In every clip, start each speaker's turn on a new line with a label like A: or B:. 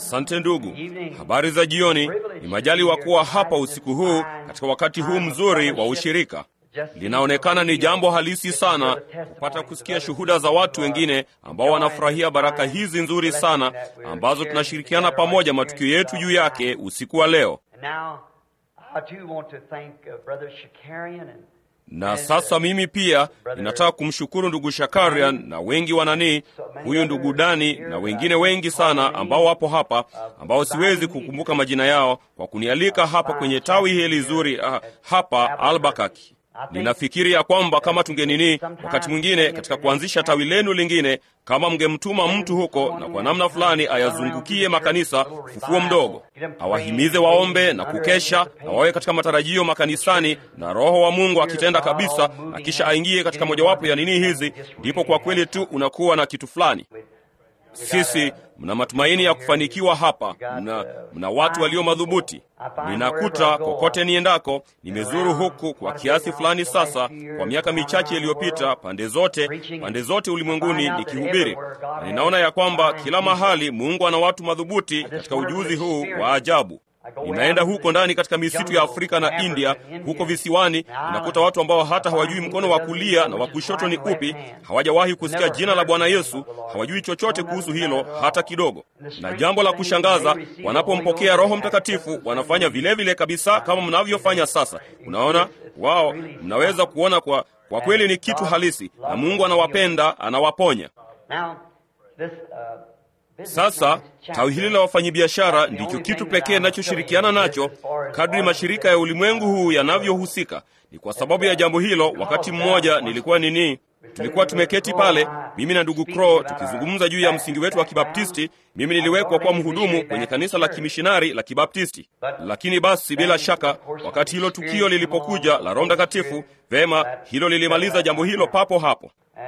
A: Asante ndugu, habari za jioni. Ni majaliwa kuwa hapa usiku huu katika wakati huu mzuri wa ushirika. Linaonekana ni jambo halisi sana kupata kusikia shuhuda za watu wengine ambao wanafurahia baraka hizi nzuri sana ambazo tunashirikiana pamoja matukio yetu juu yake usiku wa leo. Na sasa mimi pia ninataka kumshukuru ndugu Shakarian na wengi wananii, huyu ndugu Dani na wengine wengi sana ambao wapo hapa, ambao siwezi kukumbuka majina yao, kwa kunialika hapa kwenye tawi hili zuri uh, hapa Albakaki. Ninafikiri ya kwamba kama tungenini, wakati mwingine katika kuanzisha tawi lenu lingine, kama mngemtuma mtu huko na kwa namna fulani ayazungukie makanisa, ufufuo mdogo, awahimize waombe na kukesha na wawe katika matarajio makanisani, na Roho wa Mungu akitenda kabisa, na kisha aingie katika mojawapo ya nini hizi, ndipo kwa kweli tu unakuwa na kitu fulani. Sisi mna matumaini ya kufanikiwa hapa, mna, mna watu walio madhubuti. Ninakuta kokote niendako, nimezuru huku kwa kiasi fulani sasa, kwa miaka michache iliyopita, pande zote pande zote ulimwenguni nikihubiri, na ninaona ya kwamba kila mahali Mungu ana watu madhubuti katika ujuzi huu wa ajabu. Ninaenda huko ndani katika misitu ya Afrika na India, huko visiwani, ninakuta watu ambao hata hawajui mkono wa kulia na wa kushoto ni upi, hawajawahi kusikia jina la Bwana Yesu, hawajui chochote kuhusu hilo hata kidogo. Na jambo la kushangaza, wanapompokea Roho Mtakatifu wanafanya vilevile vile kabisa kama mnavyofanya sasa. Unaona, wao mnaweza kuona kwa, kwa kweli ni kitu halisi, na Mungu anawapenda, anawaponya. Sasa tawi hili la wafanyabiashara ndicho kitu pekee ninachoshirikiana nacho kadri mashirika ya ulimwengu huu yanavyohusika. Ni kwa sababu ya jambo hilo, wakati mmoja nilikuwa nini, tulikuwa tumeketi pale, mimi na ndugu Crow tukizungumza juu ya msingi wetu wa Kibaptisti. Mimi niliwekwa kuwa mhudumu kwenye kanisa la kimishinari la Kibaptisti, lakini basi, bila shaka, wakati hilo tukio lilipokuja la Roho Mtakatifu, vema, hilo lilimaliza jambo hilo papo hapo.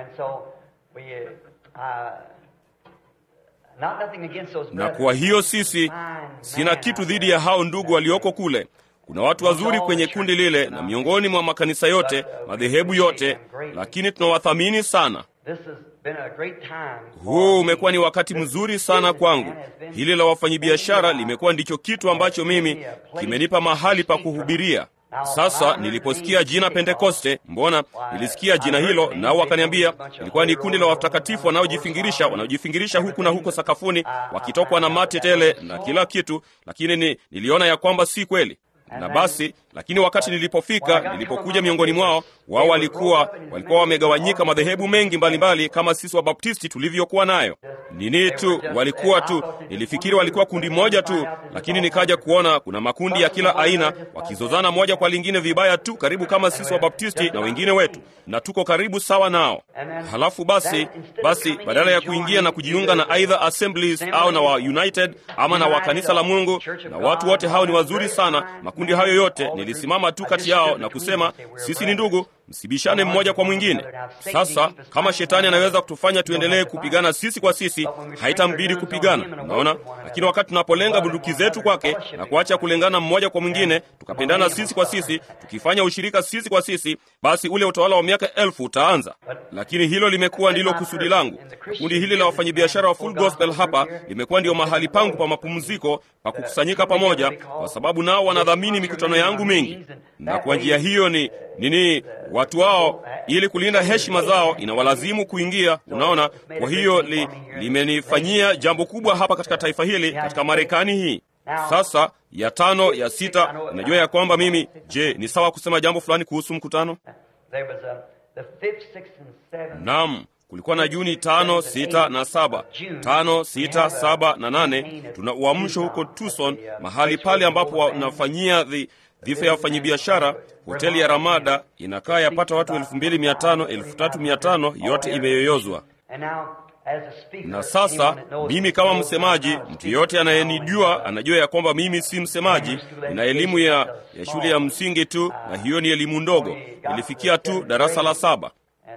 A: Na kwa hiyo sisi, sina kitu dhidi ya hao ndugu walioko kule. Kuna watu wazuri kwenye kundi lile na miongoni mwa makanisa yote, madhehebu yote, lakini tunawathamini sana. Huu umekuwa ni wakati mzuri sana kwangu. Hili la wafanyabiashara limekuwa ndicho kitu ambacho mimi kimenipa mahali pa kuhubiria. Sasa niliposikia jina Pentekoste, mbona nilisikia jina hilo, nao wakaniambia ilikuwa ni kundi la watakatifu wanaojifingirisha, wanaojifingirisha huku na huko sakafuni, wakitokwa na mate tele na kila kitu, lakini ni, niliona ya kwamba si kweli na basi lakini wakati nilipofika, nilipokuja miongoni mwao, wao walikuwa walikuwa wamegawanyika madhehebu mengi mbalimbali mbali, kama sisi Wabaptisti tulivyokuwa nayo nini tu, walikuwa tu, nilifikiri walikuwa kundi moja tu, lakini nikaja kuona kuna makundi ya kila aina wakizozana moja kwa lingine vibaya tu, karibu kama sisi Wabaptisti na wengine wetu, na tuko karibu sawa nao. Halafu basi basi, badala ya kuingia na kujiunga na aidha Assemblies au na wa United ama na wa kanisa la Mungu, na watu wote hao ni wazuri sana, makundi hayo yote nilisimama tu kati yao na kusema sisi ni ndugu, msibishane mmoja kwa mwingine. Sasa kama shetani anaweza kutufanya tuendelee kupigana sisi kwa sisi, haitambidi kupigana, unaona. Lakini wakati tunapolenga bunduki zetu kwake na kuacha kulengana mmoja kwa mwingine, tukapendana sisi kwa sisi, tukifanya ushirika sisi kwa sisi, basi ule utawala wa miaka elfu utaanza. Lakini hilo limekuwa ndilo kusudi langu. Kundi hili la wafanyabiashara wa Full Gospel hapa limekuwa ndio mahali pangu pa mapumziko, pa kukusanyika pamoja, kwa sababu nao wanadhamini mikutano yangu mingi, na kwa njia hiyo ni nini watu wao ili kulinda heshima zao inawalazimu kuingia. Unaona, kwa hiyo li, limenifanyia jambo kubwa hapa katika taifa hili, katika Marekani hii. Sasa ya tano ya sita, unajua ya kwamba mimi, je, ni sawa kusema jambo fulani kuhusu mkutano? Naam, kulikuwa na Juni tano, sita na saba, tano, sita, saba na nane. Tuna uamsho huko Tucson, mahali pale ambapo wanafanyia dhifa ya wafanyabiashara. Hoteli ya Ramada inakaa yapata watu elfu mbili mia tano elfu tatu mia tano yote imeyoyozwa. Na sasa mimi kama msemaji, mtu yeyote anayenijua anajua ya kwamba mimi si msemaji. Nina elimu ya, ya shule ya msingi tu, na hiyo ni elimu ndogo, nilifikia tu darasa la saba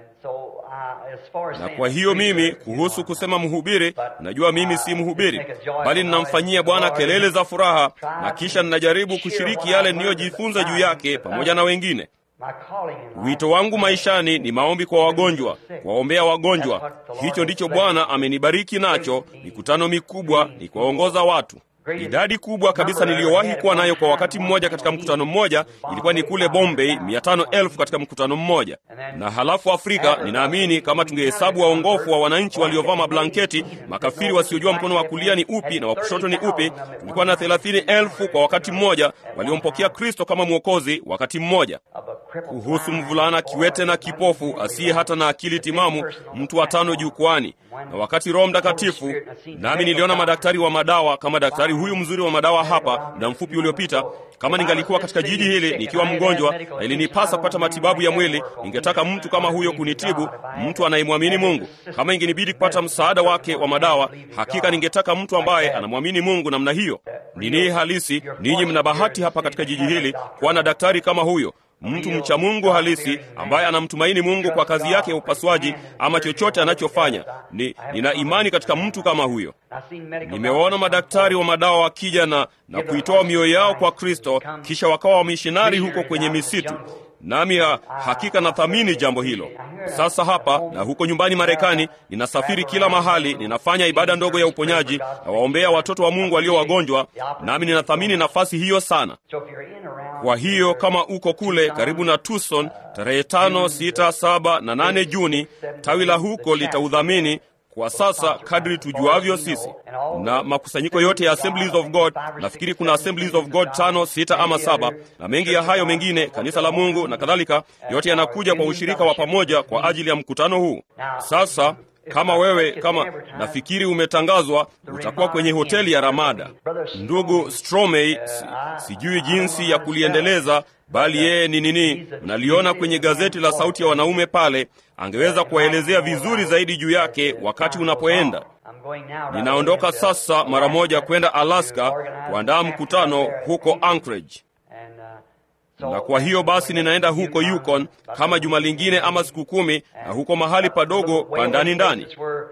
A: na kwa hiyo mimi kuhusu kusema mhubiri, najua mimi si mhubiri, bali ninamfanyia Bwana kelele za furaha, na kisha ninajaribu kushiriki yale niliyojifunza juu yake pamoja na wengine. Wito wangu maishani ni maombi kwa wagonjwa, kuwaombea wagonjwa. Hicho ndicho Bwana amenibariki nacho, mikutano mikubwa, ni kuwaongoza watu. Idadi kubwa kabisa niliyowahi kuwa nayo kwa wakati mmoja katika mkutano mmoja ilikuwa ni kule Bombay, mia tano elfu katika mkutano mmoja. Na halafu Afrika, ninaamini kama tungehesabu waongofu wa wananchi waliovaa mablanketi, makafiri wasiojua mkono wa kulia ni upi na wa kushoto ni upi, tulikuwa na thelathini elfu kwa wakati mmoja waliompokea Kristo kama Mwokozi wakati mmoja. Kuhusu mvulana kiwete na kipofu asiye hata na akili timamu, mtu wa tano jukwani, na wakati Roho Mtakatifu, nami niliona madaktari wa madawa kama daktari huyu mzuri wa madawa hapa muda mfupi uliopita. Kama ningalikuwa katika jiji hili nikiwa mgonjwa na ilinipasa kupata matibabu ya mwili, ningetaka mtu kama huyo kunitibu, mtu anayemwamini Mungu. Kama ingenibidi kupata msaada wake wa madawa, hakika ningetaka mtu ambaye anamwamini Mungu namna hiyo. Nini halisi, ninyi mna bahati hapa katika jiji hili kuwa na daktari kama huyo mtu mcha Mungu halisi ambaye anamtumaini Mungu kwa kazi yake ya upasuaji ama chochote anachofanya. Ni nina imani katika mtu kama huyo. Nimewaona madaktari wa madawa wakija na, na kuitoa mioyo yao kwa Kristo, kisha wakawa wamishonari huko kwenye misitu nami ha, hakika nathamini jambo hilo. Sasa hapa na huko nyumbani Marekani, ninasafiri kila mahali, ninafanya ibada ndogo ya uponyaji na waombea watoto wa Mungu walio wagonjwa, nami ninathamini nafasi hiyo sana. Kwa hiyo kama uko kule karibu na Tucson tarehe tano, sita, saba na nane Juni, tawi la huko litaudhamini kwa sasa kadri tujuavyo sisi, na makusanyiko yote ya Assemblies of God. Nafikiri kuna Assemblies of God tano, sita ama saba, na mengi ya hayo mengine, kanisa la Mungu na kadhalika, yote yanakuja kwa ushirika wa pamoja kwa ajili ya mkutano huu. Sasa kama wewe kama nafikiri umetangazwa utakuwa kwenye hoteli ya Ramada. Ndugu Stromey, si, sijui jinsi ya kuliendeleza bali yeye ni nini, mnaliona kwenye gazeti la Sauti ya Wanaume pale, angeweza kuwaelezea vizuri zaidi juu yake wakati unapoenda. Ninaondoka sasa mara moja kwenda Alaska kuandaa mkutano huko Anchorage na kwa hiyo basi ninaenda huko Yukon kama juma lingine ama siku kumi, na huko mahali padogo pa ndani ndani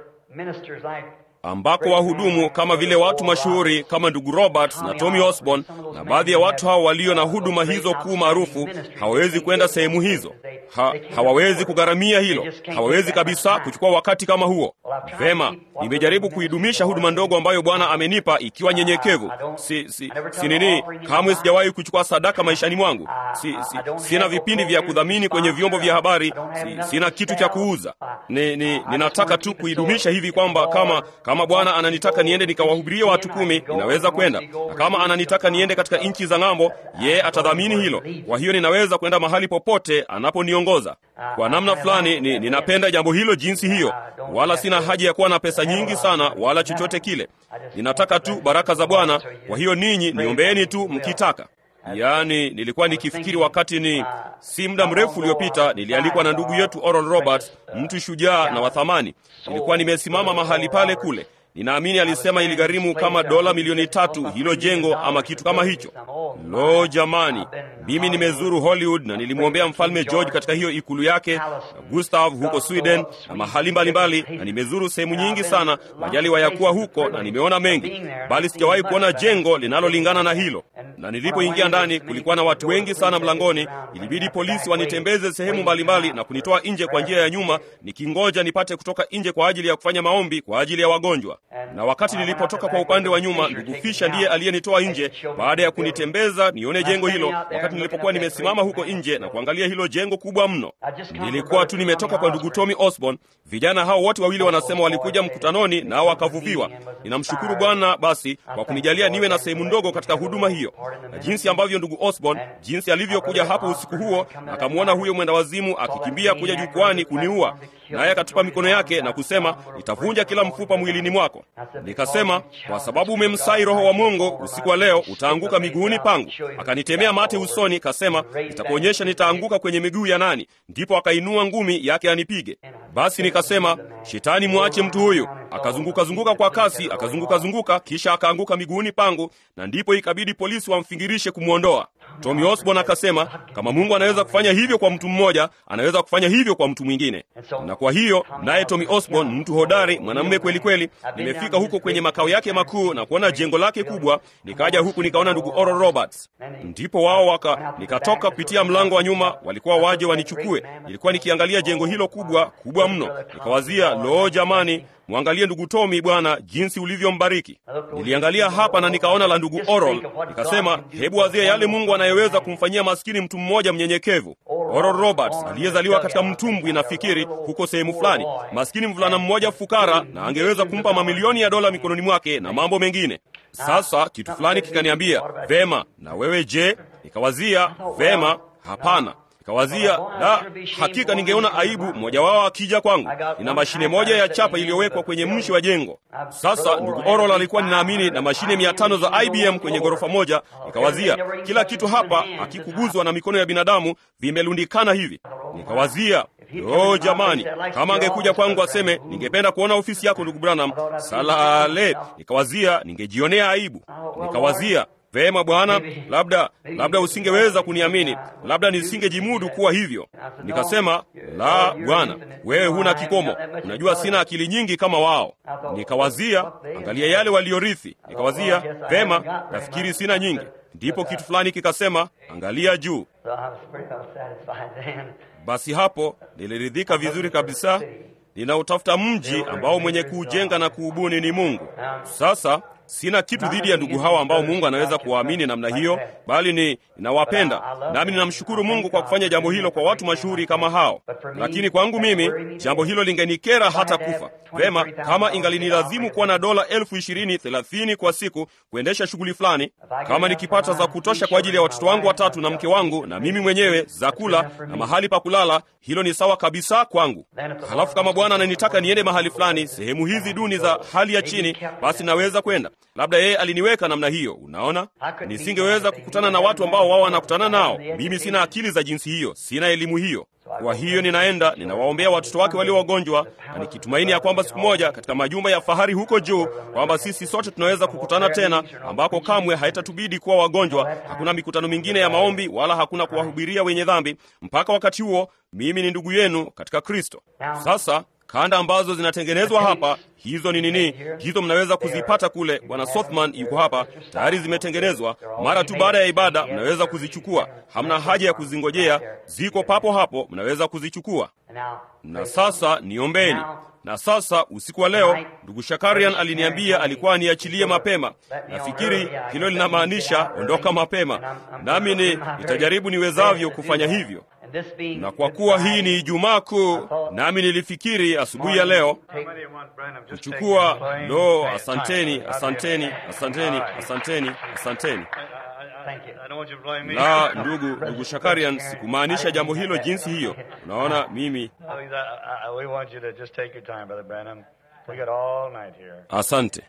A: ambako wahudumu kama vile watu mashuhuri kama ndugu Roberts na Tommy Osborne na baadhi ya watu hao walio na huduma hizo kuu maarufu hawawezi kwenda sehemu hizo. Ha, hawawezi kugharamia hilo, hawawezi kabisa kuchukua wakati kama huo. Vema, nimejaribu kuidumisha huduma ndogo ambayo Bwana amenipa ikiwa nyenyekevu. Si, si, si nini, kamwe sijawahi kuchukua sadaka maishani mwangu. Si, si, sina vipindi vya kudhamini kwenye vyombo vya habari. Si, sina kitu cha kuuza. Ni, ni, ninataka tu kuidumisha hivi kwamba kama kama Bwana ananitaka niende nikawahubirie watu kumi, ninaweza kwenda, na kama ananitaka niende katika nchi za ng'ambo, yeye atadhamini hilo. Kwa hiyo ninaweza kwenda mahali popote anaponiongoza. Kwa namna fulani ni, ninapenda jambo hilo jinsi hiyo, wala sina haja ya kuwa na pesa nyingi sana wala chochote kile. Ninataka tu baraka za Bwana. Kwa hiyo ninyi niombeeni tu mkitaka. Yaani, nilikuwa nikifikiri wakati ni si muda mrefu uliopita, nilialikwa na ndugu yetu Oral Roberts, mtu shujaa na wa thamani. Nilikuwa nimesimama mahali pale kule Ninaamini alisema iligharimu kama dola milioni tatu hilo jengo ama kitu kama hicho. Lo, jamani, mimi nimezuru Hollywood na nilimwombea mfalme George katika hiyo ikulu yake na Gustav huko Sweden na mahali mbalimbali, na nimezuru sehemu nyingi sana, majaliwa ya kuwa huko na nimeona mengi, bali sijawahi kuona jengo linalolingana na hilo. Na nilipoingia ndani, kulikuwa na watu wengi sana mlangoni. Ilibidi polisi wanitembeze sehemu mbalimbali na kunitoa nje kwa njia ya nyuma, nikingoja nipate kutoka nje kwa ajili ya kufanya maombi kwa ajili ya wagonjwa na wakati nilipotoka kwa upande wa nyuma, ndugu Fisha ndiye aliyenitoa nje baada ya kunitembeza nione jengo hilo. Wakati nilipokuwa nimesimama huko nje na kuangalia hilo jengo kubwa mno, nilikuwa tu nimetoka kwa ndugu Tommy Osborne. Vijana hao wote wawili wanasema walikuja mkutanoni nao wakavuviwa. Ninamshukuru Bwana basi kwa kunijalia niwe na sehemu ndogo katika huduma hiyo, na jinsi ambavyo ndugu Osborne, jinsi alivyokuja hapo usiku huo, akamwona huyo mwenda wazimu akikimbia kuja jukwani kuniua, naye akatupa mikono yake na kusema, nitavunja kila mfupa mwilini mwako. Nikasema, kwa sababu umemsai Roho wa Mungu usiku wa leo, utaanguka miguuni pangu. Akanitemea mate usoni, kasema, nitakuonyesha nitaanguka kwenye miguu ya nani. Ndipo akainua ngumi yake anipige. Basi nikasema, Shetani, mwache mtu huyu. Akazunguka zunguka kwa kasi, akazunguka zunguka, kisha akaanguka miguuni pangu, na ndipo ikabidi polisi wamfingirishe kumwondoa. Tommy Osborne akasema kama Mungu anaweza kufanya hivyo kwa mtu mmoja, anaweza kufanya hivyo kwa mtu mwingine. Na kwa hiyo naye Tommy Osborne, mtu hodari, mwanamume kweli kweli, nimefika huko kwenye makao yake makuu na kuona jengo lake kubwa. Nikaja huku nikaona ndugu Oral Roberts, ndipo wao waka, nikatoka kupitia mlango wa nyuma, walikuwa waje wanichukue. Nilikuwa nikiangalia jengo hilo kubwa kubwa mno, nikawazia, loo, jamani Mwangalie ndugu Tomi bwana, jinsi ulivyombariki. Niliangalia hapa na nikaona la ndugu Oral, nikasema hebu wazia yale Mungu anayeweza kumfanyia maskini mtu mmoja mnyenyekevu. Oral Roberts aliyezaliwa katika mtumbwi, nafikiri huko sehemu fulani, maskini mvulana mmoja fukara, na angeweza kumpa mamilioni ya dola mikononi mwake na mambo mengine. Sasa kitu fulani kikaniambia vema, na wewe je? Nikawazia vema, hapana Kawazia da, hakika ningeona aibu mmoja wao akija kwangu. Nina mashine moja ya chapa iliyowekwa kwenye mshi wa jengo. Sasa ndugu Oral alikuwa ninaamini na mashine mia tano za IBM kwenye ghorofa moja. Nikawazia kila kitu hapa akikuguzwa na mikono ya binadamu vimelundikana hivi. Nikawazia o jamani, kama angekuja kwangu aseme ningependa kuona ofisi yako ndugu Branham, salale. Nikawazia ningejionea aibu. Nikawazia Vema bwana, labda labda usingeweza kuniamini, labda nisingejimudu kuwa hivyo. Nikasema, la bwana, wewe huna kikomo, unajua sina akili nyingi kama wao. Nikawazia, angalia yale waliorithi. Nikawazia, vema, nafikiri sina nyingi. Ndipo kitu fulani kikasema, angalia juu. Basi hapo niliridhika vizuri kabisa. Ninautafuta mji ambao mwenye kuujenga na kuubuni ni Mungu. Sasa sina kitu dhidi ya ndugu hawa ambao Mungu anaweza kuwaamini namna hiyo, bali ni ninawapenda, nami ninamshukuru Mungu kwa kufanya jambo hilo kwa watu mashuhuri kama hao. Lakini kwangu mimi jambo hilo lingenikera hata kufa. Vema, kama ingalinilazimu kuwa na dola elfu ishirini thelathini kwa siku kuendesha shughuli fulani, kama nikipata za kutosha kwa ajili ya watoto wangu watatu na mke wangu na mimi mwenyewe, za kula na mahali pa kulala, hilo ni sawa kabisa kwangu. Halafu kama Bwana ananitaka niende mahali fulani, sehemu hizi duni za hali ya chini, basi naweza kwenda. Labda yeye aliniweka namna hiyo. Unaona, nisingeweza kukutana na watu ambao wao wanakutana nao. Mimi sina akili za jinsi hiyo, sina elimu hiyo. Kwa hiyo ninaenda ninawaombea watoto wake walio wagonjwa, na nikitumaini ya kwamba siku moja katika majumba ya fahari huko juu, kwamba sisi sote tunaweza kukutana tena, ambako kamwe haitatubidi kuwa wagonjwa. Hakuna mikutano mingine ya maombi, wala hakuna kuwahubiria wenye dhambi. Mpaka wakati huo, mimi ni ndugu yenu katika Kristo. Sasa kanda ambazo zinatengenezwa hapa, hizo ni nini? Hizo mnaweza kuzipata kule. Bwana Sothman yuko hapa, tayari zimetengenezwa. Mara tu baada ya ibada mnaweza kuzichukua, hamna haja ya kuzingojea, ziko papo hapo, mnaweza kuzichukua. Na sasa niombeni. Na sasa usiku wa leo, ndugu Shakarian aliniambia alikuwa aniachilie mapema. Nafikiri hilo linamaanisha ondoka mapema, nami ni nitajaribu niwezavyo kufanya hivyo na kwa kuwa hii ni Ijumaa Kuu, nami nilifikiri asubuhi ya leo kuchukua. Lo, asanteni, asanteni, asanteni, asanteni, asanteni. La, ndugu ndugu Shakarian, sikumaanisha jambo hilo jinsi hiyo. Unaona, mimi asante,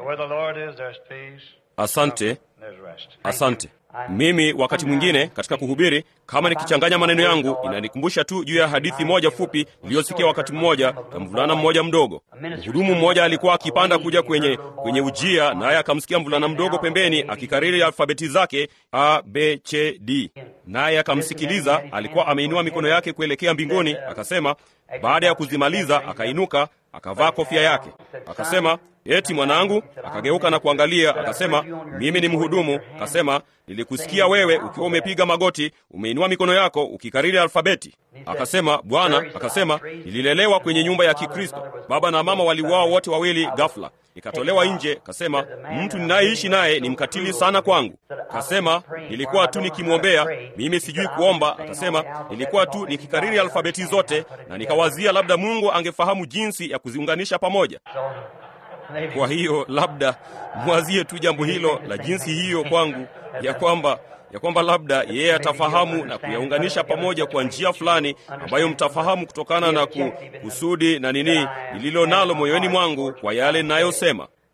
A: asante, asante. Mimi wakati mwingine katika kuhubiri, kama nikichanganya maneno yangu, inanikumbusha tu juu ya hadithi moja fupi niliyosikia wakati mmoja na mvulana mmoja mdogo. Mhudumu mmoja alikuwa akipanda kuja kwenye kwenye ujia, naye akamsikia mvulana mdogo pembeni akikariri alfabeti zake A, B, C, D, naye akamsikiliza. Alikuwa ameinua mikono yake kuelekea mbinguni, akasema. Baada ya kuzimaliza, akainuka akavaa kofia yake, akasema eti mwanangu. Akageuka na kuangalia, akasema mimi ni mhudumu. Akasema nilikusikia wewe ukiwa umepiga magoti, umeinua mikono yako ukikariri alfabeti. Akasema Bwana, akasema nililelewa kwenye nyumba ya Kikristo, baba na mama waliuawa wote wawili ghafla, nikatolewa nje. Kasema mtu ninayeishi naye ni mkatili sana kwangu. Kasema nilikuwa tu nikimwombea, mimi sijui kuomba. Akasema nilikuwa tu nikikariri alfabeti zote, na nikawazia labda Mungu angefahamu jinsi ya kuziunganisha pamoja. Kwa hiyo labda mwazie tu jambo hilo la jinsi hiyo kwangu, ya kwamba ya kwamba labda yeye atafahamu na kuyaunganisha pamoja kwa njia fulani ambayo mtafahamu kutokana na ku, kusudi na nini nililo nalo moyoni mwangu kwa yale ninayosema.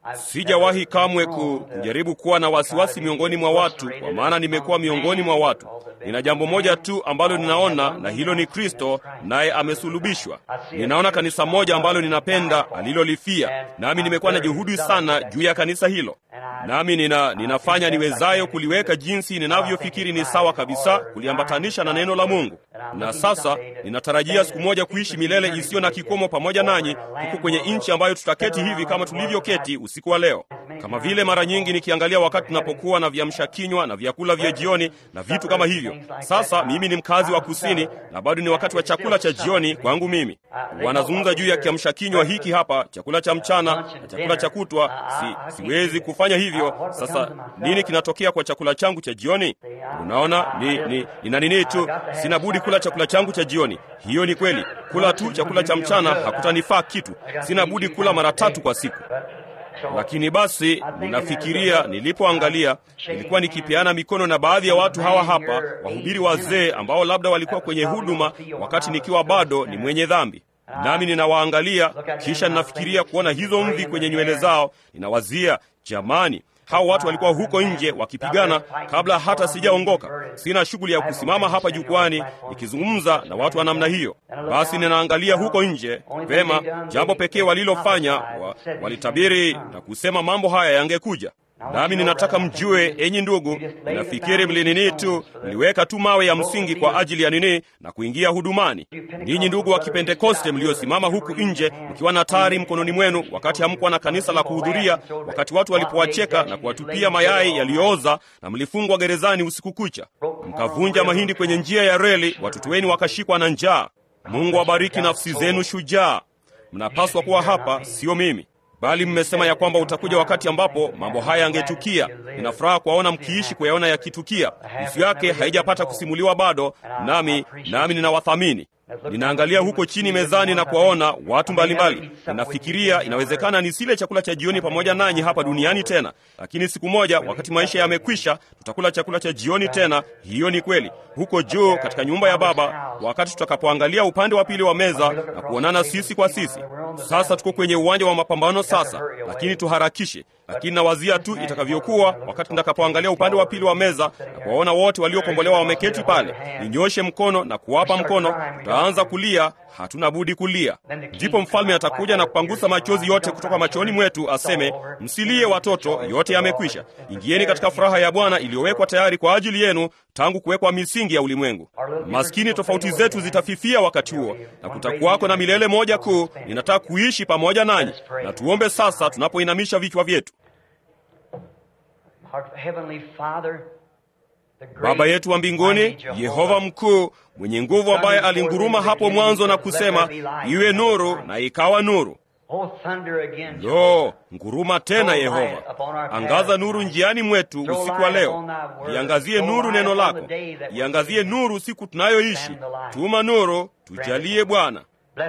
A: Sijawahi kamwe ku, kujaribu kuwa na wasiwasi miongoni mwa watu, kwa maana nimekuwa miongoni mwa watu. Nina jambo moja tu ambalo ninaona, na hilo ni Kristo, naye amesulubishwa. Ninaona kanisa moja ambalo ninapenda alilolifia, nami nimekuwa na juhudi sana juu ya kanisa hilo, nami nina, ninafanya niwezayo kuliweka jinsi ninavyofikiri ni sawa kabisa, kuliambatanisha na neno la Mungu. Na sasa ninatarajia siku moja kuishi milele isiyo na kikomo pamoja nanyi huku kwenye nchi ambayo tutaketi hivi kama tulivyoketi usiku wa leo, kama vile mara nyingi nikiangalia wakati tunapokuwa na viamsha kinywa na vyakula vya jioni na vitu kama hivyo. Sasa mimi ni mkazi wa kusini na bado ni wakati wa chakula cha jioni kwangu mimi. Wanazungumza juu ya kiamsha kinywa hiki hapa, chakula cha mchana na chakula cha kutwa. Si, siwezi kufanya hivyo. Sasa nini kinatokea kwa chakula changu cha jioni? Unaona, ni, ni, nina nini tu, sina budi kula chakula changu cha jioni. Hiyo ni kweli. Kula tu chakula cha mchana hakutanifaa kitu. Sina budi kula mara tatu kwa siku. Lakini basi ninafikiria, nilipoangalia, nilikuwa nikipeana mikono na baadhi ya watu hawa hapa, wahubiri wazee ambao labda walikuwa kwenye huduma wakati nikiwa bado ni mwenye dhambi, nami ninawaangalia, kisha ninafikiria kuona hizo mvi kwenye nywele zao. Ninawazia, jamani, hao watu walikuwa huko nje wakipigana kabla hata sijaongoka. Sina shughuli ya kusimama hapa jukwani nikizungumza na watu wa namna hiyo. Basi ninaangalia huko nje. Vema, jambo pekee walilofanya wa, walitabiri na kusema mambo haya yangekuja. Nami ninataka mjue, enyi ndugu, ninafikiri mlinini tu, mliweka tu mawe ya msingi kwa ajili ya nini na kuingia hudumani. Ninyi ndugu wa Kipentekoste mliosimama huku nje mkiwa na tari mkononi mwenu, wakati hamkuwa na kanisa la kuhudhuria, wakati watu walipowacheka na kuwatupia mayai yaliyooza, na mlifungwa gerezani usiku kucha, mkavunja mahindi kwenye njia ya reli, watoto wenu wakashikwa na njaa. Mungu awabariki nafsi zenu shujaa. Mnapaswa kuwa hapa, sio mimi bali mmesema ya kwamba utakuja wakati ambapo mambo haya yangetukia. Nina furaha kuwaona mkiishi kuyaona yakitukia. Nusu yake haijapata kusimuliwa bado, nami nami ninawathamini. Ninaangalia huko chini mezani na kuwaona watu mbalimbali. Ninafikiria inawezekana nisile chakula cha jioni pamoja nanyi hapa duniani tena, lakini siku moja, wakati maisha yamekwisha, tutakula chakula cha jioni tena. Hiyo ni kweli, huko juu katika nyumba ya Baba, wakati tutakapoangalia upande wa pili wa meza na kuonana sisi kwa sisi. Sasa tuko kwenye uwanja wa mapambano sasa, lakini tuharakishe. Lakini nawazia tu itakavyokuwa wakati nitakapoangalia upande wa pili wa meza na kuwaona wote waliokombolewa wameketi pale, ninyoshe mkono na kuwapa mkono, tutaanza kulia. Hatuna budi kulia. Ndipo mfalme atakuja na kupangusa machozi yote kutoka machoni mwetu, aseme, msilie watoto, yote yamekwisha. Ingieni katika furaha ya Bwana iliyowekwa tayari kwa ajili yenu tangu kuwekwa misingi ya ulimwengu. Maskini, tofauti zetu zitafifia wakati huo, na kutakuwako na milele moja kuu. Ninataka kuishi pamoja nanyi, na tuombe sasa tunapoinamisha vichwa vyetu. Baba yetu wa mbinguni, Yehova mkuu mwenye nguvu, ambaye alinguruma hapo mwanzo na kusema iwe nuru, na ikawa nuru. Lo, nguruma tena Yehova, angaza nuru njiani mwetu usiku wa leo. Iangazie nuru neno lako, iangazie nuru siku tunayoishi. Tuma nuru, tujalie Bwana.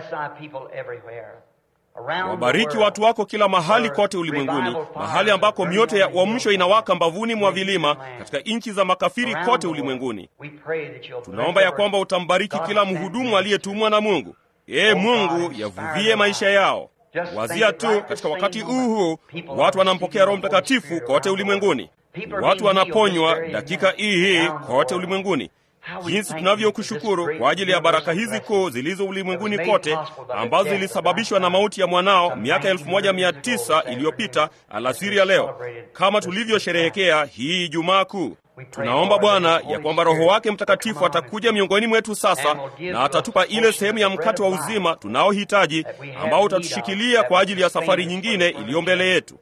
A: Wabariki watu wako kila mahali kote ulimwenguni, mahali ambako mioto ya uamsho inawaka mbavuni mwa vilima, katika nchi za makafiri kote ulimwenguni. Tunaomba ya kwamba utambariki kila mhudumu aliyetumwa na Mungu. Ee Mungu, yavuvie maisha yao. Wazia tu katika wakati huu huu watu wanampokea Roho Mtakatifu kote ulimwenguni, watu wanaponywa dakika hii hii kote ulimwenguni. Jinsi tunavyokushukuru kwa ajili ya baraka hizi kuu zilizo ulimwenguni kote, ambazo zilisababishwa na mauti ya mwanao miaka elfu moja mia tisa iliyopita alasiri ya leo, kama tulivyosherehekea hii Ijumaa Kuu. Tunaomba Bwana ya kwamba Roho wake Mtakatifu atakuja miongoni mwetu sasa na atatupa ile sehemu ya mkate wa uzima tunaohitaji, ambao utatushikilia kwa ajili ya safari nyingine iliyo mbele yetu.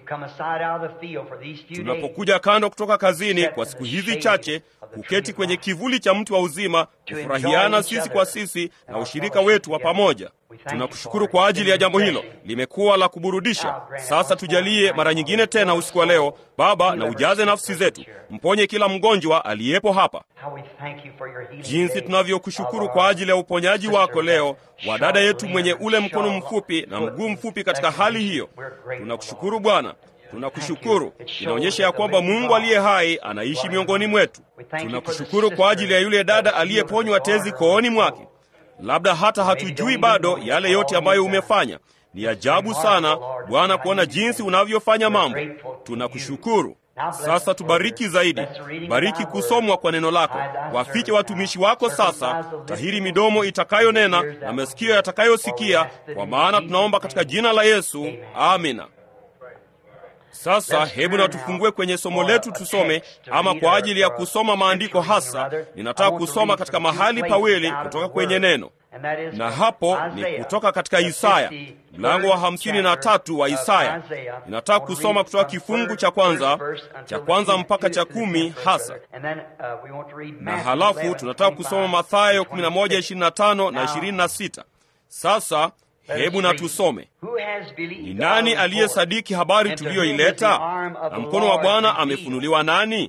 A: Tunapokuja kando kutoka kazini kwa siku hizi chache, kuketi kwenye kivuli cha mti wa uzima, kufurahiana sisi kwa sisi na ushirika wetu wa pamoja. Tunakushukuru kwa ajili ya jambo hilo, limekuwa la kuburudisha. Sasa tujalie mara nyingine tena usiku wa leo, Baba, na ujaze nafsi zetu, mponye kila mgonjwa aliyepo hapa. Jinsi tunavyokushukuru kwa ajili ya uponyaji wako leo wa dada yetu mwenye ule mkono mfupi na mguu mfupi katika hali hiyo. Tunakushukuru Bwana, tunakushukuru. Inaonyesha ya kwamba Mungu aliye hai anaishi miongoni mwetu. Tunakushukuru kwa ajili ya yule dada aliyeponywa tezi kooni mwake. Labda hata hatujui bado yale yote ambayo umefanya. Ni ajabu sana Bwana kuona jinsi unavyofanya mambo. Tunakushukuru. Sasa tubariki zaidi, bariki kusomwa kwa neno lako. Wafiche watumishi wako sasa, tahiri midomo itakayonena na masikio yatakayosikia, kwa maana tunaomba katika jina la Yesu, amina. Sasa hebu na tufungue kwenye somo letu tusome, ama kwa ajili ya kusoma maandiko hasa, ninataka kusoma katika mahali pawili kutoka kwenye neno, na hapo ni kutoka katika Isaya mlango wa hamsini na tatu wa Isaya. Ninataka kusoma kutoka kifungu cha kwanza cha kwanza mpaka cha kumi hasa, na halafu tunataka kusoma Mathayo 11:25 na 26. Sasa hebu na tusome. Ni nani aliyesadiki habari tuliyoileta? Na mkono wa Bwana amefunuliwa nani?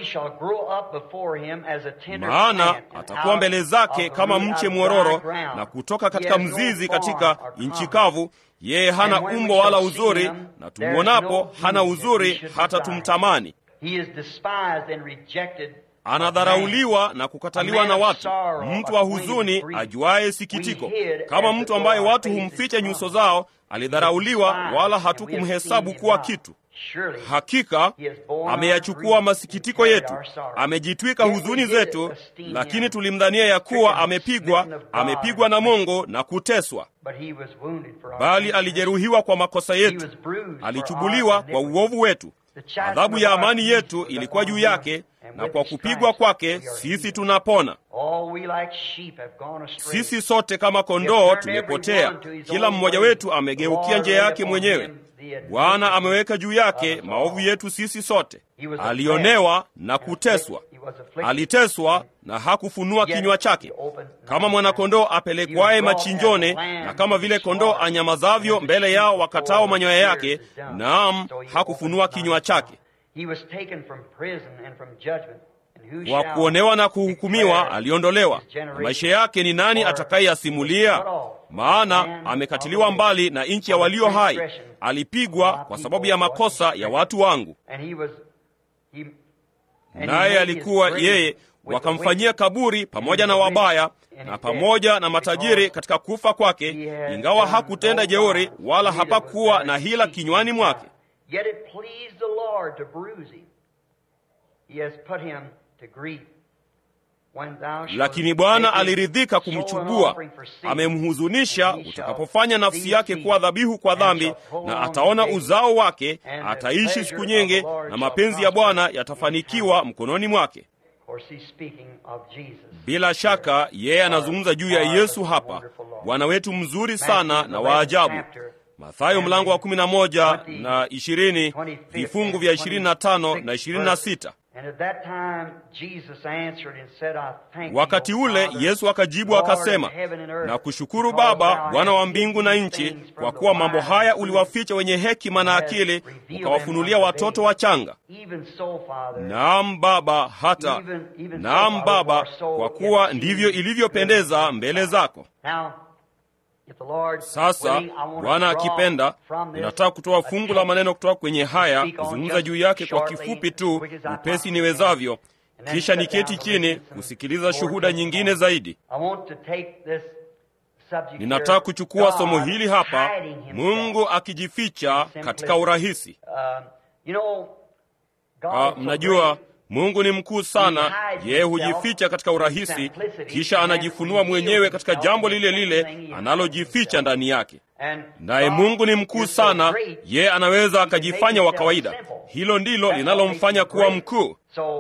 A: Maana atakuwa mbele zake kama mche mwororo, na kutoka katika mzizi katika nchi kavu. Yeye hana umbo wala uzuri, na tumwonapo hana uzuri hata tumtamani. Anadharauliwa na kukataliwa na watu, mtu wa huzuni, ajuaye sikitiko. Kama mtu ambaye watu humficha nyuso zao, alidharauliwa, wala hatukumhesabu kuwa kitu. Hakika ameyachukua masikitiko yetu, amejitwika huzuni zetu, lakini tulimdhania ya kuwa amepigwa, amepigwa na Mungu na kuteswa. Bali alijeruhiwa kwa makosa yetu, alichubuliwa kwa uovu wetu. Adhabu ya amani yetu ilikuwa juu yake, na kwa kupigwa kwake sisi tunapona. Sisi sote kama kondoo tumepotea, kila mmoja wetu amegeukia njia yake mwenyewe. Bwana ameweka juu yake maovu yetu sisi sote. Alionewa na kuteswa, aliteswa na hakufunua kinywa chake. Kama mwanakondoo apelekwaye machinjone, na kama vile kondoo anyamazavyo mbele yao wakatao manyoya yake, naam, hakufunua kinywa chake. Kwa kuonewa na kuhukumiwa aliondolewa, na maisha yake ni nani atakayeyasimulia? Maana amekatiliwa mbali na nchi ya walio hai, alipigwa kwa sababu ya makosa ya watu wangu. Naye alikuwa yeye, wakamfanyia kaburi pamoja na wabaya na pamoja na matajiri katika kufa kwake, ingawa hakutenda jeuri wala hapakuwa na hila kinywani mwake. Lakini Bwana aliridhika kumchubua, amemhuzunisha utakapofanya nafsi yake kuwa dhabihu kwa dhambi, na ataona uzao wake, ataishi siku nyingi, na mapenzi ya Bwana yatafanikiwa mkononi mwake. Bila shaka yeye anazungumza juu ya Yesu hapa, Bwana wetu mzuri sana na wa ajabu. Mathayo mlango wa 11 na 20, vifungu vya 25 na 26. Wakati ule Yesu akajibu akasema, na kushukuru Baba, Bwana wa mbingu na nchi, kwa kuwa mambo haya uliwaficha wenye hekima na akili, ukawafunulia watoto wachanga. Naam Baba, hata naam Baba, kwa kuwa ndivyo ilivyopendeza mbele zako. Sasa Bwana akipenda, ninataka kutoa fungu la maneno kutoka kwenye haya, kuzungumza juu yake kwa kifupi tu, upesi niwezavyo, kisha niketi chini kusikiliza shuhuda nyingine zaidi. Ninataka kuchukua somo hili hapa, Mungu akijificha katika urahisi. Uh, mnajua Mungu ni mkuu sana. Yeye hujificha katika urahisi, kisha anajifunua mwenyewe katika jambo lile lile analojificha ndani yake. Naye Mungu ni mkuu sana, yeye anaweza akajifanya wa kawaida. Hilo ndilo linalomfanya kuwa mkuu.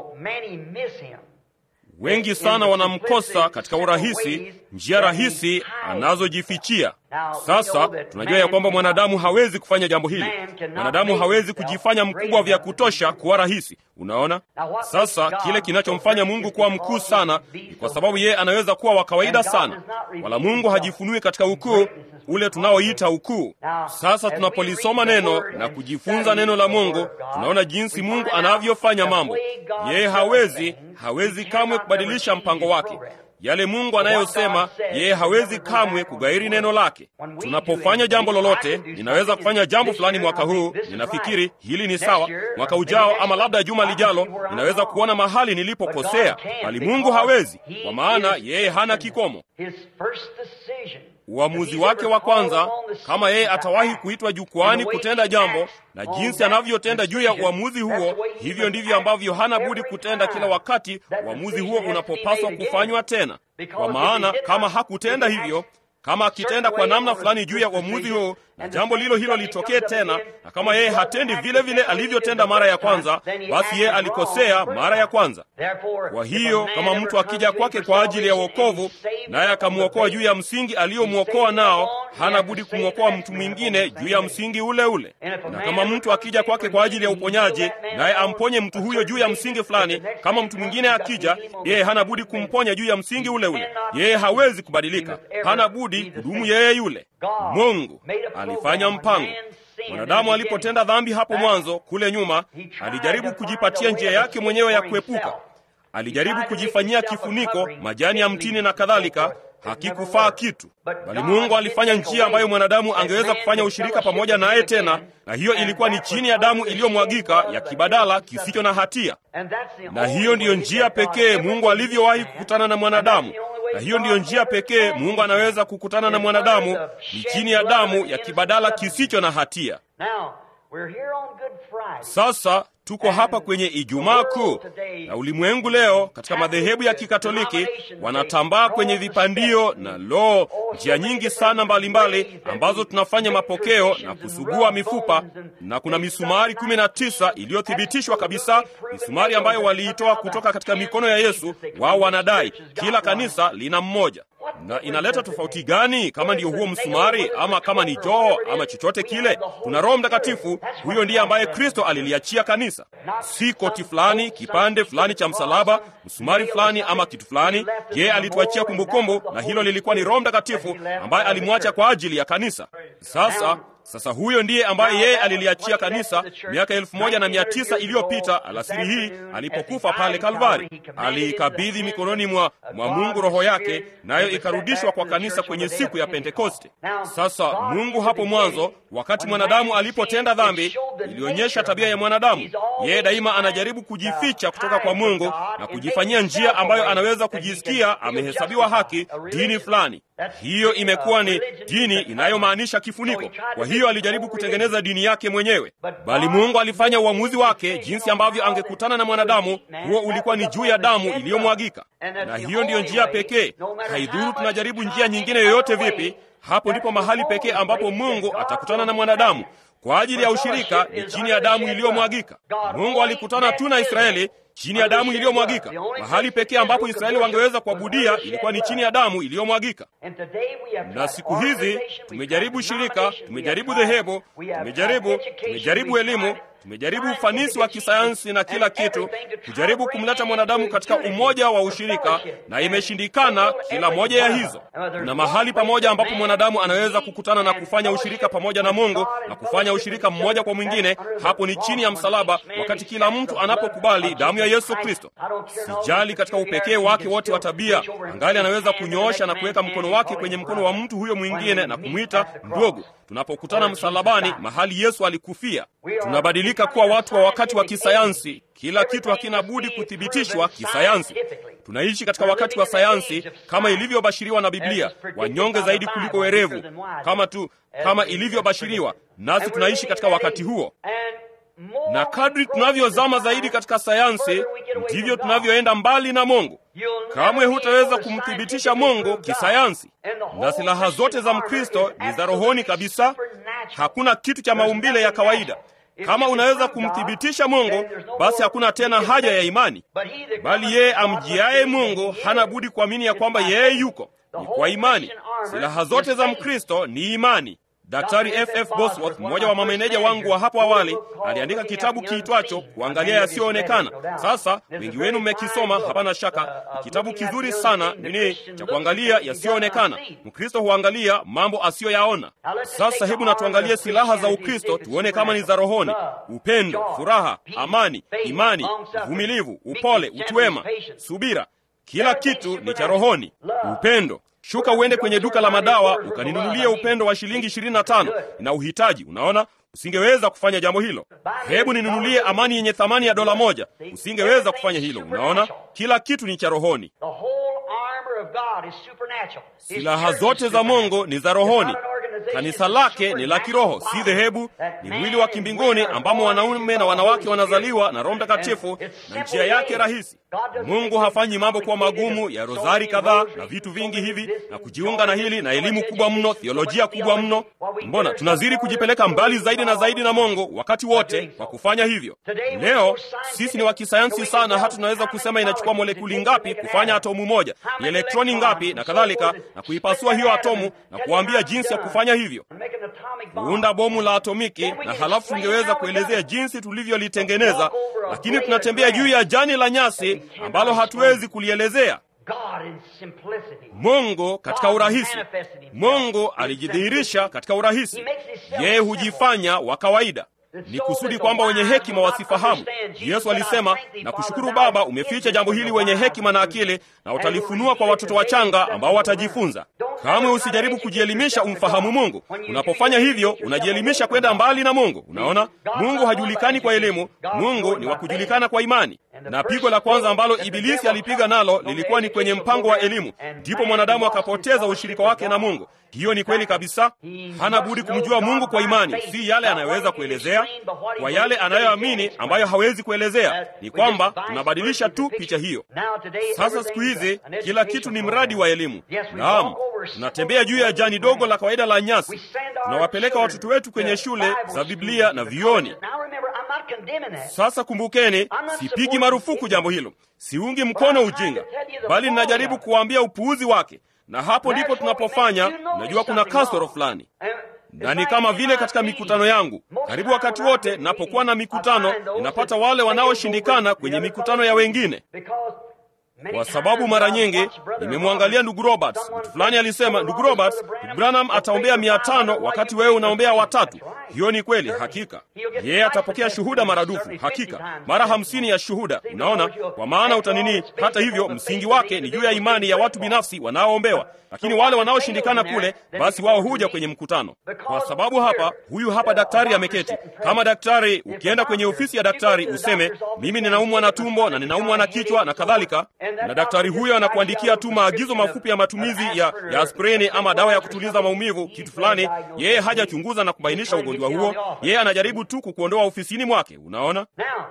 A: Wengi sana wanamkosa katika urahisi, njia rahisi anazojifichia. Sasa tunajua ya kwamba mwanadamu hawezi kufanya jambo hili. Mwanadamu hawezi kujifanya mkubwa vya kutosha kuwa rahisi. Unaona, sasa kile kinachomfanya Mungu kuwa mkuu sana ni kwa sababu yeye anaweza kuwa wa kawaida sana, wala Mungu hajifunui katika ukuu ule tunaoita ukuu. Sasa tunapolisoma neno na kujifunza neno la Mungu, tunaona jinsi Mungu anavyofanya mambo. Yeye hawezi hawezi kamwe kubadilisha mpango wake. Yale Mungu anayosema, yeye hawezi kamwe kugairi neno lake. Tunapofanya jambo lolote, ninaweza kufanya jambo fulani mwaka huu, ninafikiri hili ni sawa. Mwaka ujao ama labda juma lijalo, ninaweza kuona mahali nilipokosea, bali Mungu hawezi, kwa maana yeye hana kikomo. uamuzi wake wa kwanza, kama yeye atawahi kuitwa jukwani kutenda jambo na jinsi anavyotenda juu ya uamuzi huo, hivyo ndivyo ambavyo hana budi kutenda kila wakati uamuzi huo unapopaswa kufanywa tena. Kwa maana kama hakutenda hivyo kama akitenda kwa namna fulani juu ya uamuzi huo na jambo lilo hilo litokee tena, na kama yeye hatendi vile vile alivyotenda mara ya kwanza, basi yeye alikosea mara ya kwanza. Kwa hiyo kama mtu akija kwake kwa ajili ya wokovu, naye akamwokoa juu ya msingi aliyomwokoa nao, hana budi kumwokoa mtu mwingine juu ya msingi ule ule. Na kama mtu akija kwake kwa ajili ya uponyaji, naye amponye mtu huyo juu ya msingi fulani, kama mtu mwingine akija, yeye hana budi kumponya juu ya msingi ule ule. Yeye hawezi kubadilika, hana budi kudumu yeye yule. Mungu alifanya mpango. Mwanadamu alipotenda dhambi hapo mwanzo kule nyuma, alijaribu kujipatia njia yake mwenyewe ya kuepuka. Alijaribu kujifanyia kifuniko, majani ya mtini na kadhalika, hakikufaa kitu, bali Mungu alifanya njia ambayo mwanadamu angeweza kufanya ushirika pamoja naye tena, na hiyo ilikuwa ni chini ya damu iliyomwagika ya kibadala kisicho na hatia. Na hiyo ndiyo njia pekee Mungu alivyowahi kukutana na mwanadamu na hiyo ndiyo njia pekee Mungu anaweza kukutana na mwanadamu, ni chini ya damu ya kibadala kisicho na hatia. Sasa tuko hapa kwenye Ijumaa Kuu, na ulimwengu leo katika madhehebu ya Kikatoliki wanatambaa kwenye vipandio na loo, njia nyingi sana mbalimbali mbali, ambazo tunafanya mapokeo na kusugua mifupa, na kuna misumari kumi na tisa iliyothibitishwa kabisa, misumari ambayo waliitoa kutoka katika mikono ya Yesu. Wao wanadai kila kanisa lina mmoja na inaleta tofauti gani kama ndiyo huo msumari ama kama ni joho ama chochote kile? Kuna Roho Mtakatifu, huyo ndiye ambaye Kristo aliliachia kanisa, si koti fulani, kipande fulani cha msalaba, msumari fulani ama kitu fulani. Yeye alituachia kumbukumbu, na hilo lilikuwa ni Roho Mtakatifu ambaye alimwacha kwa ajili ya kanisa. Sasa sasa huyo ndiye ambaye yeye aliliachia kanisa miaka elfu moja na mia tisa iliyopita alasiri hii alipokufa pale Kalvari. Aliikabidhi mikononi mwa, mwa Mungu roho yake, nayo ikarudishwa kwa kanisa kwenye siku ya Pentekoste. Sasa Mungu hapo mwanzo, wakati mwanadamu alipotenda dhambi, ilionyesha tabia ya mwanadamu. Yeye daima anajaribu kujificha kutoka kwa Mungu na kujifanyia njia ambayo anaweza kujisikia amehesabiwa haki dini fulani. Hiyo imekuwa ni dini inayomaanisha kifuniko. Kwa hiyo alijaribu kutengeneza dini yake mwenyewe, bali Mungu alifanya uamuzi wake jinsi ambavyo angekutana na mwanadamu. Huo ulikuwa ni juu ya damu iliyomwagika, na hiyo ndiyo njia pekee. Haidhuru tunajaribu njia nyingine yoyote vipi, hapo ndipo mahali pekee ambapo Mungu atakutana na mwanadamu kwa ajili ya ushirika ni chini ya damu iliyomwagika. Mungu alikutana tu na Israeli chini ya damu iliyomwagika. Mahali pekee ambapo Israeli wangeweza kuabudia ilikuwa ni chini ya damu iliyomwagika. Na siku hizi tumejaribu shirika, tumejaribu dhehebu, tumejaribu tumejaribu elimu, tumejaribu ufanisi wa kisayansi na kila kitu, kujaribu kumleta mwanadamu katika umoja wa ushirika, na imeshindikana kila moja ya hizo. Na mahali pamoja ambapo mwanadamu anaweza kukutana na kufanya ushirika pamoja na Mungu na kufanya ushirika mmoja kwa mwingine, hapo ni chini ya msalaba, wakati kila mtu anapokubali damu ya Yesu Kristo. Sijali katika upekee wake wote wa tabia, angali anaweza kunyoosha na kuweka mkono wake kwenye mkono wa mtu huyo mwingine na kumwita ndugu. Tunapokutana msalabani, mahali Yesu alikufia, tunabadilika kuwa watu wa wakati wa kisayansi. Kila kitu hakina budi kuthibitishwa kisayansi. Tunaishi katika wakati wa sayansi kama ilivyobashiriwa na Biblia, wanyonge zaidi kuliko werevu, kama tu kama ilivyobashiriwa, nasi tunaishi katika wakati huo na kadri tunavyozama zaidi katika sayansi ndivyo tunavyoenda mbali na Mungu. Kamwe hutaweza kumthibitisha Mungu kisayansi, na silaha zote za Mkristo ni za rohoni kabisa. Hakuna kitu cha maumbile ya kawaida. Kama unaweza kumthibitisha Mungu, basi hakuna tena haja ya imani, bali yeye amjiaye Mungu hana budi kuamini ya kwamba yeye yuko. Ni kwa imani. Silaha zote za Mkristo ni imani. Daktari FF Bosworth, mmoja wa mameneja wangu wa hapo awali, aliandika kitabu kiitwacho kuangalia yasiyoonekana. Sasa wengi wenu mmekisoma, hapana shaka. Ni kitabu kizuri sana, nini cha kuangalia yasiyoonekana. Mkristo huangalia mambo asiyoyaona. Sasa hebu na tuangalie silaha za Ukristo, tuone kama ni za rohoni: upendo, furaha, amani, imani, uvumilivu, upole, utuwema, subira. Kila kitu ni cha rohoni. Upendo Shuka uende kwenye duka la madawa ukaninunulie upendo wa shilingi ishirini na tano na uhitaji. Unaona, usingeweza kufanya jambo hilo. Hebu ninunulie amani yenye thamani ya dola moja. Usingeweza kufanya hilo. Unaona, kila kitu ni cha rohoni.
B: The whole armor
A: silaha zote za mungu ni za rohoni kanisa lake ni la kiroho si dhehebu ni mwili wa kimbinguni ambamo wanaume na wanawake wanazaliwa na roho mtakatifu na njia yake rahisi mungu hafanyi mambo kuwa magumu ya rozari kadhaa na vitu vingi hivi na kujiunga na hili na elimu kubwa mno theolojia kubwa mno mbona tunazidi kujipeleka mbali zaidi na zaidi na mungu wakati wote kwa kufanya hivyo leo sisi ni wa kisayansi sana hata tunaweza kusema inachukua molekuli ngapi kufanya atomu moja ni elektroni ngapi na kadhalika na kuipasua hiyo atomu na kuambia jinsi ya kufanya hivyo kuunda bomu la atomiki na halafu tungeweza kuelezea jinsi tulivyolitengeneza lakini tunatembea juu ya jani la nyasi ambalo hatuwezi kulielezea mungu katika urahisi mungu alijidhihirisha katika urahisi yeye hujifanya wa kawaida ni kusudi kwamba wenye hekima wasifahamu yesu alisema na kushukuru baba umeficha jambo hili wenye hekima na akili na utalifunua kwa watoto wachanga ambao watajifunza kamwe usijaribu kujielimisha umfahamu mungu unapofanya hivyo unajielimisha kwenda mbali na mungu unaona mungu hajulikani kwa elimu mungu ni wa kujulikana kwa imani na pigo la kwanza ambalo ibilisi alipiga nalo lilikuwa ni kwenye mpango wa elimu ndipo mwanadamu akapoteza ushirika wake na mungu hiyo ni kweli kabisa hana budi kumjua mungu kwa imani si yale anayoweza kuelezea kwa yale anayoamini ambayo hawezi kuelezea ni kwamba tunabadilisha tu picha hiyo sasa siku hizi kila kitu ni mradi wa elimu naam tunatembea juu ya jani dogo la kawaida la nyasi tunawapeleka watoto wetu kwenye shule za biblia na vioni sasa kumbukeni sipigi marufuku jambo hilo siungi mkono ujinga bali ninajaribu kuwaambia upuuzi wake na hapo ndipo tunapofanya unajua kuna kasoro fulani na ni kama vile katika mikutano yangu karibu wakati wote napokuwa na mikutano ninapata wale wanaoshindikana kwenye mikutano ya wengine kwa sababu mara nyingi nimemwangalia ndugu roberts mtu fulani alisema ndugu roberts ndugu branham ataombea mia tano wakati wewe unaombea watatu hiyo ni kweli hakika yeye atapokea shuhuda maradufu hakika mara hamsini ya shuhuda unaona kwa maana utanini hata hivyo msingi wake ni juu ya imani ya watu binafsi wanaoombewa lakini wale wanaoshindikana kule basi wao huja kwenye mkutano kwa sababu hapa huyu hapa daktari ameketi kama daktari ukienda kwenye ofisi ya daktari useme mimi ninaumwa na tumbo na ninaumwa na kichwa na kadhalika na daktari huyo anakuandikia tu maagizo mafupi ya matumizi ya, ya aspirini ama dawa ya kutuliza maumivu kitu fulani yeye hajachunguza na kubainisha ugonjwa huo yeye anajaribu tu kukuondoa ofisini mwake unaona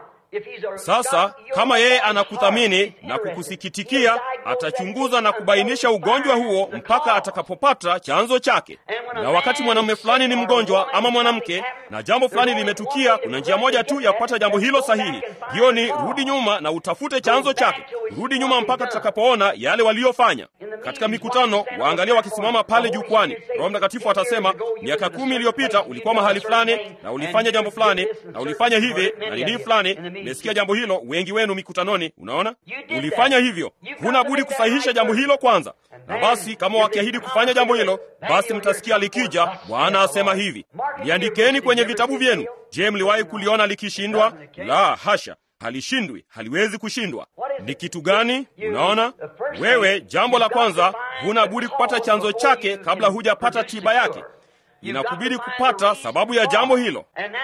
A: sasa kama yeye anakuthamini na kukusikitikia atachunguza na kubainisha ugonjwa huo mpaka atakapopata chanzo chake na wakati mwanamume fulani ni mgonjwa ama mwanamke na jambo fulani limetukia kuna njia moja tu ya kupata jambo hilo sahihi hiyo ni rudi nyuma na utafute chanzo chake rudi nyuma mpaka tutakapoona yale waliyofanya katika mikutano waangalia wakisimama pale jukwani roho mtakatifu atasema miaka kumi iliyopita ulikuwa mahali fulani na ulifanya jambo fulani na ulifanya hivi na nini fulani mmesikia jambo hilo wengi wenu mikutanoni unaona ulifanya hivyo huna budi kusahihisha jambo hilo kwanza na basi kama wakiahidi kufanya jambo hilo basi mtasikia likija bwana asema hivi liandikeni kwenye vitabu vyenu je mliwahi kuliona likishindwa la hasha halishindwi haliwezi kushindwa ni kitu gani unaona wewe jambo la kwanza huna budi kupata chanzo chake kabla hujapata tiba yake inakubidi kupata sababu ya jambo hilo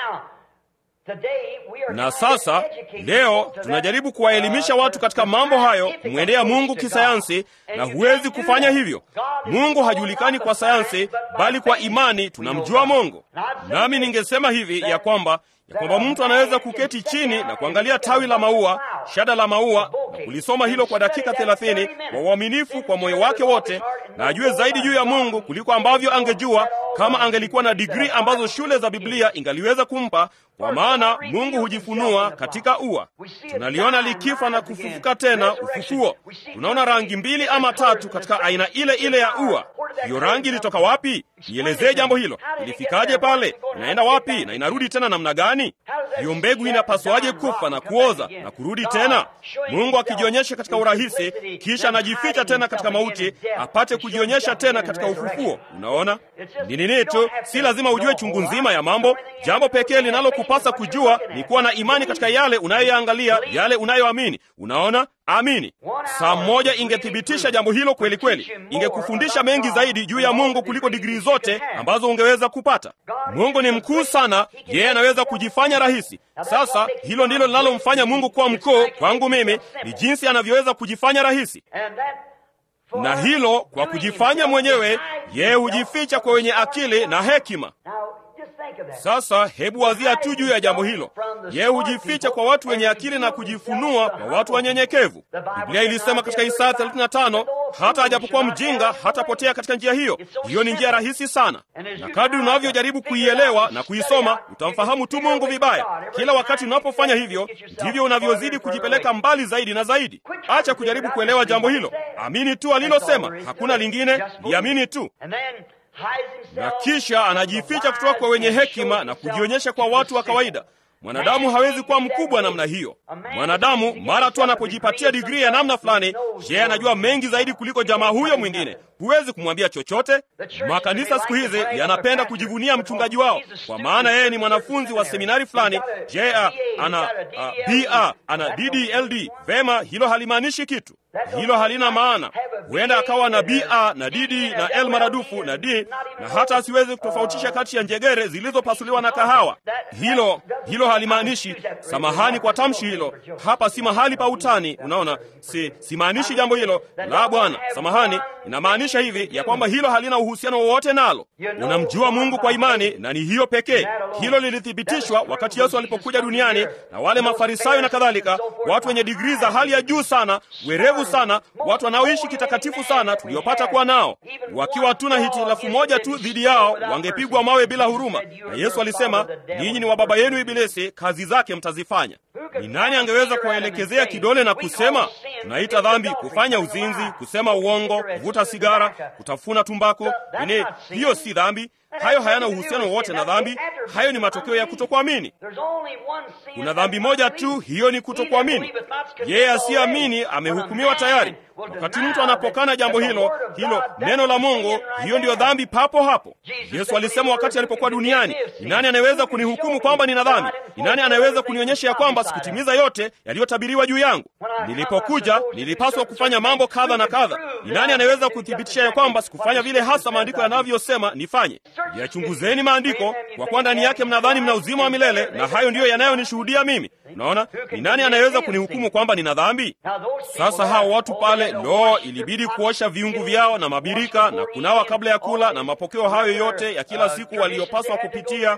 A: na sasa leo tunajaribu kuwaelimisha watu katika mambo hayo kumwendea mungu kisayansi na huwezi kufanya hivyo mungu hajulikani kwa sayansi bali kwa imani tunamjua mungu nami ningesema hivi ya kwamba ya kwamba mtu anaweza kuketi chini na kuangalia tawi la maua shada la maua na kulisoma hilo kwa dakika thelathini kwa uaminifu kwa moyo wake wote na ajue zaidi juu ya mungu kuliko ambavyo angejua kama angelikuwa na digrii ambazo shule za biblia ingaliweza kumpa kwa maana mungu hujifunua katika ua tunaliona likifa na kufufuka tena ufufuo tunaona rangi mbili ama tatu katika aina ile ile ya ua hiyo rangi ilitoka wapi nielezee jambo hilo ilifikaje pale inaenda wapi na inarudi tena namna gani hiyo mbegu inapaswaje kufa na kuoza na kurudi tena mungu akijionyesha katika urahisi kisha anajificha tena katika mauti apate kujionyesha tena katika ufufuo unaona ni nini tu si lazima ujue chungu nzima ya mambo jambo pekee linalokupasa kujua ni kuwa na imani katika yale unayoyaangalia yale unayoamini unaona amini saa moja ingethibitisha jambo hilo kweli kweli ingekufundisha mengi zaidi juu ya mungu kuliko digrii zote ambazo ungeweza kupata mungu ni mkuu sana yeye anaweza kujifanya rahisi sasa hilo ndilo linalomfanya mungu kuwa mkuu kwangu mimi ni jinsi anavyoweza kujifanya rahisi na hilo kwa kujifanya mwenyewe, yeye hujificha kwa wenye akili na hekima. Sasa hebu wazia tu juu ya jambo hilo. Yeye hujificha kwa watu wenye akili na kujifunua kwa watu wanyenyekevu. Biblia ilisema katika Isaya 35, hata ajapokuwa mjinga hatapotea katika njia hiyo. Hiyo ni njia rahisi sana, na kadri unavyojaribu kuielewa na kuisoma utamfahamu tu Mungu vibaya. Kila wakati unapofanya hivyo, ndivyo unavyozidi kujipeleka mbali zaidi na zaidi. Acha kujaribu kuelewa jambo hilo, amini tu alilosema, hakuna lingine, liamini tu na kisha anajificha kutoka kwa wenye hekima na kujionyesha kwa watu wa kawaida. Mwanadamu hawezi kuwa mkubwa namna hiyo. Mwanadamu mara tu anapojipatia digrii ya namna fulani, yeye anajua mengi zaidi kuliko jamaa huyo mwingine. Huwezi kumwambia chochote. Makanisa siku hizi yanapenda kujivunia mchungaji wao, kwa maana yeye ni mwanafunzi wa seminari fulani. Je, ana BA ana DDLD. Vema, hilo halimaanishi kitu, hilo halina maana. Huenda akawa na BA na DD na L maradufu na D, na hata asiwezi kutofautisha kati ya njegere zilizopasuliwa na kahawa. Hilo hilo halimaanishi. Samahani kwa tamshi hilo, hapa si mahali pa utani. Unaona, si simaanishi jambo hilo la Bwana. Samahani, inamaanisha hivi ya kwamba hilo halina uhusiano wowote nalo. Unamjua Mungu kwa imani, na ni hiyo pekee. Hilo lilithibitishwa wakati Yesu alipokuja duniani, na wale Mafarisayo na kadhalika, watu wenye digrii za hali ya juu sana, werevu sana, watu wanaoishi kitakatifu sana, tuliopata kuwa nao, wakiwa tuna hitilafu moja tu dhidi yao, wangepigwa mawe bila huruma. Na Yesu alisema, ninyi ni wa baba yenu Ibilisi, kazi zake mtazifanya. Ni nani angeweza kuwaelekezea kidole na kusema tunaita dhambi kufanya uzinzi, kusema uongo, kuvuta sigara, kutafuna tumbako? Ini hiyo si dhambi. Hayo hayana uhusiano wowote na dhambi. Hayo ni matokeo ya kutokuamini. Kuna dhambi moja tu, hiyo ni kutokuamini. Yeye asiyeamini amehukumiwa tayari. Wakati mtu anapokana jambo hilo hilo neno la Mungu, hiyo ndiyo dhambi papo hapo. Yesu alisema wakati alipokuwa duniani, ni nani anayeweza kunihukumu kwamba nina dhambi? Ni nani anayeweza kunionyesha ya kwamba sikutimiza yote yaliyotabiriwa juu yangu? Nilipokuja nilipaswa kufanya mambo kadha na kadha. Ni nani anayeweza kuthibitisha ya kwamba sikufanya vile hasa maandiko yanavyosema nifanye? Yachunguzeni maandiko, kwa kuwa ndani yake mnadhani mna uzima wa milele, na hayo ndiyo yanayonishuhudia mimi. Unaona, ni nani anayeweza kunihukumu kwamba nina dhambi? Sasa hao watu pale, lo, ilibidi kuosha viungu vyao na mabirika na kunawa kabla ya kula na mapokeo hayo yote ya kila siku waliyopaswa kupitia.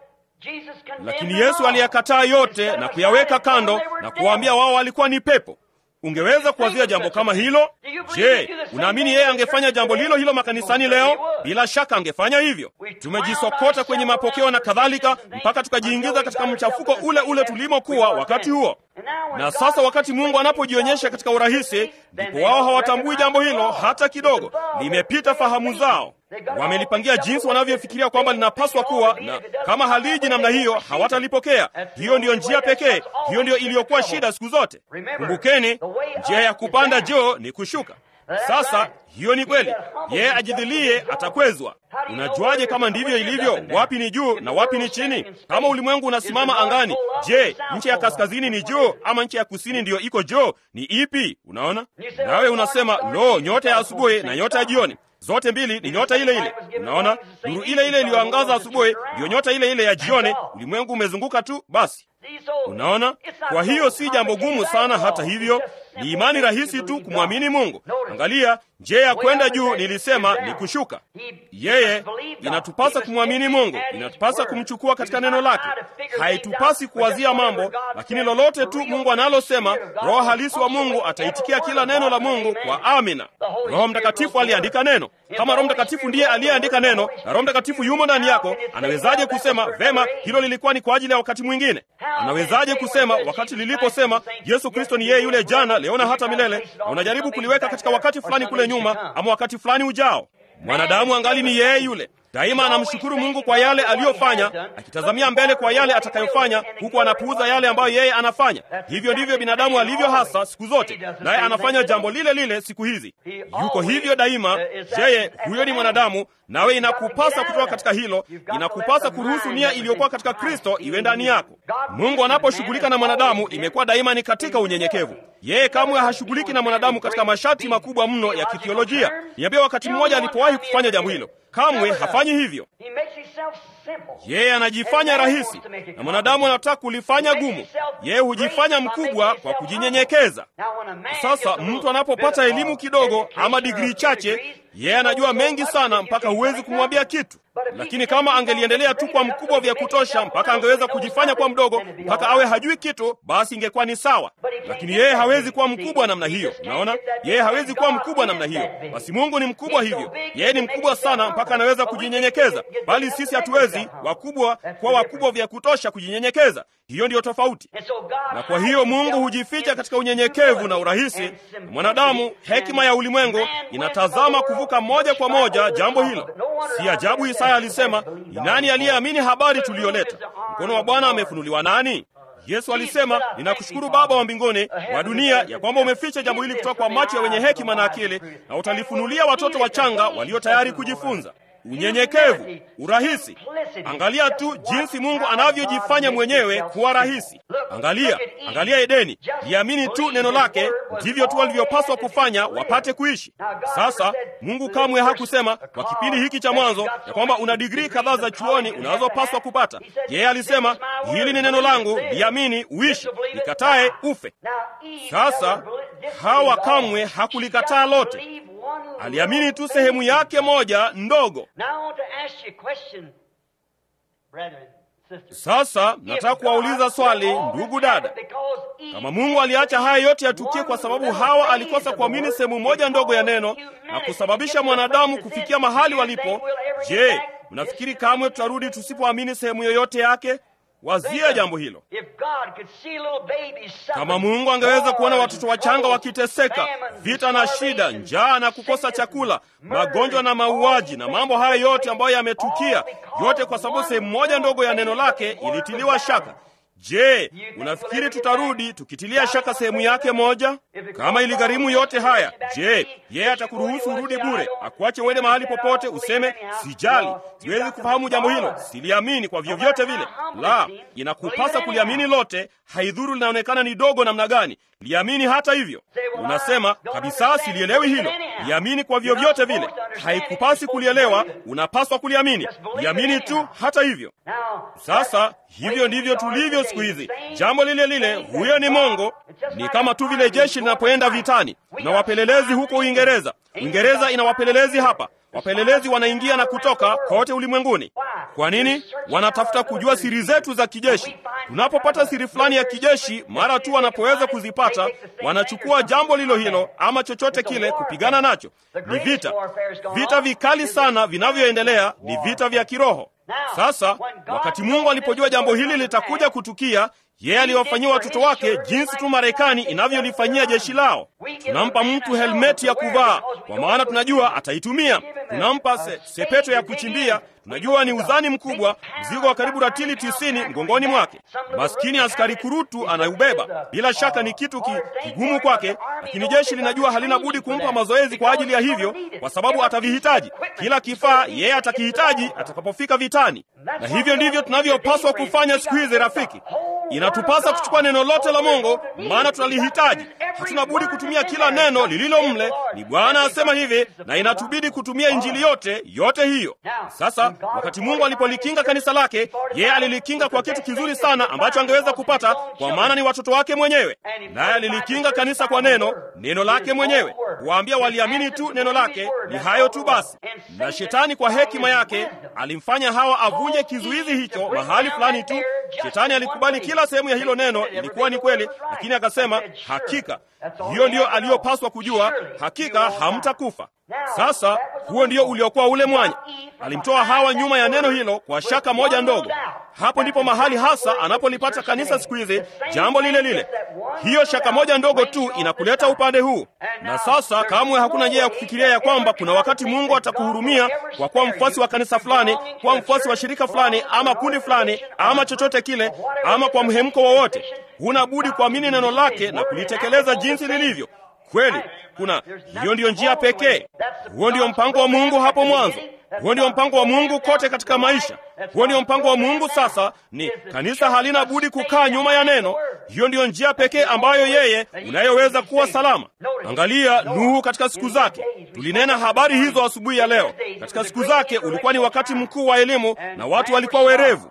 A: Lakini Yesu aliyakataa yote na kuyaweka kando na kuwaambia wao walikuwa ni pepo. Ungeweza kuwazia jambo kama hilo? Je, unaamini yeye angefanya jambo lilo hilo makanisani leo? Bila shaka angefanya hivyo. Tumejisokota kwenye mapokeo na kadhalika, mpaka tukajiingiza katika mchafuko ule ule tulimokuwa wakati huo. Na sasa wakati Mungu anapojionyesha katika urahisi, ndipo wao hawatambui jambo hilo hata kidogo, limepita fahamu zao. Wamelipangia jinsi wanavyofikiria kwamba linapaswa kuwa, na kama haliji namna hiyo hawatalipokea. Hiyo ndiyo njia pekee, hiyo ndiyo iliyokuwa shida siku zote. Kumbukeni, njia ya kupanda juu ni kushuka. Sasa hiyo ni kweli, yeye ajidhilie atakwezwa. Unajuaje kama ndivyo ilivyo? Wapi ni juu na wapi ni chini? Kama ulimwengu unasimama angani, je, nchi ya kaskazini ni juu ama nchi ya kusini ndiyo iko juu? Ni ipi? Unaona, nawe unasema lo, nyota ya asubuhi na nyota ya jioni zote mbili ni nyota ile ile. Unaona, nuru ile ile iliyoangaza asubuhi ndiyo nyota ile ile ya jioni. Ulimwengu umezunguka tu basi. Unaona, kwa hiyo si jambo gumu sana. Hata hivyo, ni imani rahisi tu kumwamini Mungu. Angalia, njia ya kwenda juu nilisema ni kushuka. Yeye inatupasa kumwamini Mungu, inatupasa kumchukua katika neno lake. Haitupasi kuwazia mambo, lakini lolote tu Mungu analosema, Roho halisi wa Mungu ataitikia kila neno la Mungu kwa amina. Roho Mtakatifu aliandika neno. Kama Roho Mtakatifu ndiye aliyeandika neno na Roho Mtakatifu yumo ndani yako, anawezaje kusema vema, hilo lilikuwa ni kwa ajili ya wakati mwingine? Anawezaje kusema wakati liliposema Yesu Kristo ni yeye yule jana, leo na hata milele, na unajaribu kuliweka katika wakati fulani kule nyuma ama wakati fulani ujao? Mwanadamu angali ni yeye yule. Daima anamshukuru Mungu kwa yale aliyofanya, akitazamia mbele kwa yale atakayofanya, huku anapuuza yale ambayo yeye anafanya. Hivyo ndivyo binadamu alivyo hasa siku zote, naye anafanya jambo lile lile siku hizi. Yuko hivyo daima. Yeye huyo ni mwanadamu, nawe inakupasa kutoka katika hilo. Inakupasa kuruhusu nia iliyokuwa katika Kristo iwe ndani yako. Mungu anaposhughulika na mwanadamu, imekuwa daima ni katika unyenyekevu. Yeye kamwe hashughuliki na mwanadamu katika masharti makubwa mno ya kithiolojia. Niambia wakati mmoja alipowahi kufanya jambo hilo kamwe hafanyi hivyo.
B: He makes himself simple.
A: Yeye anajifanya rahisi, na mwanadamu anataka kulifanya gumu. Yeye hujifanya mkubwa kwa kujinyenyekeza. Sasa mtu anapopata elimu kidogo ama digrii chache, yeye anajua mengi sana mpaka huwezi kumwambia kitu. Lakini kama angeliendelea tu kwa mkubwa vya kutosha mpaka angeweza kujifanya kwa mdogo mpaka awe hajui kitu, basi ingekuwa ni sawa. Lakini yeye hawezi kuwa mkubwa namna hiyo. Unaona, yeye hawezi kuwa mkubwa namna hiyo. Basi Mungu ni mkubwa hivyo, yeye ni mkubwa sana mpaka anaweza kujinyenyekeza, bali sisi hatuwezi wakubwa kuwa wakubwa vya kutosha kujinyenyekeza. Hiyo ndiyo tofauti. Na kwa hiyo Mungu hujificha katika unyenyekevu na urahisi. Mwanadamu, hekima ya ulimwengu inatazama kuvuka moja kwa moja jambo hilo. Si ajabu Isaya alisema, ni nani aliyeamini habari tuliyoleta? Mkono wa Bwana amefunuliwa nani? Yesu alisema, ninakushukuru Baba wa mbinguni wa dunia ya kwamba umeficha jambo hili kutoka kwa macho ya wenye hekima na akili, na utalifunulia watoto wachanga walio tayari kujifunza. Unyenyekevu, urahisi. Angalia tu jinsi Mungu anavyojifanya mwenyewe kuwa rahisi. Angalia, angalia Edeni, liamini tu neno lake, ndivyo tu walivyopaswa kufanya wapate kuishi. Sasa Mungu kamwe hakusema kwa kipindi hiki cha mwanzo ya kwamba una digrii kadhaa za chuoni unazopaswa kupata. Yeye alisema hili ni neno langu, liamini uishi, likatae ufe. Sasa Hawa kamwe hakulikataa lote, aliamini tu sehemu yake moja ndogo. Sasa nataka kuwauliza swali, ndugu dada, kama Mungu aliacha haya yote yatukie kwa sababu Hawa alikosa kuamini sehemu moja ndogo ya neno na kusababisha mwanadamu kufikia mahali walipo, je, mnafikiri kamwe tutarudi tusipoamini sehemu yoyote yake? Wazia jambo hilo. Kama Mungu angeweza kuona watoto wachanga wakiteseka, vita na shida, njaa na kukosa chakula, magonjwa na mauaji na mambo haya yote ambayo yametukia, yote kwa sababu sehemu moja ndogo ya neno lake ilitiliwa shaka. Je, unafikiri tutarudi tukitilia shaka sehemu yake moja? Kama iligharimu yote haya, je, yeye atakuruhusu urudi bure, akuache uende mahali popote useme sijali, siwezi kufahamu jambo hilo, siliamini kwa vyovyote vile? La, inakupasa kuliamini lote, haidhuru linaonekana ni dogo namna gani. Liamini hata hivyo. Unasema kabisa, silielewi hilo. Liamini kwa vyovyote vile. Haikupasi kulielewa, unapaswa kuliamini. Liamini tu hata hivyo. Sasa hivyo ndivyo tulivyo siku hizi, jambo lile lile. Huyo ni mongo. Ni kama tu vile jeshi linapoenda vitani. Kuna wapelelezi huko Uingereza. Uingereza ina wapelelezi hapa. Wapelelezi wanaingia na kutoka kote ulimwenguni. Kwa nini? Wanatafuta kujua siri zetu za kijeshi. Tunapopata siri fulani ya kijeshi, mara tu wanapoweza kuzipata, wanachukua jambo lilo hilo ama chochote kile kupigana nacho. Ni vita, vita vikali sana vinavyoendelea, ni vita vya kiroho. Sasa wakati Mungu alipojua jambo hili litakuja kutukia, yeye aliwafanyia watoto wake jinsi tu Marekani inavyolifanyia jeshi lao. Tunampa mtu helmeti ya kuvaa, kwa maana tunajua ataitumia. Tunampa se, sepeto ya kuchimbia, tunajua ni uzani mkubwa, mzigo wa karibu ratili tisini mgongoni mwake. Maskini askari kurutu anaubeba, bila shaka ni kitu ki, kigumu kwake, lakini jeshi linajua halina budi kumpa mazoezi kwa ajili ya hivyo, kwa sababu atavihitaji. Kila kifaa yeye atakihitaji atakapofika vitani, na hivyo ndivyo tunavyopaswa kufanya siku hizi, rafiki. Inatupasa kuchukua neno lote la Mungu, maana tunalihitaji. Hatuna budi kutumia kila neno lililo mle. Ni Bwana asema hivi, na inatubidi kutumia injili yote yote hiyo. Sasa wakati Mungu alipolikinga kanisa lake, yeye alilikinga kwa kitu kizuri sana ambacho angeweza kupata, kwa maana ni watoto wake mwenyewe. Naye alilikinga kanisa kwa neno, neno lake mwenyewe, kuwaambia waliamini tu neno lake. Ni hayo tu basi. Na shetani kwa hekima yake alimfanya Hawa avunje kizuizi hicho mahali fulani tu. Shetani alikubali kila sehemu ya hilo neno ilikuwa ni kweli, lakini akasema hakika hiyo ndiyo aliyopaswa kujua, hakika hamtakufa. Sasa huo ndio uliokuwa ule mwanya. Alimtoa Hawa nyuma ya neno hilo kwa shaka moja ndogo. Hapo ndipo mahali hasa anapolipata kanisa siku hizi, jambo lile lile. Hiyo shaka moja ndogo tu inakuleta upande huu. Na sasa kamwe hakuna njia ya kufikiria ya kwamba kuna wakati Mungu atakuhurumia kwa kuwa mfuasi wa kanisa fulani, kuwa mfuasi wa shirika fulani, ama kundi fulani, ama chochote kile, ama kwa mhemko wowote. Huna budi kuamini neno lake na kulitekeleza jinsi lilivyo. Kweli kuna hiyo ndiyo njia pekee. Huo ndio mpango wa Mungu hapo mwanzo. Huo ndio mpango wa Mungu kote katika maisha. Huo ndio mpango wa Mungu. Sasa ni kanisa halina budi kukaa nyuma ya neno. Hiyo ndiyo njia pekee ambayo yeye unayoweza kuwa salama. Angalia Nuhu katika siku zake. Tulinena habari hizo asubuhi ya leo. Katika siku zake ulikuwa ni wakati mkuu wa elimu na watu walikuwa werevu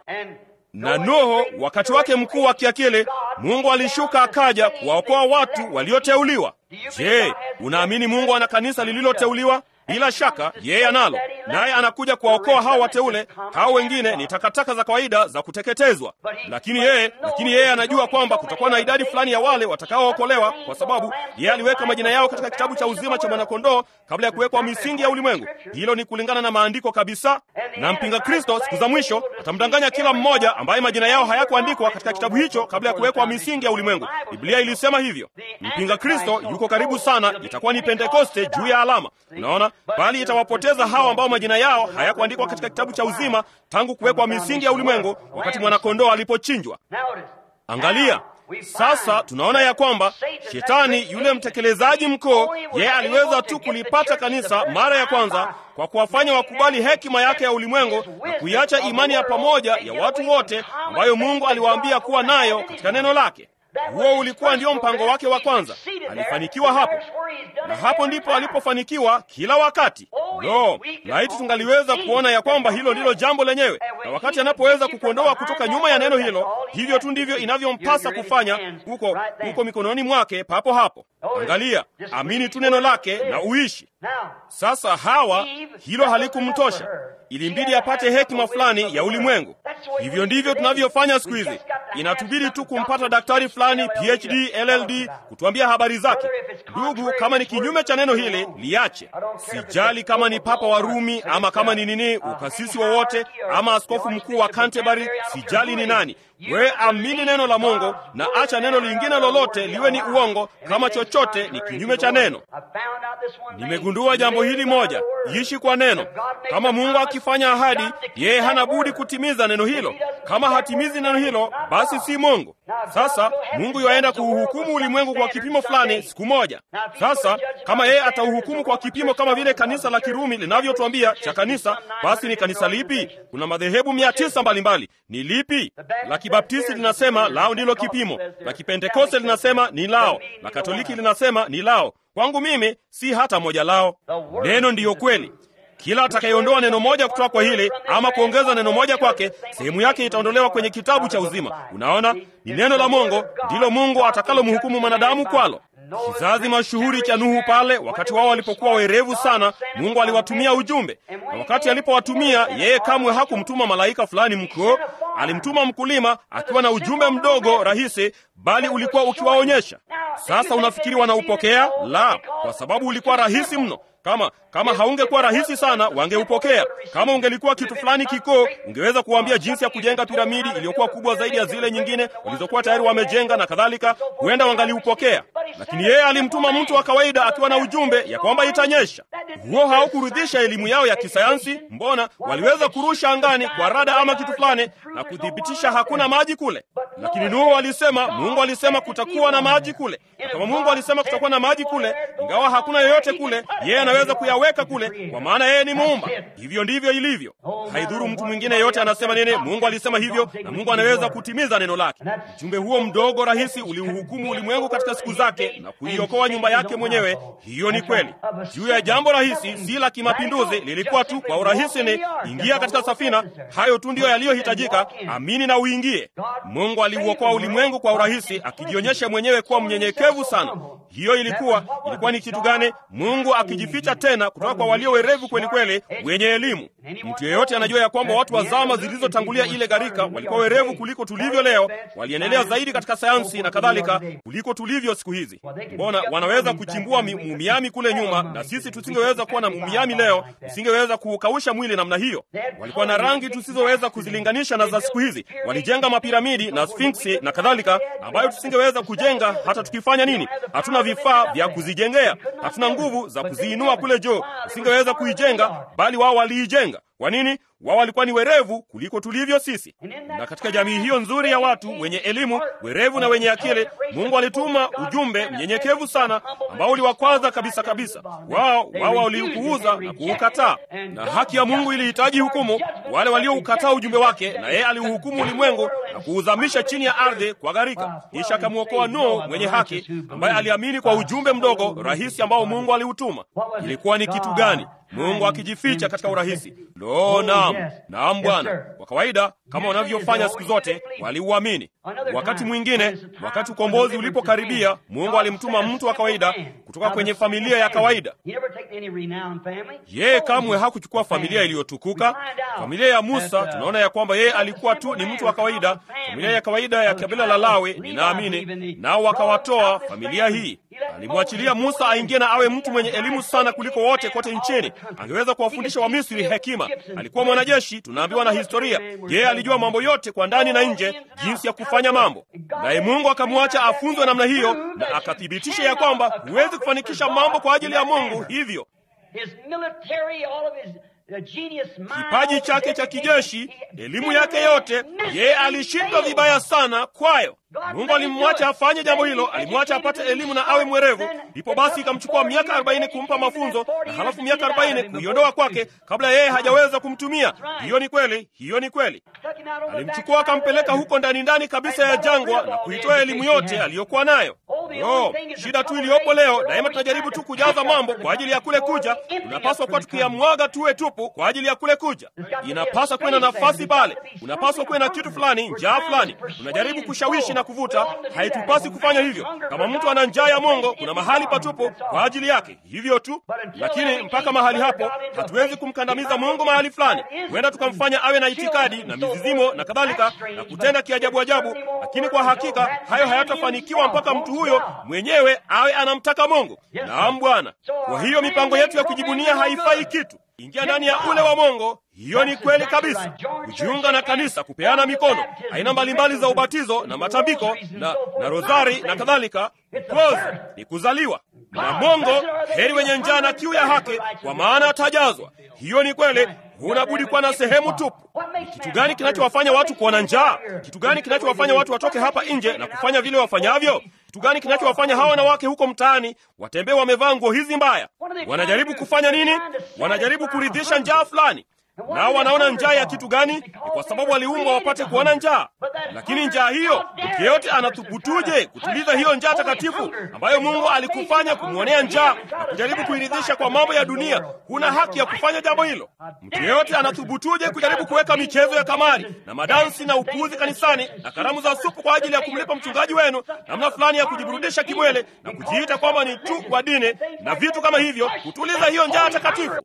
A: na Nuhu wakati wake mkuu wa kiakili, Mungu alishuka akaja kuwaokoa watu walioteuliwa. Je, unaamini Mungu ana kanisa lililoteuliwa? Bila shaka yeye analo, naye anakuja kuwaokoa hao wateule. Hao wengine ni takataka za kawaida za kuteketezwa, lakini yeye lakini yeye anajua kwamba kutakuwa na idadi fulani ya wale watakaookolewa, kwa sababu yeye aliweka majina yao katika kitabu cha uzima cha mwanakondoo kabla ya kuwekwa misingi ya ulimwengu. Hilo ni kulingana na maandiko kabisa. Na mpinga Kristo siku za mwisho atamdanganya kila mmoja ambaye majina yao hayakuandikwa katika kitabu hicho kabla ya kuwekwa misingi ya ulimwengu. Biblia ilisema hivyo. Mpinga Kristo yuko karibu sana, itakuwa ni Pentekoste juu ya alama. Unaona, bali itawapoteza hao ambao majina yao hayakuandikwa katika kitabu cha uzima tangu kuwekwa misingi ya ulimwengu, wakati mwanakondoo alipochinjwa. Angalia sasa, tunaona ya kwamba shetani yule mtekelezaji mkuu, yeye aliweza tu kulipata kanisa mara ya kwanza kwa kuwafanya wakubali hekima yake ya ulimwengu na kuiacha imani ya pamoja ya watu wote ambayo Mungu aliwaambia kuwa nayo katika neno lake. Huo ulikuwa ndio mpango wake wa kwanza. Alifanikiwa hapo, na hapo ndipo alipofanikiwa kila wakati. No, laiti tungaliweza kuona ya kwamba hilo ndilo jambo lenyewe, na wakati anapoweza kukuondoa kutoka nyuma ya neno hilo, hivyo tu ndivyo inavyompasa kufanya huko huko mikononi mwake papo hapo. Angalia, amini tu neno lake na uishi. Sasa Hawa hilo halikumtosha, ilimbidi apate hekima fulani ya ulimwengu. Hivyo ndivyo tunavyofanya siku hizi. Inatubidi tu kumpata daktari fulani PhD, LLD kutuambia habari zake. Ndugu, kama ni kinyume cha neno hili liache. Sijali kama ni papa wa Rumi ama kama ni nini, ukasisi wowote ama askofu mkuu wa Canterbury, sijali ni nani. Wewe amini neno la Mungu na acha neno lingine lolote liwe ni uongo, kama chochote ni kinyume cha neno. Nimegundua jambo hili moja, ishi kwa neno. Kama Mungu akifanya ahadi, yeye hana budi kutimiza neno hilo. Kama hatimizi neno hilo, basi si Mungu. Sasa Mungu yaenda kuuhukumu ulimwengu kwa kipimo fulani siku moja. Sasa kama yeye atauhukumu kwa kipimo kama vile kanisa la Kirumi linavyotuambia cha kanisa, basi ni kanisa lipi? Kuna madhehebu mia tisa mbalimbali. Ni lipi? La Kibaptisti linasema lao ndilo kipimo, la Kipentekoste linasema ni lao, la Katoliki linasema ni lao. Kwangu mimi si hata moja lao. Neno ndiyo kweli. Kila atakayeondoa neno moja kutoka kwa hili ama kuongeza neno moja kwake, sehemu yake itaondolewa kwenye kitabu cha uzima. Unaona, ni neno la Mungu ndilo Mungu atakalomhukumu mwanadamu kwalo. Kizazi mashuhuri cha Nuhu pale, wakati wao walipokuwa werevu sana, Mungu aliwatumia ujumbe, na wakati alipowatumia yeye, kamwe hakumtuma malaika fulani mkuu. Alimtuma mkulima akiwa na ujumbe mdogo rahisi, bali ulikuwa ukiwaonyesha. Sasa unafikiri wanaupokea? La, kwa sababu ulikuwa rahisi mno. Kama kama haungekuwa rahisi sana, wangeupokea. Kama ungelikuwa kitu fulani kikuu, ungeweza kuwaambia jinsi ya kujenga piramidi iliyokuwa kubwa zaidi ya zile nyingine walizokuwa tayari wamejenga na kadhalika, huenda wangaliupokea. Lakini yeye alimtuma mtu wa kawaida akiwa na ujumbe ya kwamba itanyesha. Huo haukurudhisha elimu yao ya kisayansi. Mbona waliweza kurusha angani kwa rada ama kitu fulani na kuthibitisha hakuna maji kule, lakini Nuhu alisema, Mungu alisema kutakuwa na maji kule. Na kama Mungu alisema kutakuwa na maji kule, ingawa hakuna yoyote kule, yeye anaweza kuyaweka kule, kwa maana yeye ni muumba. Hivyo ndivyo ilivyo. Haidhuru mtu mwingine yote anasema nini, Mungu alisema hivyo, na Mungu anaweza kutimiza neno lake. Ujumbe huo mdogo rahisi uliuhukumu ulimwengu katika siku zake na kuiokoa nyumba yake mwenyewe. Hiyo ni kweli. Juu ya jambo rahisi, si la kimapinduzi, lilikuwa tu kwa urahisi ni ingia katika safina. Hayo tu ndiyo yaliyohitajika, amini na uingie. Mungu aliuokoa ulimwengu kwa urahisi, akijionyesha mwenyewe kuwa mnyenyekevu sana. Hiyo ilikuwa ilikuwa ni kitu gani? Mungu akijificha tena kutoka kwa walio werevu kweli kweli, wenye elimu. Mtu yeyote anajua ya kwamba watu wa zama zilizotangulia ile gharika walikuwa werevu kuliko tulivyo leo, waliendelea zaidi katika sayansi na kadhalika kuliko tulivyo siku hizi. Mbona wanaweza kuchimbua mumiami kule nyuma, na sisi tusingeweza kuwa na mumiami leo, tusingeweza kuukausha mwili namna hiyo. Walikuwa na rangi tusizoweza kuzilinganisha na za siku hizi. Walijenga mapiramidi na sfinksi na kadhalika, ambayo tusingeweza kujenga hata tukifanya nini. Hatuna vifaa vya kuzijengea, hatuna nguvu za kuziinua kule juu, tusingeweza kuijenga, bali wao waliijenga. Kwa nini? Wao walikuwa ni werevu kuliko tulivyo sisi. Na katika jamii hiyo nzuri ya watu wenye elimu, werevu na wenye akili, Mungu alituma ujumbe mnyenyekevu sana ambao uliwakwaza kabisa kabisa. Wao wao waliupuuza na kuukataa, na haki ya Mungu ilihitaji hukumu wale walioukataa ujumbe wake, na yeye aliuhukumu ulimwengu na kuuzamisha chini ya ardhi kwa gharika. Kisha akamwokoa Nuhu mwenye haki, ambaye aliamini kwa ujumbe mdogo rahisi ambao Mungu aliutuma. Ilikuwa ni kitu gani? Mungu akijificha katika urahisi. Lo, naam, naam Bwana. Kwa kawaida, kama wanavyofanya siku zote, waliuamini. Wakati mwingine, wakati ukombozi ulipokaribia, Mungu alimtuma mtu wa kawaida kutoka kwenye familia ya kawaida. Yeye kamwe hakuchukua familia iliyotukuka. Familia ya Musa, tunaona ya kwamba yeye alikuwa tu ni mtu wa kawaida, familia ya kawaida ya kabila la Lawi, ninaamini, nao wakawatoa familia hii. Alimwachilia Musa aingie na awe mtu mwenye elimu sana kuliko wote kote nchini. Angeweza kuwafundisha Wamisri hekima. Alikuwa mwanajeshi, tunaambiwa na historia. Yeye alijua mambo yote kwa ndani na nje, jinsi ya kufanya mambo. Naye Mungu akamwacha afunzwe namna hiyo, na akathibitisha ya kwamba huwezi kufanikisha mambo kwa ajili ya Mungu hivyo kipaji chake cha kijeshi, elimu yake yote, yeye alishindwa vibaya sana kwayo. Mungu alimwacha afanye jambo hilo, alimwacha apate elimu na awe mwerevu. Ndipo basi ikamchukua miaka arobaini kumpa mafunzo na halafu miaka arobaini kuiondoa kwake kabla yeye hajaweza kumtumia. Hiyo ni kweli, hiyo ni kweli. Alimchukua akampeleka huko ndani ndani kabisa ya jangwa na kuitoa elimu yote aliyokuwa nayo. No, shida tu iliyopo leo, daima tunajaribu tu kujaza mambo kwa ajili ya kule kuja. Tunapaswa kuwa tukiyamwaga tuwe tupu kwa ajili ya kule kuja. Inapaswa kuwe na nafasi pale, unapaswa kuwe na kitu fulani, njaa fulani. Tunajaribu kushawishi na kuvuta. Haitupasi kufanya hivyo. Kama mtu ana njaa ya Mungu, kuna mahali patupu kwa ajili yake, hivyo tu. Lakini mpaka mahali hapo, hatuwezi kumkandamiza Mungu mahali fulani. Huenda tukamfanya awe na itikadi na mizizimo na kadhalika na kutenda kiajabu ajabu, lakini kwa hakika hayo hayatafanikiwa mpaka mtu huyo mwenyewe awe anamtaka Mungu. Naam Bwana. Kwa hiyo mipango yetu ya kujibunia haifai kitu. Ingia ndani ya ule wa Mungu. Hiyo ni kweli kabisa. Kujiunga na kanisa, kupeana mikono, aina mbalimbali za ubatizo na matambiko na, na rozari na kadhalika. Ukozi ni kuzaliwa na Mungu. Heri wenye njaa na kiu ya haki, kwa maana atajazwa. Hiyo ni kweli. Huna budi kuwa na sehemu tupu. Ni kitu gani kinachowafanya watu kuwa na njaa? Kitu gani kinachowafanya watu watoke hapa nje na kufanya vile wafanyavyo? Kitu gani kinachowafanya hawa wanawake huko mtaani watembee wamevaa nguo hizi mbaya? Wanajaribu kufanya nini? Wanajaribu kuridhisha njaa fulani. Nao wanaona njaa ya kitu gani? Ni kwa sababu waliumbwa wapate kuona njaa. Lakini njaa hiyo, mtu yeyote anathubutuje kutuliza hiyo njaa takatifu ambayo Mungu alikufanya kumwonea njaa na kujaribu kuiridhisha kwa mambo ya dunia? Huna haki ya kufanya jambo hilo. Mtu yeyote anathubutuje kujaribu kuweka michezo ya kamari na madansi na upuuzi kanisani na karamu za supu kwa ajili ya kumlipa mchungaji wenu, namna fulani ya kujiburudisha kimwele na kujiita kwamba ni tu wa dini na vitu kama hivyo, kutuliza hiyo njaa takatifu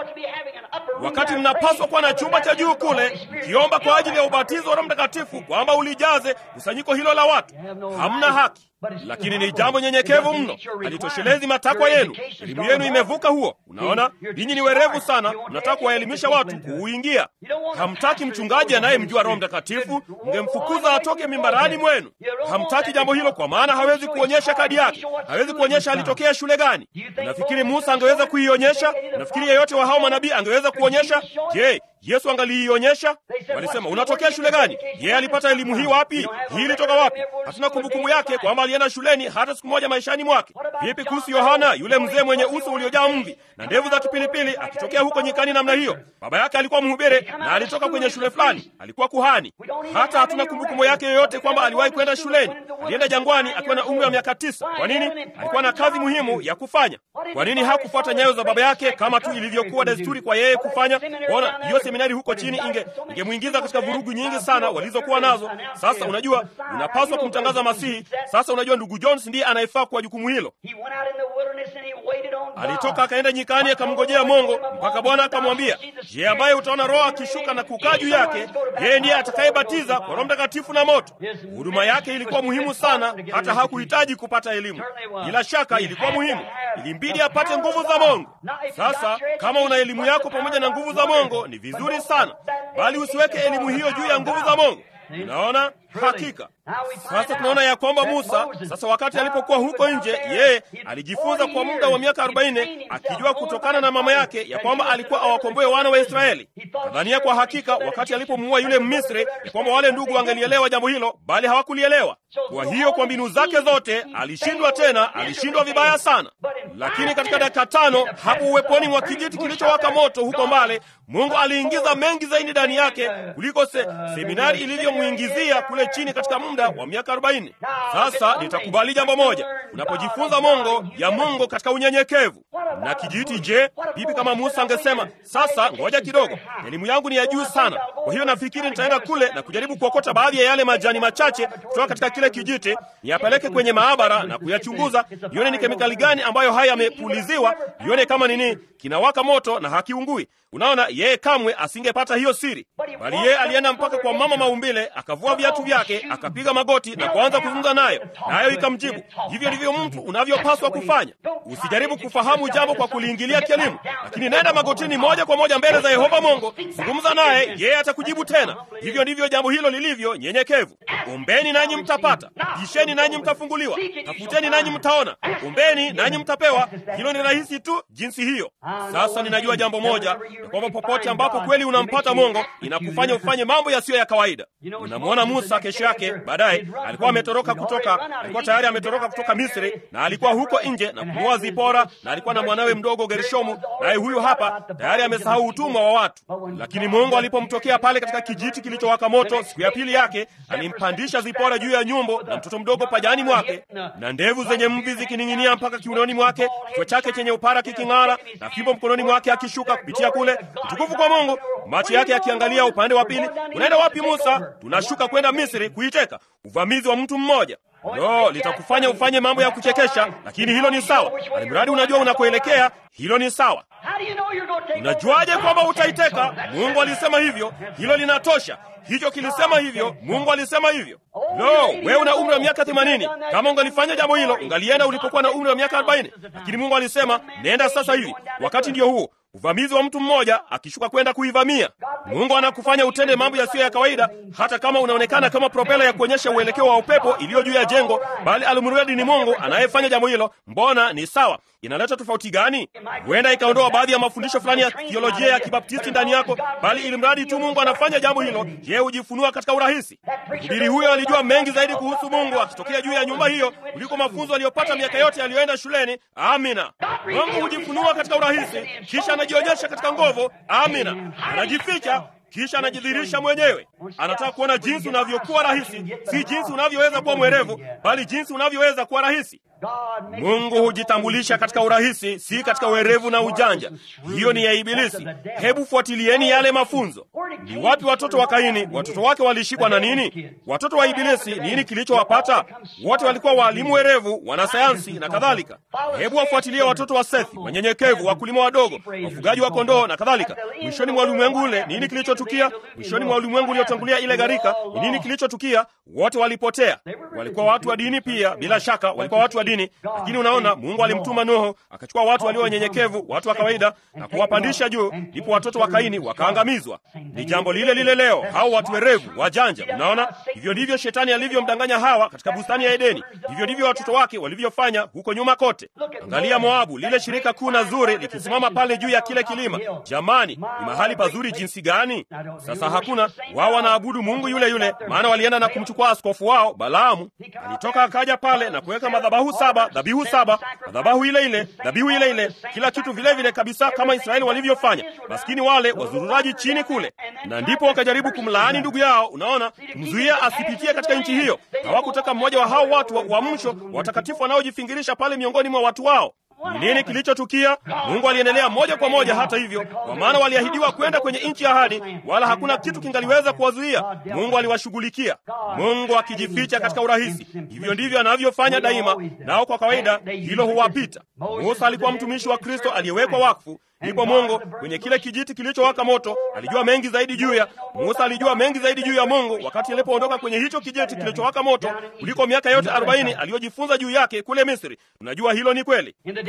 A: wakati mnapaswa kuwa na chumba cha juu kule mkiomba kwa ajili ya ubatizo wa Roho Mtakatifu kwamba ulijaze kusanyiko hilo la watu. Hamna haki, lakini ni jambo nyenyekevu mno, halitoshelezi matakwa yenu. Elimu yenu imevuka huo. Unaona, ninyi ni werevu sana, mnataka kuwaelimisha watu kuuingia. Hamtaki mchungaji anayemjua Roho Mtakatifu, mngemfukuza atoke mimbarani mwenu. Hamtaki jambo hilo, kwa maana hawezi kuonyesha kadi yake, hawezi kuonyesha alitokea shule gani. Unafikiri Musa angeweza kuionyesha? Unafikiri yeyote wa hao manabii angeweza kuonyesha? Je, Yesu angaliionyesha? Walisema, unatokea shule gani? Yeye alipata elimu hii wapi? Hii ilitoka wapi? Hatuna kumbukumbu yake kwamba alienda shuleni hata siku moja maishani mwake. Vipi kuhusu Yohana, yule mzee mwenye uso uliojaa mvi na ndevu za kipilipili, akitokea huko nyikani namna hiyo? Baba yake alikuwa mhubiri na alitoka kwenye shule fulani, alikuwa kuhani. Hata hatuna kumbukumbu yake yoyote kwamba aliwahi kwenda shuleni. Alienda jangwani akiwa na umri wa miaka tisa. Kwa nini? Alikuwa na kazi muhimu ya kufanya. Kwa nini hakufuata nyayo za baba yake kama tu ilivyokuwa desturi kwa yeye kufanya? Ona, hiyo seminari huko chini inge ingemwingiza katika vurugu nyingi sana walizokuwa nazo. Sasa unajua, unapaswa kumtangaza Masihi. Sasa unajua, ndugu Jones ndiye anayefaa kwa jukumu hilo. Alitoka akaenda nyikani akamngojea Mungu mpaka Bwana akamwambia, je, ambaye utaona Roho akishuka na kukaa juu yake, yeye ndiye atakayebatiza kwa Roho Mtakatifu na moto. Huduma yake ilikuwa muhimu sana, hata hakuhitaji kupata elimu. Bila shaka ilikuwa muhimu, ilimbidi apate nguvu za Mungu. Sasa kama una elimu yako pamoja na nguvu za Mungu ni vizuri sana, bali usiweke elimu hiyo juu ya nguvu za Mungu. Unaona, Hakika sasa tunaona ya kwamba Musa sasa, wakati alipokuwa huko nje, yeye alijifunza kwa muda wa miaka arobaini akijua kutokana na mama yake ya kwamba alikuwa awakomboe wana wa Israeli. Nadhania kwa hakika wakati alipomuua yule Mmisri ya kwamba wale ndugu wangelielewa jambo hilo, bali hawakulielewa. Kwa hiyo kwa mbinu zake zote alishindwa, tena alishindwa vibaya sana. Lakini katika dakika tano hapo uweponi mwa kijiti kilichowaka moto huko mbale, Mungu aliingiza mengi zaidi ndani yake kuliko se, seminari ilivyomwingizia kule chini katika muda wa miaka arobaini. Sasa nitakubali jambo moja, unapojifunza mongo ya Mungu katika unyenyekevu na kijiti. Je, vipi kama Musa angesema sasa, ngoja kidogo, elimu yangu ni ya juu sana, kwa hiyo nafikiri nitaenda kule na kujaribu kuokota baadhi ya yale majani machache kutoka katika kile kijiti, niyapeleke kwenye maabara na kuyachunguza, nione ni kemikali gani ambayo haya yamepuliziwa, nione kama nini kinawaka moto na hakiungui. Unaona, yeye kamwe asingepata hiyo siri, bali yeye alienda mpaka kwa mama maumbile, akavua viatu vyake, akapiga magoti na kuanza kuzungumza nayo, nayo ikamjibu. Hivyo ndivyo mtu unavyopaswa kufanya. Usijaribu kufahamu jambo kwa kuliingilia kielimu, lakini nenda magotini moja kwa moja mbele za Yehova Mungu, zungumza naye, yeye atakujibu tena. Hivyo ndivyo jambo hilo lilivyo nyenyekevu. Ombeni nanyi mtapata, bisheni nanyi mtafunguliwa, tafuteni nanyi mtaona, ombeni nanyi mtapewa. Hilo ni rahisi tu jinsi hiyo. Sasa ninajua jambo moja ya kwamba popote ambapo kweli unampata Mungu inakufanya ufanye mambo yasiyo ya kawaida. Unamwona Musa kesho yake baadaye, alikuwa ametoroka kutoka, alikuwa tayari ametoroka kutoka Misri na alikuwa huko nje na kumuoa Zipora, na alikuwa na mwanawe mdogo Gershomu, naye huyu hapa tayari amesahau utumwa wa watu. Lakini Mungu alipomtokea pale katika kijiti kilichowaka moto siku ya pili yake, alimpandisha Zipora juu ya nyumbo na mtoto mdogo pajani mwake, na ndevu zenye mvi zikining'inia mpaka kiunoni mwake, kichwa chake chenye upara kiking'ara, na fimbo mkononi mwake akishuka kupitia kule. Utukufu kwa Mungu, macho yake yakiangalia upande wa pili. Unaenda wapi Musa? Tunashuka kwenda Misri kuiteka. Uvamizi wa mtu mmoja No, litakufanya ufanye mambo ya kuchekesha, lakini hilo ni sawa. Alimradi unajua unakoelekea, hilo ni sawa. Unajuaje kwamba utaiteka? Mungu alisema hivyo, hilo linatosha. Hicho kilisema hivyo, Mungu alisema hivyo. No, wewe una umri wa miaka themanini. Kama ungalifanya jambo hilo, ungalienda ulipokuwa na umri wa miaka arobaini. Lakini Mungu alisema nenda sasa hivi, wakati ndio huo uvamizi wa mtu mmoja akishuka kwenda kuivamia. Mungu anakufanya utende mambo yasiyo ya kawaida, hata kama unaonekana kama propela ya kuonyesha uelekeo wa upepo iliyo juu ya jengo, bali alimradi ni Mungu anayefanya jambo hilo. Mbona ni sawa? Inaleta tofauti gani? Huenda ikaondoa baadhi ya mafundisho fulani ya theolojia ya kibaptisti ndani yako, bali ili mradi tu Mungu anafanya jambo hilo, yeye hujifunua katika urahisi. Mhubiri huyo alijua mengi zaidi kuhusu Mungu akitokea juu ya nyumba hiyo kuliko mafunzo aliyopata miaka yote aliyoenda shuleni. Amina. Mungu hujifunua katika urahisi, kisha anajionyesha katika nguvu. Amina. Anajificha kisha anajidhihirisha mwenyewe. Anataka kuona jinsi unavyokuwa rahisi, si jinsi unavyoweza kuwa mwerevu, bali jinsi unavyoweza kuwa rahisi. Mungu hujitambulisha katika urahisi, si katika werevu na ujanja. Hiyo ni ya Ibilisi. Hebu fuatilieni yale mafunzo. Ni wapi watoto wa Kaini? Watoto wake walishikwa na nini? Watoto wa Ibilisi, nini kilichowapata? Wote walikuwa waalimu werevu, wanasayansi na kadhalika. Hebu wafuatilie watoto wa Sethi, wanyenyekevu, wakulima wadogo, wafugaji wa kondoo na kadhalika. Mwishoni mwa ulimwengu ule, nini kilichotukia? Mwishoni mwa ulimwengu uliotangulia ile gharika, ni nini kilichotukia? Wote walipotea. Walikuwa watu wa dini pia, bila shaka walikuwa watu wa dini, lakini unaona, Mungu alimtuma Nuhu akachukua watu walio wanyenyekevu, watu wa kawaida, na kuwapandisha juu, ndipo watoto wa Kaini wakaangamizwa. Ni jambo lile lile leo, hao watu werevu, wajanja. Unaona, hivyo ndivyo shetani alivyomdanganya Hawa katika bustani ya Edeni. Hivyo ndivyo watoto wake walivyofanya huko nyuma kote. Angalia Moabu, lile shirika kuu na zuri likisimama pale juu ya kile kilima. Jamani, ni mahali pazuri jinsi gani! Sasa hakuna wao, wanaabudu Mungu yule yule, maana walienda na kumchukua askofu wao Balaamu. Alitoka akaja pale na kuweka madhabahu saba, dhabihu saba, madhabahu ile ile, dhabihu ile ile, kila kitu vile vile kabisa kama Israeli walivyofanya. Maskini wale wazururaji chini kule, na ndipo wakajaribu kumlaani ndugu yao, unaona, kumzuia asipitie katika nchi hiyo. Hawakutaka mmoja wa hao watu wa uamsho watakatifu wanaojifingirisha pale miongoni mwa watu wao. Ni nini kilichotukia? Mungu aliendelea moja kwa moja. Hata hivyo, kwa maana waliahidiwa kwenda kwenye nchi ya ahadi, wala hakuna kitu kingaliweza kuwazuia. Mungu aliwashughulikia, Mungu akijificha katika urahisi. Hivyo ndivyo anavyofanya daima, nao kwa kawaida hilo huwapita. Musa alikuwa mtumishi wa Kristo aliyewekwa wakfu. Ndipo Mungu kwenye kile kijiti kilichowaka moto alijua mengi zaidi juu ya Musa. Alijua mengi zaidi juu ya Mungu wakati alipoondoka kwenye hicho kijiti kilichowaka moto kuliko miaka yote arobaini aliyojifunza juu yake kule Misri. Unajua hilo ni kweli.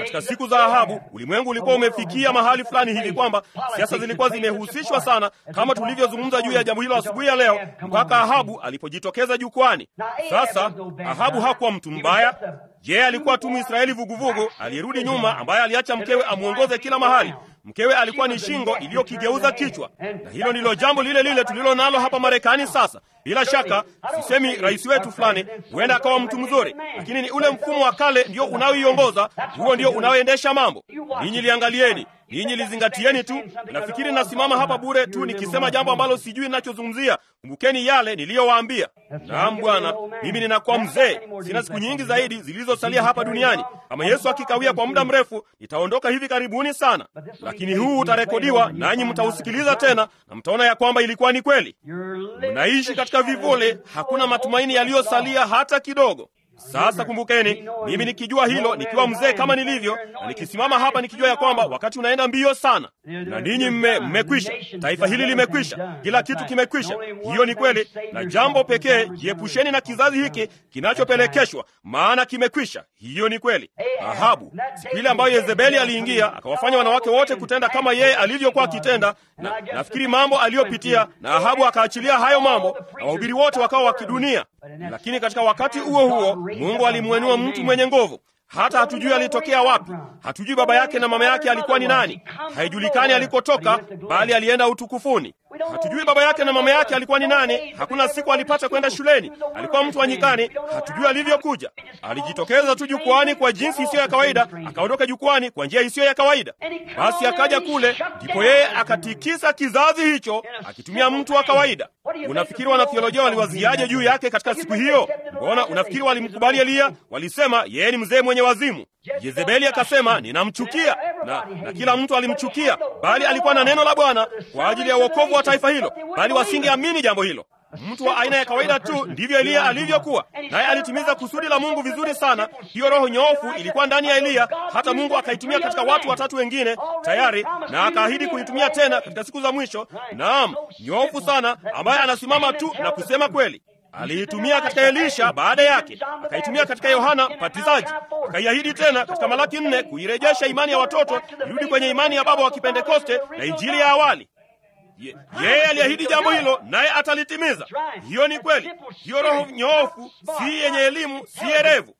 A: katika siku za Ahabu ulimwengu ulikuwa umefikia mahali fulani hivi kwamba siasa zilikuwa zimehusishwa sana, kama tulivyozungumza juu ya jambo hilo asubuhi ya leo, mpaka Ahabu alipojitokeza jukwani. Sasa Ahabu hakuwa mtu mbaya. Je, alikuwa tu Mwisraeli vuguvugu aliyerudi nyuma, ambaye aliacha mkewe amwongoze kila mahali. Mkewe alikuwa ni shingo iliyokigeuza kichwa, na hilo ndilo jambo lile lile tulilo nalo hapa Marekani sasa. Bila shaka, sisemi rais wetu fulani huenda akawa mtu mzuri, lakini ni ule mfumo wa kale ndio unaoiongoza, huo ndio unaoendesha mambo. Ninyi liangalieni, ninyi lizingatieni tu. Nafikiri nasimama hapa bure tu nikisema jambo ambalo sijui ninachozungumzia. Kumbukeni yale niliyowaambia. Naam Bwana, mimi ninakuwa mzee, sina siku nyingi zaidi zilizosalia hapa duniani. Kama Yesu akikawia kwa muda mrefu, nitaondoka hivi karibuni sana, lakini huu utarekodiwa, nanyi mtausikiliza tena na mtaona ya kwamba ilikuwa ni kweli. Mnaishi katika vivuli, hakuna matumaini yaliyosalia hata kidogo. Sasa kumbukeni, mimi nikijua hilo, nikiwa mzee kama nilivyo, na nikisimama hapa nikijua ya kwamba wakati unaenda mbio sana, na ninyi mme mmekwisha, taifa hili limekwisha, kila kitu kimekwisha. Hiyo ni kweli, na jambo pekee, jiepusheni na kizazi hiki kinachopelekeshwa, maana kimekwisha. Hiyo ni kweli. Ahabu, siku ile ambayo Yezebeli aliingia akawafanya wanawake wote kutenda kama yeye alivyokuwa akitenda, na nafikiri mambo aliyopitia, na Ahabu akaachilia hayo mambo, na wahubiri wote wakawa wa kidunia. Lakini katika wakati huo huo Mungu alimwenua mtu mwenye nguvu. Hata hatujui alitokea wapi, hatujui baba yake na mama yake alikuwa ni nani, haijulikani alikotoka, bali alienda utukufuni. Hatujui baba yake na mama yake alikuwa ni nani, hakuna siku alipata kwenda shuleni, alikuwa mtu wa nyikani, hatujui alivyokuja. Alijitokeza tu jukwani kwa jinsi isiyo ya kawaida, akaondoka jukwani kwa njia isiyo ya kawaida. Basi akaja kule, ndipo yeye akatikisa kizazi hicho akitumia mtu wa kawaida. Unafikiri wanathiolojia waliwaziaje juu yake katika siku hiyo? Mbona unafikiri walimkubali Eliya? Walisema yeye ni mzee mwenye wazimu. Yezebeli akasema ninamchukia, na, na kila mtu alimchukia, bali alikuwa na neno la Bwana kwa ajili ya wokovu wa taifa hilo, bali wasingeamini jambo hilo. Mtu wa aina ya kawaida tu, ndivyo Eliya alivyokuwa, naye alitimiza kusudi la Mungu vizuri sana. Hiyo roho nyoofu ilikuwa ndani ya Eliya, hata Mungu akaitumia katika watu watatu wengine tayari, na akaahidi kuitumia tena katika siku za mwisho. Naam, nyoofu sana, ambaye anasimama tu na kusema kweli. Aliitumia katika Elisha baada yake, akaitumia katika Yohana Mbatizaji, akaiahidi tena katika Malaki nne kuirejesha imani ya watoto irudi kwenye imani ya baba wa Kipentekoste na injili ya awali. Ye, yeye aliahidi jambo hilo naye atalitimiza. Hiyo ni kweli. Hiyo roho nyoofu si yenye elimu, si erevu.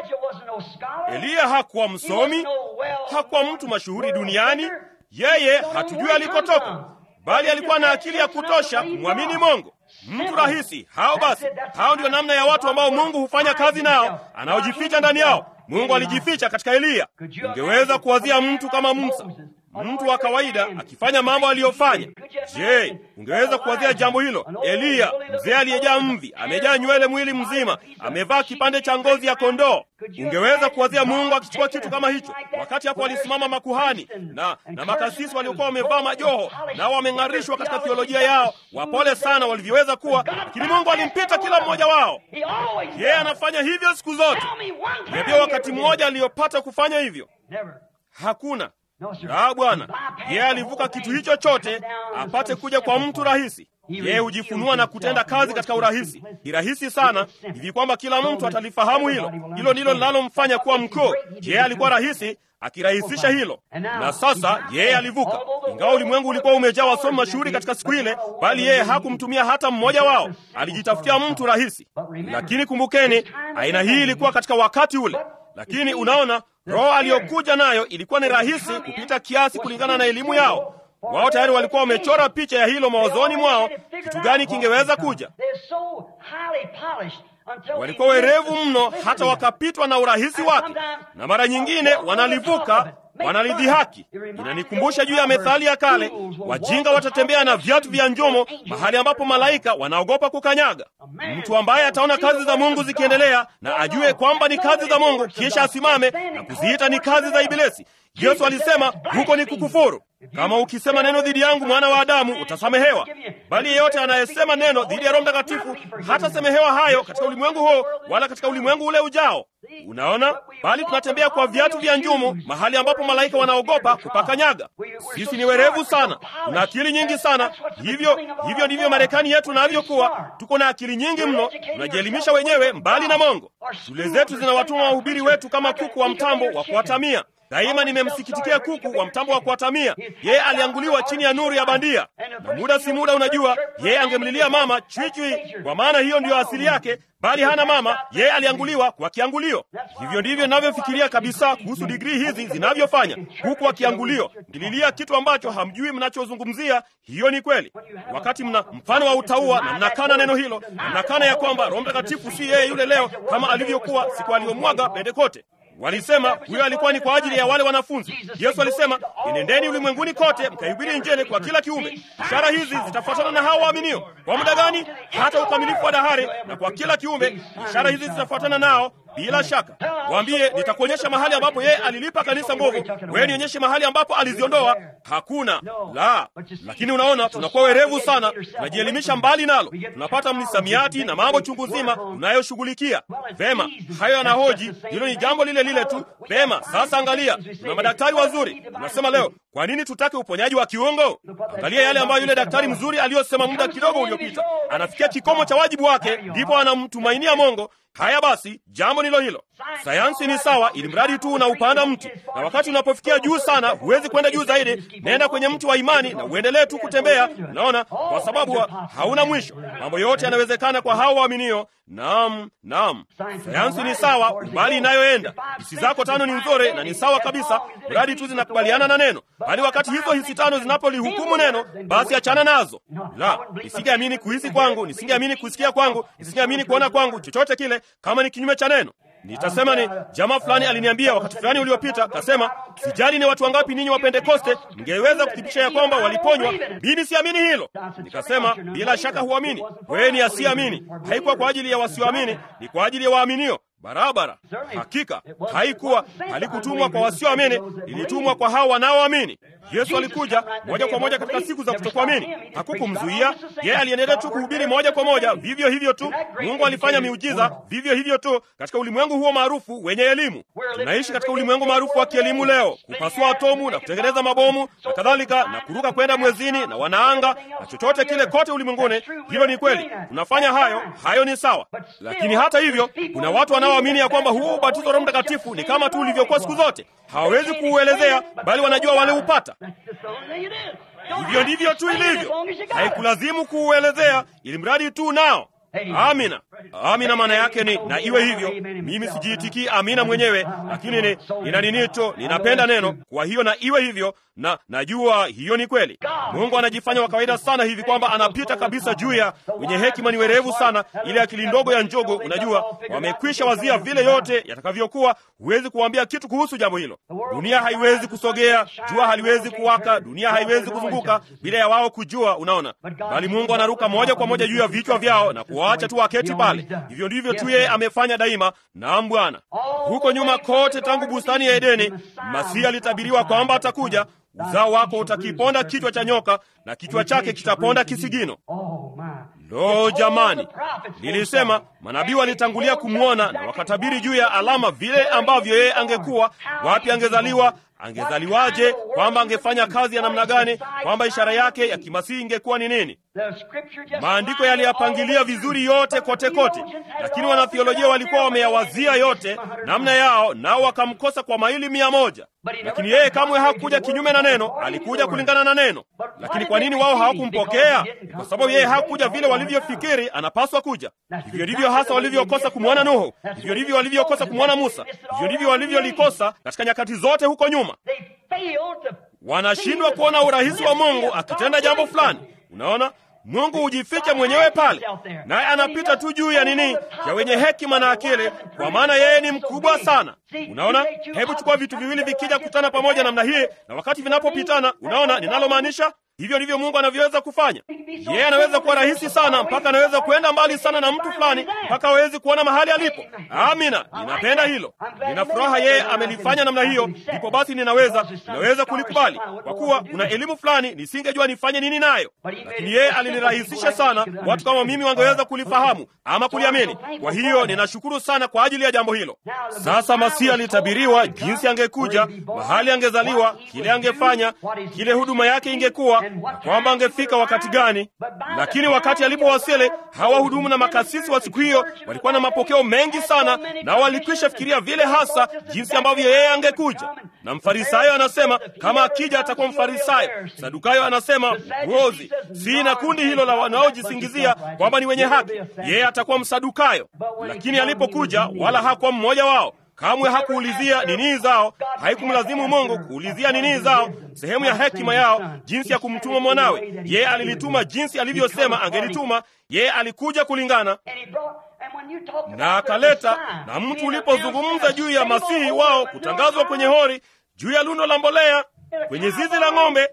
A: Eliya hakuwa msomi, hakuwa mtu mashuhuri duniani. Yeye hatujui alikotoka, bali alikuwa na akili ya kutosha kumwamini Mungu. Mtu rahisi. Hao basi, hao ndio namna ya watu ambao Mungu hufanya kazi nao, anaojificha ndani yao. Mungu alijificha katika Eliya. Ungeweza kuwazia mtu kama Musa, mtu wa kawaida akifanya mambo aliyofanya. Je, ungeweza kuwazia jambo hilo? Eliya, mzee aliyejaa mvi, amejaa nywele mwili mzima, amevaa kipande cha ngozi ya kondoo. Ungeweza kuwazia Mungu akichukua kitu kama hicho? Wakati hapo walisimama makuhani na, na makasisi waliokuwa wamevaa majoho nao wameng'arishwa katika theolojia yao, wapole sana walivyoweza kuwa, lakini Mungu alimpita kila mmoja wao. Yeye anafanya hivyo siku zote. Niambia wakati mmoja aliyopata kufanya hivyo? Hakuna. La, Bwana yeye alivuka kitu hicho chote apate kuja kwa mtu rahisi. Yeye hujifunua na kutenda kazi katika urahisi. Ni rahisi sana hivi kwamba kila mtu atalifahamu hilo. Hilo ndilo linalomfanya kuwa mkuu. Yeye alikuwa rahisi akirahisisha hilo, na sasa yeye alivuka. Ingawa ulimwengu ulikuwa umejaa wasomi mashuhuri katika siku ile, bali yeye hakumtumia hata mmoja wao. Alijitafutia mtu rahisi. Lakini kumbukeni, aina hii ilikuwa katika wakati ule. Lakini unaona, roho aliyokuja nayo ilikuwa ni rahisi kupita kiasi kulingana na elimu yao. Wao tayari walikuwa wamechora picha ya hilo mawazoni mwao, kitu gani kingeweza kuja. Walikuwa werevu mno hata wakapitwa na urahisi wake, na mara nyingine wanalivuka, wanalidhihaki. Inanikumbusha juu ya methali ya kale, wajinga watatembea na viatu vya njomo mahali ambapo malaika wanaogopa kukanyaga. Mtu ambaye ataona kazi za Mungu zikiendelea na ajue kwamba ni kazi za Mungu, kisha asimame na kuziita ni kazi za Ibilisi. Yesu alisema huko ni kukufuru. Kama ukisema neno dhidi yangu, mwana wa Adamu, utasamehewa, bali yeyote anayesema neno dhidi ya Roho Mtakatifu hatasamehewa hayo katika ulimwengu huo wala katika ulimwengu ule ujao. Unaona, bali tunatembea kwa viatu vya njumu mahali ambapo malaika wanaogopa kupakanyaga. Sisi ni werevu sana, tuna akili nyingi sana. Hivyo hivyo ndivyo Marekani yetu navyokuwa. Tuko na akili nyingi mno, tunajielimisha wenyewe mbali na Mungu. Shule zetu zinawatuma wahubiri wetu kama kuku wa mtambo wa kuwatamia. Daima nimemsikitikia kuku wa mtambo wa kuatamia. Yeye alianguliwa chini ya nuru ya bandia, na muda si muda, unajua, yeye angemlilia mama chwichui, kwa maana hiyo ndiyo asili yake, bali hana mama. Yeye alianguliwa kwa kiangulio. Hivyo ndivyo ninavyofikiria kabisa kuhusu digrii hizi zinavyofanya, huku wa kiangulio ngililia kitu ambacho hamjui mnachozungumzia. Hiyo ni kweli. Wakati mna mfano wa utaua na mnakana neno hilo na mnakana ya kwamba Roho Mtakatifu si yeye yule leo kama alivyokuwa siku aliyomwaga Pentekote. Walisema huyo alikuwa ni kwa ajili ya wale wanafunzi. Yesu alisema, enendeni ulimwenguni kote mkaihubiri Injili kwa kila kiumbe. Ishara hizi zitafuatana na hao waaminio. Kwa muda gani? Hata ukamilifu wa dahari. Na kwa kila kiumbe ishara hizi zitafuatana nao bila shaka. Waambie, nitakuonyesha mahali ambapo yeye alilipa kanisa mbovu, wewe nionyeshe mahali ambapo aliziondoa. Hakuna la. Lakini unaona, tunakuwa werevu sana, tunajielimisha mbali nalo, tunapata msamiati na mambo chungu nzima tunayoshughulikia. Vema, hayo yanahoji, hilo ni jambo lile lile tu. Vema, sasa angalia, tuna madaktari wazuri. Tunasema leo, kwa nini tutake uponyaji wa kiungo? Angalia yale ambayo yule daktari mzuri aliyosema muda kidogo uliopita. Anafikia kikomo cha wajibu wake, ndipo anamtumainia Mungu. Haya basi, jambo nilo hilo. Sayansi ni sawa, ili mradi tu unaupanda mti, na wakati unapofikia juu sana, huwezi kwenda juu zaidi. Nenda kwenye mti wa imani na uendelee tu kutembea. Unaona, kwa sababu hauna mwisho. Mambo yote yanawezekana kwa hao waaminio. Naam, naam, sayansi ni sawa, umbali inayoenda. Hisi zako tano ni nzuri na ni sawa kabisa, mradi tu zinakubaliana na neno. Bali wakati hizo hisi tano zinapolihukumu neno, basi achana nazo. La, nisingeamini kuhisi kwangu, nisingeamini kusikia kwangu, nisingeamini kuona kwangu, chochote kile kama ni kinyume cha neno. Nitasema ni jamaa fulani aliniambia wakati fulani uliopita, kasema, sijali ni watu wangapi ninyi wa Pentekoste mngeweza kuthibitisha ya kwamba waliponywa, mimi siamini hilo. Nikasema, bila shaka huamini wewe, ni asiamini. Haikuwa kwa ajili ya wasioamini, ni kwa ajili ya waaminio barabara. Hakika haikuwa, halikutumwa kwa wasioamini, lilitumwa kwa hao wanaoamini. Yesu alikuja moja kwa moja katika siku za kutokuamini, hakukumzuia yeye. Aliendelea tu kuhubiri moja kwa moja, vivyo hivyo tu. Mungu alifanya miujiza vivyo hivyo tu katika ulimwengu huo maarufu wenye elimu. Tunaishi katika ulimwengu maarufu wa kielimu leo, kupasua atomu na kutengeneza mabomu na kadhalika, na kuruka kwenda mwezini na wanaanga na chochote kile kote ulimwenguni. Hilo ni kweli, tunafanya hayo, hayo ni sawa, lakini hata hivyo kuna watu wanaoamini ya kwamba huo ubatizo wa Roho Mtakatifu ni kama tu ulivyokuwa siku zote. Hawawezi kuuelezea, bali wanajua waliupata. Hivyo ndivyo tu ilivyo, haikulazimu kuuelezea, ili mradi tu nao. Amina, amina. Maana yake ni na iwe hivyo. Mimi sijiitikii amina mwenyewe, lakini ni nina ninito, ninapenda neno. Kwa hiyo na iwe hivyo, na najua hiyo ni kweli. Mungu anajifanya wa kawaida sana hivi kwamba anapita kabisa juu ya wenye hekima. Ni werevu sana, ile akili ndogo ya njogo. Unajua, wamekwisha wazia vile yote yatakavyokuwa. Huwezi kuambia kitu kuhusu jambo hilo. Dunia haiwezi kusogea, jua haliwezi kuwaka, dunia haiwezi kuzunguka bila ya wao kujua. Unaona, bali Mungu anaruka moja kwa moja juu ya vichwa vyao na kuwaacha tu waketi pale. Hivyo ndivyo tu yeye amefanya daima. Naam Bwana, huko nyuma kote, tangu bustani ya Edeni, Masihi alitabiriwa kwamba atakuja uzao wako utakiponda kichwa cha nyoka na kichwa chake kitaponda kisigino. Lo, jamani! Nilisema manabii walitangulia kumwona na wakatabiri juu ya alama, vile ambavyo yeye angekuwa, wapi angezaliwa, angezaliwaje, kwamba angefanya kazi ya namna gani, kwamba ishara yake ya kimasihi ingekuwa ni nini. Maandiko yaliyapangilia vizuri yote kote kote, lakini wanathiolojia walikuwa wameyawazia yote namna yao, nao wakamkosa kwa maili mia moja. Lakini yeye kamwe hakuja kinyume na neno, alikuja kulingana na neno. Lakini kwa nini wao hawakumpokea? Kwa sababu yeye hakuja vile walivyofikiri anapaswa kuja. Hivyo ndivyo hasa walivyokosa kumwona Nuhu, hivyo ndivyo walivyokosa kumwona Musa, hivyo ndivyo walivyolikosa katika nyakati zote huko nyuma. Wanashindwa kuona urahisi wa Mungu akitenda jambo fulani. Unaona, Mungu hujificha mwenyewe pale, naye anapita tu juu ya nini, ya wenye hekima na akili, kwa maana yeye ni mkubwa sana. Unaona, hebu chukua vitu viwili vikija kutana pamoja namna hii, na wakati vinapopitana, unaona ninalomaanisha? Hivyo ndivyo Mungu anavyoweza kufanya. Yeye anaweza kuwa rahisi sana, mpaka anaweza kuenda mbali sana na mtu fulani, mpaka hawezi kuona mahali alipo. Amina, ninapenda hilo, nina furaha yeye amelifanya namna hiyo. Ndipo basi ninaweza ninaweza kulikubali, kwa kuwa kuna elimu fulani nisingejua nifanye nini nayo, lakini yeye alilirahisisha sana. Watu kama mimi wangeweza kulifahamu ama kuliamini. Kwa hiyo ninashukuru sana kwa ajili ya jambo hilo. Sasa Masihi alitabiriwa, jinsi angekuja, mahali angezaliwa, kile angefanya, kile huduma yake ingekuwa na kwamba angefika wakati gani. Lakini wakati alipowasili, hawa wahudumu na makasisi wa siku hiyo walikuwa na mapokeo mengi sana, na walikwisha fikiria vile hasa jinsi ambavyo yeye angekuja. Na mfarisayo anasema kama akija atakuwa mfarisayo. Sadukayo anasema rozi, si na kundi hilo la wanaojisingizia kwamba ni wenye haki, yeye atakuwa msadukayo. Lakini alipokuja, wala hakuwa mmoja wao. Kamwe hakuulizia nini zao, haikumlazimu Mungu kuulizia nini zao, sehemu ya hekima yao, jinsi ya kumtuma mwanawe. Yeye alilituma jinsi alivyosema angelituma. Yeye alikuja kulingana na akaleta. Na mtu ulipozungumza juu ya masihi wao kutangazwa kwenye hori, juu ya lundo la mbolea kwenye zizi la ng'ombe,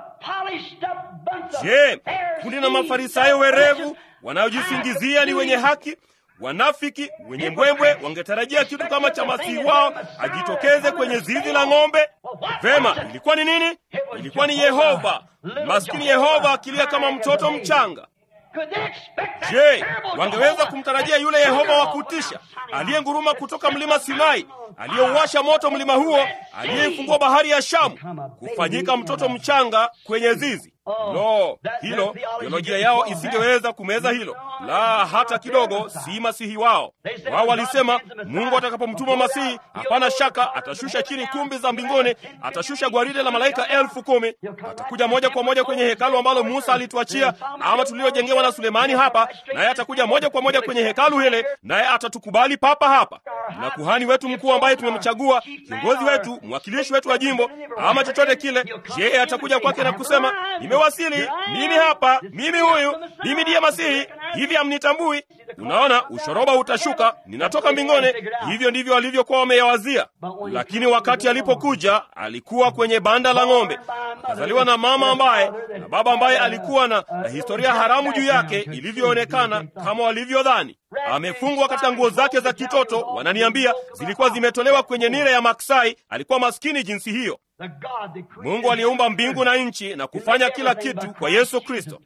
A: je, kundi na mafarisayo werevu wanaojisingizia ni wenye haki wanafiki wenye mbwembwe wangetarajia kitu kama cha masihi wao ajitokeze kwenye zizi la ng'ombe. Vema, ilikuwa ni nini? Ilikuwa ni Yehova, maskini Yehova akilia kama mtoto mchanga. Je, wangeweza kumtarajia yule Yehova wa kutisha aliyenguruma kutoka mlima Sinai, aliyeuwasha moto mlima huo, aliyeifungua bahari ya Shamu, kufanyika mtoto mchanga kwenye zizi? Lo, hilo teolojia yao isingeweza kumeza hilo, la hata kidogo. Si masihi wao. Wao walisema Mungu atakapomtuma masihi, hapana shaka atashusha chini kumbi za mbinguni, atashusha gwaride la malaika elfu kumi, atakuja moja kwa moja kwenye hekalu ambalo Musa alituachia ama tuliojengewa na Sulemani hapa, naye atakuja moja kwa moja kwenye hekalu hile, naye atatukubali papa hapa. Na kuhani wetu mkuu ambaye tumemchagua, kiongozi wetu, mwakilishi wetu wa jimbo ama chochote kile, yeye atakuja kwake na kusema Nimewasili, mimi hapa, mimi huyu, mimi ndiye Masihi. Hivi hamnitambui? Unaona, ushoroba utashuka, ninatoka mbinguni. Hivyo ndivyo walivyokuwa wameyawazia. Lakini wakati alipokuja, alikuwa kwenye banda la ng'ombe, akazaliwa na mama ambaye na baba ambaye alikuwa na, na historia haramu juu yake ilivyoonekana kama walivyodhani. Amefungwa katika nguo zake za kitoto, wananiambia zilikuwa zimetolewa kwenye nira ya maksai. Alikuwa maskini jinsi hiyo. Mungu aliumba mbingu na nchi na kufanya kila kitu kwa Yesu Kristo,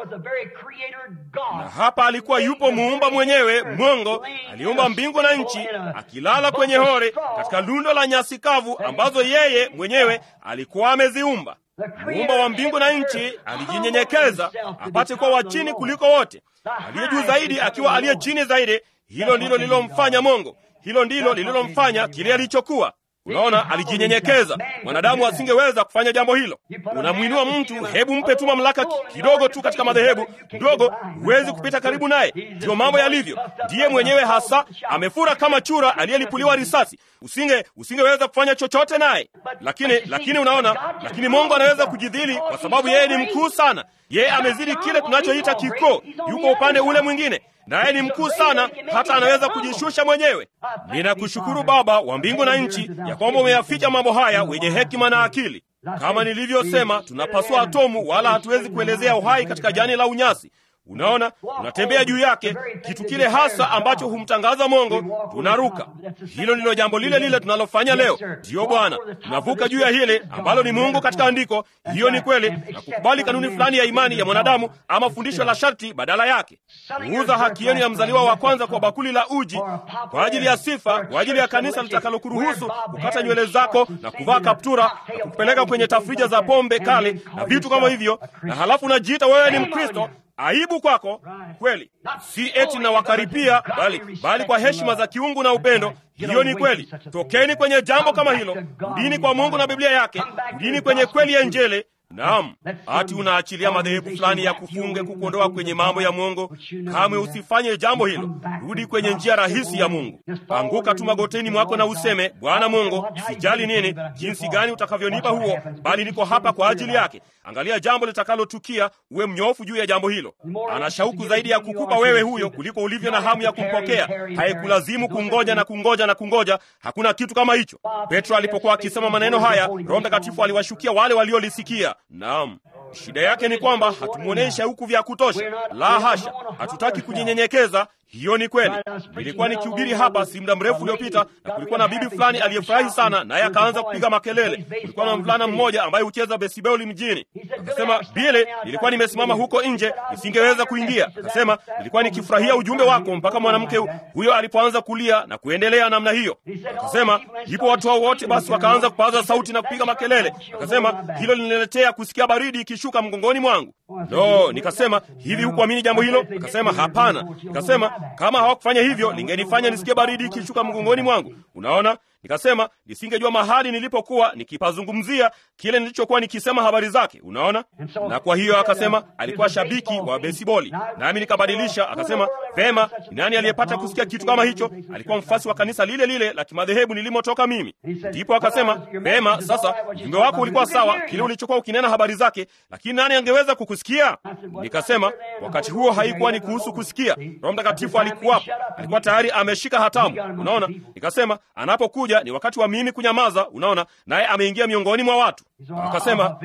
A: na hapa alikuwa yupo muumba mwenyewe. Mungu aliumba mbingu na nchi akilala kwenye hori katika lundo la nyasi kavu ambazo yeye mwenyewe alikuwa ameziumba. Muumba wa mbingu na nchi alijinyenyekeza apate kuwa wa chini kuliko wote, aliye juu zaidi akiwa aliye chini zaidi. Hilo ndilo lililomfanya Mungu, hilo ndilo lililomfanya kile alichokuwa. Unaona, alijinyenyekeza. Mwanadamu asingeweza kufanya jambo hilo. Unamwinua mtu, hebu mpe tu mamlaka kidogo tu katika madhehebu mdogo, huwezi kupita karibu naye. Ndiyo mambo yalivyo. Ndiye mwenyewe hasa amefura kama chura aliyelipuliwa risasi. Usinge usingeweza kufanya chochote naye. Lakini lakini unaona, lakini Mungu anaweza kujidhili kwa sababu yeye ni mkuu sana. Yeye amezidi kile tunachoita kikoo, yuko upande ule mwingine naye ni mkuu sana, hata anaweza kujishusha mwenyewe. Ninakushukuru Baba wa mbingu na nchi ya kwamba umeyaficha mambo haya wenye hekima na akili. Kama nilivyosema, tunapasua atomu, wala hatuwezi kuelezea uhai katika jani la unyasi. Unaona, tunatembea juu yake, kitu kile hasa ambacho humtangaza Mungu, tunaruka. Hilo ndilo jambo lile lile tunalofanya leo. Ndiyo Bwana, tunavuka juu ya hili ambalo ni Mungu katika andiko. Hiyo ni kweli, na kukubali kanuni fulani ya imani ya mwanadamu ama fundisho la sharti badala yake. Kuuza haki yenu ya mzaliwa wa kwanza kwa bakuli la uji kwa ajili ya sifa, kwa ajili ya kanisa litakalokuruhusu kukata nywele zako na kuvaa kaptura na kukupeleka kwenye tafrija za pombe kali na vitu kama hivyo, na halafu unajiita wewe ni Mkristo. Aibu kwako kweli, si eti na wakaripia, bali bali kwa heshima za kiungu na upendo. Hiyo ni kweli. Tokeni kwenye jambo kama hilo, rudini kwa Mungu na Biblia yake, rudini kwenye kweli ya Injili. Naam, ati unaachilia madhehebu fulani ya kufunge kukuondoa kwenye mambo ya Mungu. Kamwe usifanye jambo hilo. Rudi kwenye njia rahisi ya Mungu. Anguka tu magoteni mwako na useme, Bwana Mungu, sijali nini, jinsi gani utakavyonipa huo, bali niko hapa kwa ajili yake. Angalia jambo litakalotukia, uwe mnyofu juu ya jambo hilo. Ana shauku zaidi ya kukupa wewe huyo kuliko ulivyo na hamu ya kumpokea. Haikulazimu kungoja na kungoja na kungoja. Hakuna kitu kama hicho. Petro alipokuwa akisema maneno haya, Roho Mtakatifu aliwashukia wale waliolisikia. Naam, shida yake ni kwamba hatumwonei shauku vya kutosha. La hasha, hatutaki kujinyenyekeza. Hiyo ni kweli. Nilikuwa nikihubiri hapa si muda mrefu uliopita, na kulikuwa na bibi fulani aliyefurahi sana, naye akaanza kupiga makelele. Kulikuwa na mvulana mmoja ambaye hucheza besiboli mjini. Akasema, Bile, nilikuwa nimesimama huko nje nisingeweza kuingia. Akasema, nilikuwa nikifurahia ujumbe wako mpaka mwanamke huyo alipoanza kulia na kuendelea namna hiyo. Akasema, ndipo watu hao wote basi wakaanza kupaza sauti na kupiga makelele. Akasema, hilo liniletea kusikia baridi ikishuka mgongoni mwangu. No, nikasema hivi, hukuamini jambo hilo? Akasema hapana. Nikasema kama hawakufanya hivyo lingenifanya nisikie baridi ikishuka mgongoni mwangu. Unaona, nikasema nisingejua mahali nilipokuwa nikipazungumzia kile nilichokuwa nikisema habari zake. Unaona, na kwa hiyo akasema alikuwa shabiki wa besiboli, nami nikabadilisha. Akasema vema, ni nani aliyepata kusikia kitu kama hicho? Alikuwa mfasi wa kanisa lile lile la kimadhehebu nilimotoka mimi. Ndipo akasema vema, sasa ujumbe wako ulikuwa sawa, kile ulichokuwa ukinena habari zake, lakini nani angeweza kukusikia? Nikasema wakati huo haikuwa ni kuhusu kusikia. Roho Mtakatifu alikuwapo, alikuwa tayari ameshika hatamu. Unaona, nikasema anapokuja ni wakati wa mimi kunyamaza. Unaona, naye ameingia miongoni mwa watu. Akasema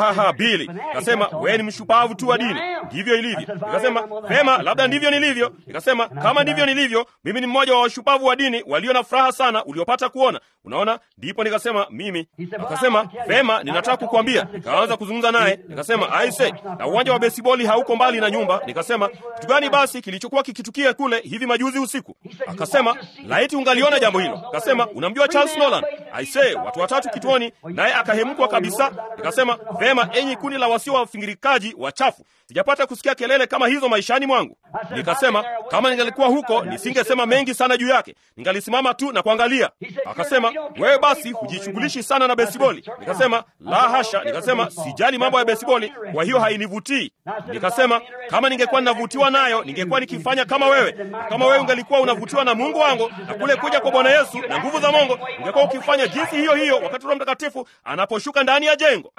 A: Bili, akasema wewe ni mshupavu tu wa dini, ndivyo ilivyo. Nikasema vema, labda ndivyo nilivyo. Nikasema kama ndivyo nilivyo, mimi ni mmoja wa washupavu wa dini walio na furaha sana uliopata kuona. Unaona, ndipo nikasema mimi. Akasema vema, ninataka kukuambia. Nikaanza kuzungumza naye, nikasema aise, na uwanja wa besiboli hauko mbali na nyumba. Nikasema kitu gani basi kilichokuwa kikitukia kule hivi majuzi usiku? Akasema laiti ungaliona jambo hilo. Akasema unamjua Charles Nolan? Aise, watu watatu kituoni, naye akahemkwa kabisa. Nikasema vema, enyi kundi la wasio wafingirikaji wachafu, sijapata kusikia kelele kama hizo maishani mwangu. Nikasema kama ningalikuwa huko nisingesema mengi sana juu yake, ningalisimama tu na kuangalia. Akasema wewe basi hujishughulishi sana na besiboli. Nikasema la hasha. Nikasema sijali mambo ya besiboli, kwa hiyo hainivutii. Nikasema kama ningekuwa ninavutiwa nayo ningekuwa nikifanya kama wewe, na kama wewe ungalikuwa unavutiwa na Mungu wangu na kule kuja kwa Bwana Yesu na nguvu za Mungu, ungekuwa ukifanya jinsi hiyo hiyo wakati Roho Mtakatifu anaposhuka ndani ya jengo.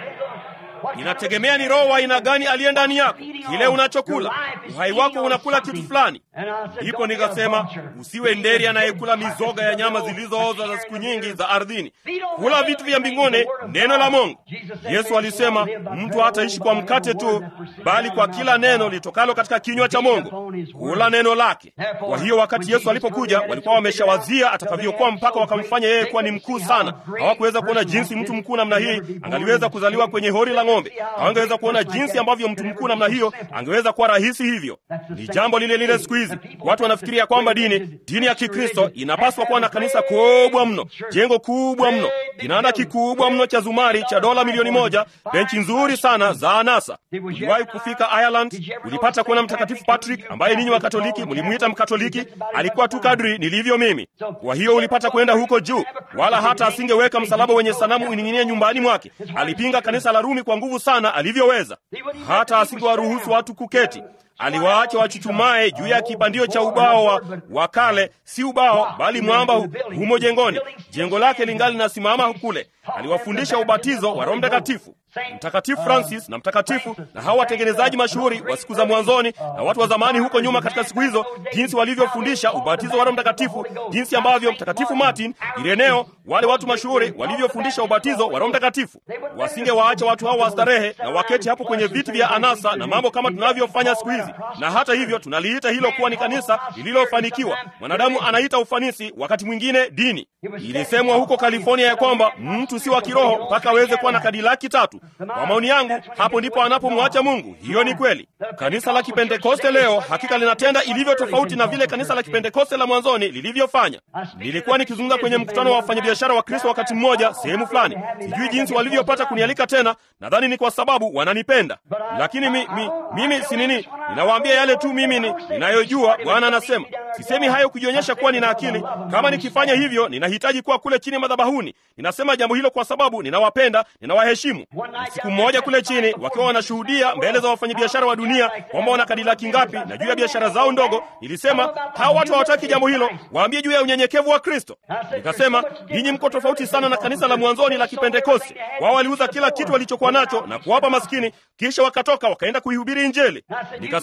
A: Inategemea ni roho wa aina gani aliye ndani yako, kile unachokula. Uhai wako unakula kitu fulani. Ndipo nikasema usiwe nderi anayekula mizoga ya nyama zilizooza za siku nyingi za ardhini. Kula vitu vya mbinguni, neno la Mungu. Yesu alisema mtu hataishi kwa mkate tu, bali kwa kila neno litokalo katika kinywa cha Mungu. Kula neno lake. Kwa hiyo wakati Yesu alipokuja, walikuwa wameshawazia atakavyokuwa mpaka wakamfanya yeye kuwa ni mkuu sana. Hawakuweza kuona jinsi mtu mkuu namna hii angaliweza kuzaliwa kwenye hori la ng'ombe. Hawangeweza kuona jinsi ambavyo mtu mkuu namna hiyo angeweza kuwa rahisi hivyo. Ni jambo lile lile siku hizi. Watu wanafikiria kwamba dini dini ya Kikristo inapaswa kuwa na kanisa kubwa mno, jengo kubwa mno, kinanda kikubwa mno cha zumari cha dola milioni moja, benchi nzuri sana za anasa. Uliwahi kufika Ireland? Ulipata kuona Mtakatifu Patrick ambaye ninyi wa Katoliki mlimwita Mkatoliki? Alikuwa tu kadri nilivyo mimi. Kwa hiyo ulipata kwenda huko juu, wala hata asingeweka msalaba wenye sanamu uning'inie nyumbani mwake. Alipinga kanisa la Rumi kwa nguvu sana alivyoweza, hata asingewaruhusu watu kuketi aliwaacha wachuchumae juu ya kibandio cha ubao wa, wa kale, si ubao bali mwamba hu, humo jengoni. Jengo lake lingali linasimama kule. Aliwafundisha ubatizo wa Roho Mtakatifu. Mtakatifu Francis na mtakatifu na hawa watengenezaji mashuhuri wa siku za mwanzoni na watu wa zamani huko nyuma katika siku hizo, jinsi walivyofundisha ubatizo wa Roho Mtakatifu, jinsi ambavyo Mtakatifu Martin, Ireneo, wale watu mashuhuri walivyofundisha ubatizo wa Roho Mtakatifu. Wasingewaacha watu hao wastarehe na waketi hapo kwenye viti vya anasa na mambo kama tunavyofanya siku hizi. Na hata hivyo tunaliita hilo kuwa ni kanisa lililofanikiwa. Mwanadamu anaita ufanisi, wakati mwingine dini. Ilisemwa huko California ya kwamba mtu si wa kiroho mpaka aweze kuwa na kadilaki tatu. Kwa maoni yangu, hapo ndipo anapomwacha Mungu. Hiyo ni kweli. Kanisa la Kipentekoste leo hakika linatenda ilivyo tofauti na vile kanisa la Kipentekoste la mwanzoni lilivyofanya. Nilikuwa nikizungumza kwenye mkutano wa wafanyabiashara wa Kristo wakati mmoja sehemu fulani. Sijui jinsi walivyopata kunialika tena, nadhani ni kwa sababu wananipenda, lakini mi, mi, mimi si nini, ninawaambia yale tu mimi ni ninayojua. Bwana anasema sisemi hayo kujionyesha kuwa nina akili. Kama nikifanya hivyo, ninahitaji kuwa kule chini madhabahuni. Ninasema jambo hilo kwa sababu ninawapenda, ninawaheshimu. Siku mmoja kule chini, wakiwa wanashuhudia mbele za wafanyabiashara wa dunia kwamba wana kadilaki ngapi na juu ya biashara zao ndogo, nilisema hawa watu hawataki jambo hilo, waambie juu ya unyenyekevu wa Kristo. Nikasema ninyi mko tofauti sana na kanisa la mwanzoni la Kipentekoste. Wao waliuza kila kitu walichokuwa nacho na kuwapa maskini, kisha wakatoka wakaenda kuihubiri Injili. Nikasema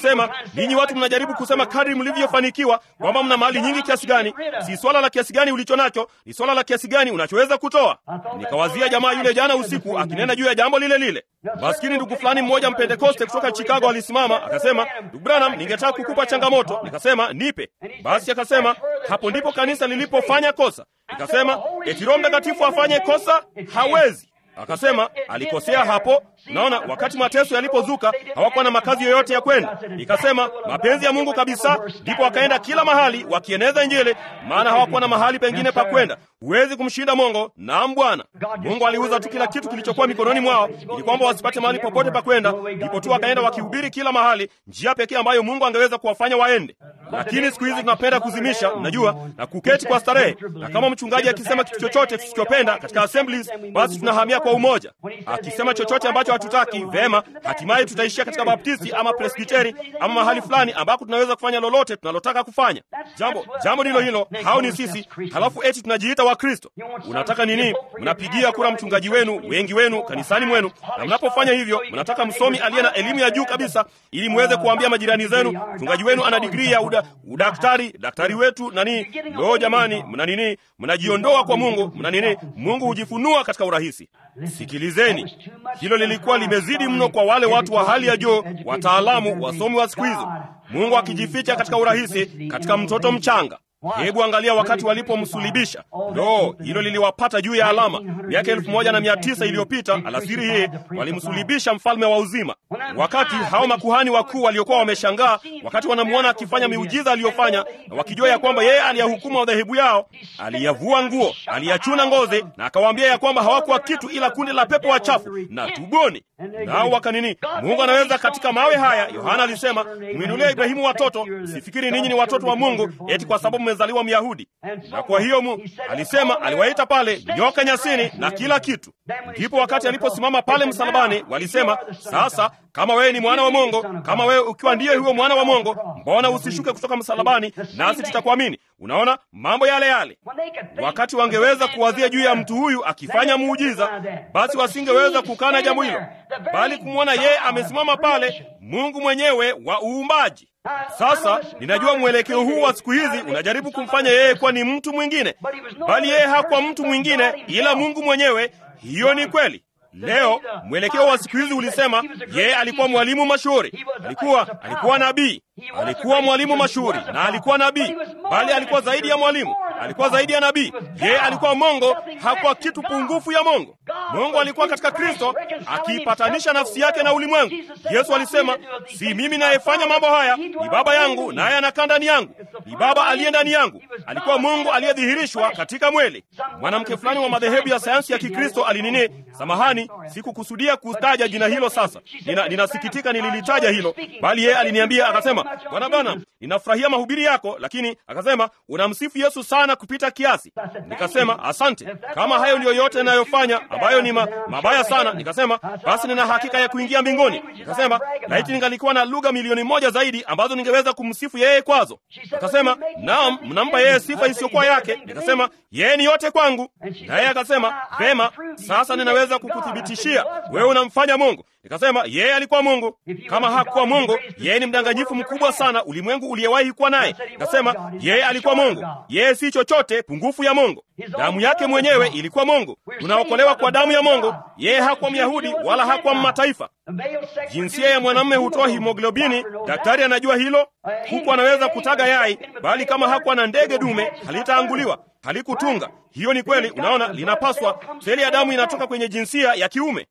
A: Akasema, ninyi watu mnajaribu kusema kadri mlivyofanikiwa kwamba mna mali nyingi kiasi gani. Si swala la kiasi gani ulicho nacho, ni swala la kiasi gani unachoweza kutoa. Nikawazia jamaa yule jana usiku akinena juu ya jambo lile lile. Maskini ndugu fulani mmoja Mpentekoste kutoka Chicago alisimama akasema, ndugu Branham, ningetaka kukupa changamoto. Nikasema nipe. Basi akasema, hapo ndipo kanisa lilipofanya kosa. Nikasema, eti Roho Mtakatifu afanye kosa? Hawezi. Akasema alikosea hapo. Unaona, wakati mateso yalipozuka hawakuwa na makazi yoyote ya kwenda. Nikasema mapenzi ya Mungu kabisa, ndipo wakaenda kila mahali wakieneza Injili, maana hawakuwa na mahali pengine pa kwenda. Huwezi kumshinda Mungu. Naam Bwana. Mungu aliuza tu kila kitu kilichokuwa mikononi mwao ili kwamba wasipate mahali popote pa kwenda, ndipo tu wakaenda wakihubiri kila mahali, njia pekee ambayo Mungu angeweza kuwafanya waende. Lakini siku hizi tunapenda kuzimisha, mnajua, na kuketi kwa starehe, na kama mchungaji akisema kitu chochote tusichopenda katika assemblies, basi tunahamia kwa umoja. Akisema chochote ambacho hatutaki, vema, hatimaye tutaishia katika Baptisti ama Presbiteri ama mahali fulani ambako tunaweza kufanya lolote tunalotaka kufanya. Jambo jambo ndilo hilo, hao ni sisi, halafu eti tunajiita Wakristo. Unataka nini? Mnapigia kura mchungaji wenu, wengi wenu kanisani mwenu, na mnapofanya hivyo mnataka msomi aliye na elimu ya juu kabisa, ili muweze kuambia majirani zenu mchungaji wenu ana digrii ya uda, udaktari, daktari wetu nani. Lo, jamani, mna nini? Mnajiondoa kwa Mungu, mna nini? Mungu hujifunua katika urahisi. Sikilizeni, hilo lilikuwa limezidi mno kwa wale watu wa hali ya juu, wataalamu, wasomi wa siku hizo. Mungu akijificha katika urahisi katika mtoto mchanga. Hebu angalia wakati walipomsulibisha. Lo, hilo liliwapata juu ya alama. Miaka elfu moja na mia tisa iliyopita alasiri hii walimsulibisha mfalme wa uzima. Wakati hao makuhani wakuu waliokuwa wameshangaa, wakati wanamwona akifanya miujiza aliyofanya, na wakijua ya kwamba yeye aliyahukumu madhehebu yao, aliyavua nguo, aliyachuna ngozi, na akawaambia ya kwamba hawakuwa kitu ila kundi la pepo wachafu na tubuni. Nao wakanini, Mungu anaweza katika mawe haya. Yohana alisema, mwinulia Ibrahimu watoto, sifikiri ninyi ni watoto wa Mungu eti kwa sababu mmezaliwa Myahudi. Na kwa hiyo mu, alisema aliwaita pale nyoka nyasini na kila kitu. Ndipo wakati aliposimama pale msalabani, walisema sasa, kama wewe ni mwana wa Mungu, kama wewe ukiwa ndiye huyo mwana wa Mungu, mbona usishuke kutoka msalabani nasi tutakuamini? Unaona mambo yale yale. Wakati wangeweza kuwazia juu ya mtu huyu akifanya muujiza, basi wasingeweza kukana jambo hilo, bali kumwona yeye amesimama pale, Mungu mwenyewe wa uumbaji. Sasa ninajua mwelekeo huu wa siku hizi unajaribu kumfanya yeye kuwa ni mtu mwingine, bali yeye hakuwa mtu mwingine ila Mungu mwenyewe. Hiyo ni kweli. Leo mwelekeo wa siku hizi ulisema yeye alikuwa mwalimu mashuhuri, alikuwa alikuwa nabii, alikuwa mwalimu mashuhuri na alikuwa nabii, bali alikuwa zaidi ya mwalimu, alikuwa zaidi ya nabii. Yeye alikuwa Mungu, hakuwa kitu pungufu ya Mungu. Mungu alikuwa katika Kristo akiipatanisha nafsi yake na ulimwengu. Yesu alisema, si mimi nayefanya mambo haya, ni Baba yangu naye anakaa ndani yangu, ni Baba aliye ndani yangu. Alikuwa Mungu aliyedhihirishwa katika mwili. Mwanamke fulani wa madhehebu ya sayansi ya Kikristo alinini, samahani, sikukusudia kutaja jina hilo. Sasa nina, ninasikitika nililitaja hilo, bali yeye aliniambia akasema, bwana bwana, ninafurahia mahubiri yako, lakini akasema unamsifu Yesu sana kupita kiasi. Nikasema asante, kama hayo ndiyo yote ninayofanya ambayo ni ma, mabaya sana. Nikasema basi nina hakika ya kuingia mbinguni. Nikasema laiti ningalikuwa na lugha milioni moja zaidi ambazo ningeweza kumsifu yeye kwazo. Akasema naam, mnampa yeye sifa isiyokuwa yake. Nikasema yeye ni yote kwangu, na yeye akasema vema, sasa ninaweza kukuthibitishia wewe unamfanya Mungu. Nikasema yeye alikuwa Mungu. Kama hakuwa Mungu, yeye ni mdanganyifu mkubwa sana ulimwengu uliyewahi kuwa naye. Nikasema yeye alikuwa Mungu, yeye si chochote pungufu ya Mungu. Damu yake mwenyewe ilikuwa Mungu. Tunaokolewa kwa damu ya Mungu. Yeye hakuwa Myahudi wala hakuwa Mmataifa. Jinsia ya mwanamume hutoa himoglobini, daktari anajua hilo. Huku anaweza kutaga yai, bali kama hakuwa na ndege dume halitaanguliwa, halikutunga. Hiyo ni kweli. Unaona, linapaswa seli ya damu inatoka kwenye jinsia ya kiume,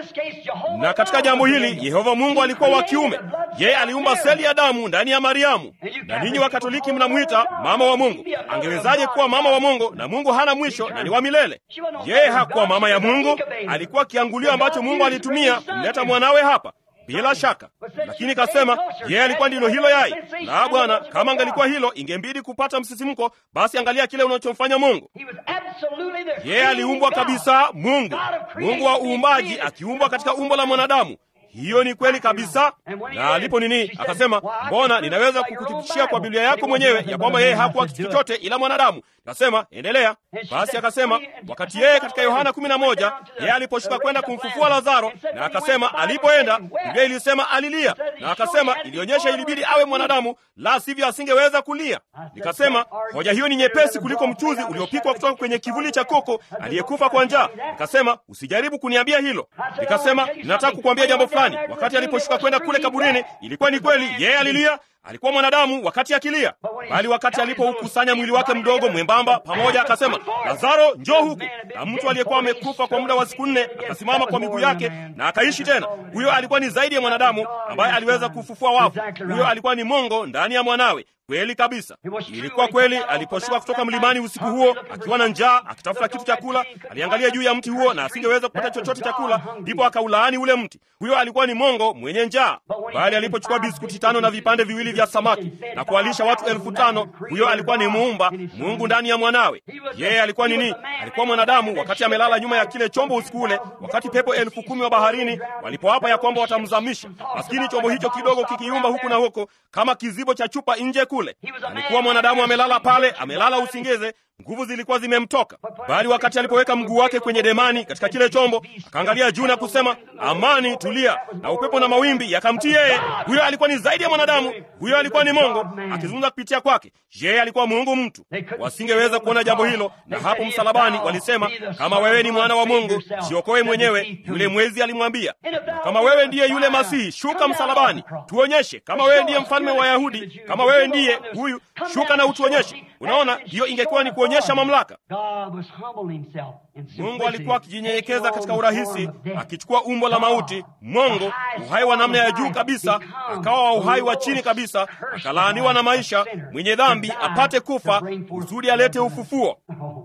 A: na katika jambo hili Yehova Mungu alikuwa wa kiume. Yeye aliumba seli ya damu ndani ya Mariamu, na ninyi Wakatoliki mnamwita mama wa Mungu. Angewezaje kuwa mama wa Mungu na Mungu hana mwisho na ni wa milele? Yeye hakuwa mama ya Mungu, alikuwa kiangulio ambacho Mungu alitumia kumleta mwanawe hapa bila shaka, lakini kasema yeye alikuwa ndilo hilo yai. La, Bwana, kama angalikuwa hilo, ingembidi kupata msisimko. Basi angalia kile unachomfanya Mungu. Yeye aliumbwa kabisa, Mungu, Mungu wa uumbaji, akiumbwa katika umbo la mwanadamu. Hiyo ni kweli kabisa. Na alipo nini, akasema mbona, ninaweza kukuthibitishia kwa Biblia yako mwenyewe ya kwamba yeye hakuwa kitu chochote ila mwanadamu. Nasema endelea. Basi akasema wakati yeye katika Yohana kumi na moja yeye aliposhuka kwenda kumfufua Lazaro, na akasema alipoenda, Biblia ilisema alilia, na akasema ilionyesha ilibidi awe mwanadamu, la sivyo asingeweza kulia. Nikasema hoja hiyo ni nyepesi kuliko mchuzi uliopikwa kutoka kwenye kivuli cha koko aliyekufa kwa njaa. Nikasema usijaribu kuniambia hilo. Nikasema ninataka kukuambia jambo fulani. Wakati aliposhuka kwenda kule kaburini, ilikuwa ni kweli yeye alilia alikuwa mwanadamu wakati akilia, bali wakati alipoukusanya mwili wake mdogo mwembamba pamoja, akasema Lazaro, njoo huku. Na mtu aliyekuwa amekufa kwa muda wa siku nne akasimama kwa miguu yake na akaishi tena. Huyo alikuwa ni zaidi ya mwanadamu ambaye aliweza kufufua wafu. Huyo alikuwa ni Mungu ndani ya mwanawe. Kweli kabisa, ilikuwa kweli. Aliposhuka kutoka mlimani usiku huo akiwa na njaa, akitafuta kitu cha kula, aliangalia juu ya mti huo na asingeweza kupata chochote cha kula, ndipo akaulaani ule mti. Huyo alikuwa ni Mongo mwenye njaa. Bali alipochukua biskuti tano na vipande viwili vya samaki na kuwalisha watu elfu tano huyo alikuwa ni muumba Mungu ndani ya mwanawe. Yeye alikuwa nini? Alikuwa mwanadamu wakati amelala nyuma ya kile chombo usiku ule, wakati pepo elfu kumi wa baharini walipoapa ya kwamba watamzamisha. Maskini chombo hicho kidogo kikiumba huku na huko kama kizibo cha chupa nje kule. Alikuwa mwanadamu amelala pale, amelala usingize, nguvu zilikuwa zimemtoka. Bali wakati alipoweka mguu wake kwenye demani katika kile chombo, akaangalia juu na kusema, amani, tulia, na upepo na mawimbi yakamtii yeye. Huyo alikuwa ni zaidi ya mwanadamu, huyo alikuwa ni Mungu akizungumza kupitia kwake. Yeye alikuwa Mungu mtu. Wasingeweza kuona jambo hilo, na hapo msalabani walisema, kama wewe ni mwana wa Mungu, jiokoe mwenyewe. Yule mwezi alimwambia, kama wewe ndiye yule Masihi, shuka msalabani, tuonyeshe. Kama wewe ndiye mfalme wa Wayahudi, kama wewe ndiye huyu, shuka na utuonyeshe. Unaona, hiyo ingekuwa ni kuonyesha mamlaka. Mungu alikuwa akijinyenyekeza katika urahisi, akichukua umbo la mauti. Mungu, uhai wa namna ya juu kabisa, akawa wa uhai wa chini kabisa, akalaaniwa na maisha, mwenye dhambi apate kufa kusudi alete ufufuo.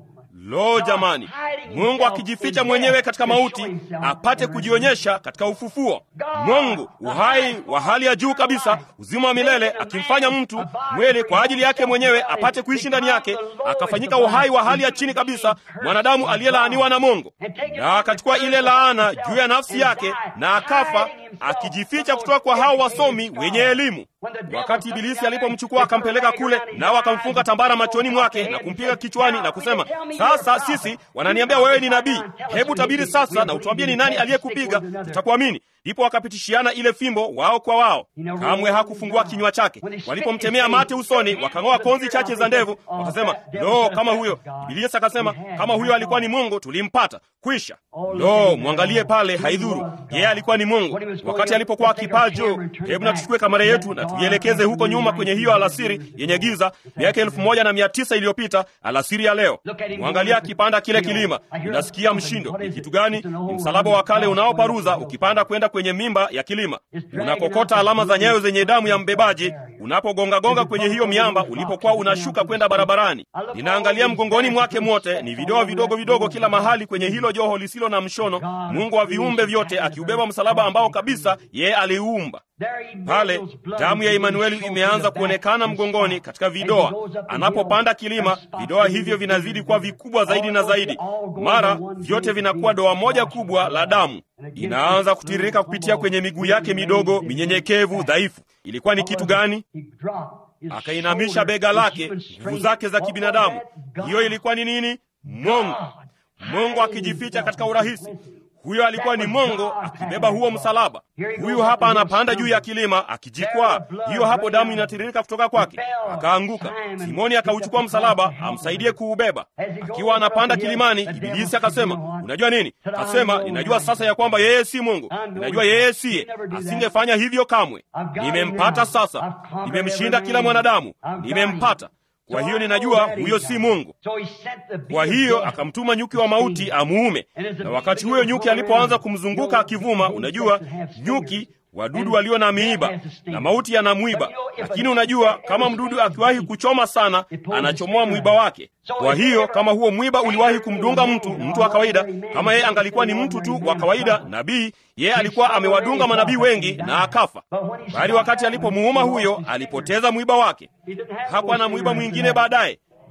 A: Lo, jamani! Mungu akijificha mwenyewe katika mauti apate kujionyesha katika ufufuo. Mungu uhai wa hali ya juu kabisa, uzima wa milele, akimfanya mtu mwili kwa ajili yake mwenyewe apate kuishi ndani yake, akafanyika uhai wa hali ya chini kabisa, mwanadamu aliyelaaniwa na Mungu, na akachukua ile laana juu ya nafsi yake na akafa, akijificha kutoka kwa hao wasomi wenye elimu. Wakati Ibilisi alipomchukua akampeleka kule, nao akamfunga tambara machoni mwake na kumpiga kichwani na kusema, sasa sisi wananiambia wewe ni nabii, hebu tabiri sasa na utuambie ni nani aliyekupiga, tutakuamini. Ndipo wakapitishiana ile fimbo wao kwa wao. Kamwe hakufungua kinywa chake. Walipomtemea mate usoni, wakang'oa konzi chache za ndevu, wakasema, lo, kama huyo. Ibilisi akasema, kama huyo alikuwa ni Mungu tulimpata, kwisha. Lo, mwangalie pale, haidhuru yeye alikuwa ni Mungu. Wakati alipokuwa akipaa juu, hebu na tuchukue kamera yetu na tuielekeze huko nyuma kwenye hiyo alasiri yenye giza, miaka elfu moja na mia tisa iliyopita, alasiri ya leo. Mwangalia akipanda kile kilima, inasikia mshindo. Ni kitu gani? Ni msalaba wa kale unaoparuza ukipanda kwenda kwenye mimba ya kilima, unakokota alama za nyayo zenye damu ya mbebaji unapogongagonga kwenye hiyo miamba ulipokuwa unashuka kwenda barabarani. Ninaangalia mgongoni mwake mwote ni vidoa vidogo vidogo kila mahali kwenye hilo joho lisilo na mshono, Mungu wa viumbe vyote akiubeba msalaba ambao kabisa yeye aliuumba pale damu ya Emanueli imeanza kuonekana mgongoni katika vidoa. Anapopanda kilima, vidoa hivyo vinazidi kuwa vikubwa zaidi na zaidi, mara vyote vinakuwa doa moja kubwa la damu, inaanza kutiririka kupitia kwenye miguu yake midogo minyenyekevu dhaifu. Ilikuwa ni kitu gani? Akainamisha bega lake, nguvu zake za kibinadamu. Hiyo ilikuwa ni nini? Mungu, Mungu akijificha katika urahisi huyo alikuwa ni Mungu akibeba huo msalaba. Huyu hapa anapanda juu ya kilima akijikwaa, hiyo hapo damu inatiririka kutoka kwake, akaanguka. Simoni akauchukua msalaba amsaidie kuubeba. Akiwa anapanda kilimani, Ibilisi akasema, unajua nini? Akasema, ninajua sasa ya kwamba yeye si Mungu, ninajua yeye siye, asingefanya hivyo kamwe. Nimempata sasa, nimemshinda kila mwanadamu, nimempata kwa hiyo ninajua huyo si Mungu. Kwa hiyo akamtuma nyuki wa mauti amuume, na wakati huyo nyuki alipoanza kumzunguka akivuma, unajua nyuki wadudu walio na miiba na mauti yana mwiba, lakini unajua kama mdudu akiwahi kuchoma sana, anachomoa mwiba wake. Kwa hiyo kama huo mwiba uliwahi kumdunga mtu, mtu wa kawaida, kama yeye angalikuwa ni mtu tu wa kawaida, nabii, yeye alikuwa amewadunga manabii wengi na akafa. Bali wakati alipomuuma huyo, alipoteza mwiba wake, hakuwa na mwiba mwingine baadaye.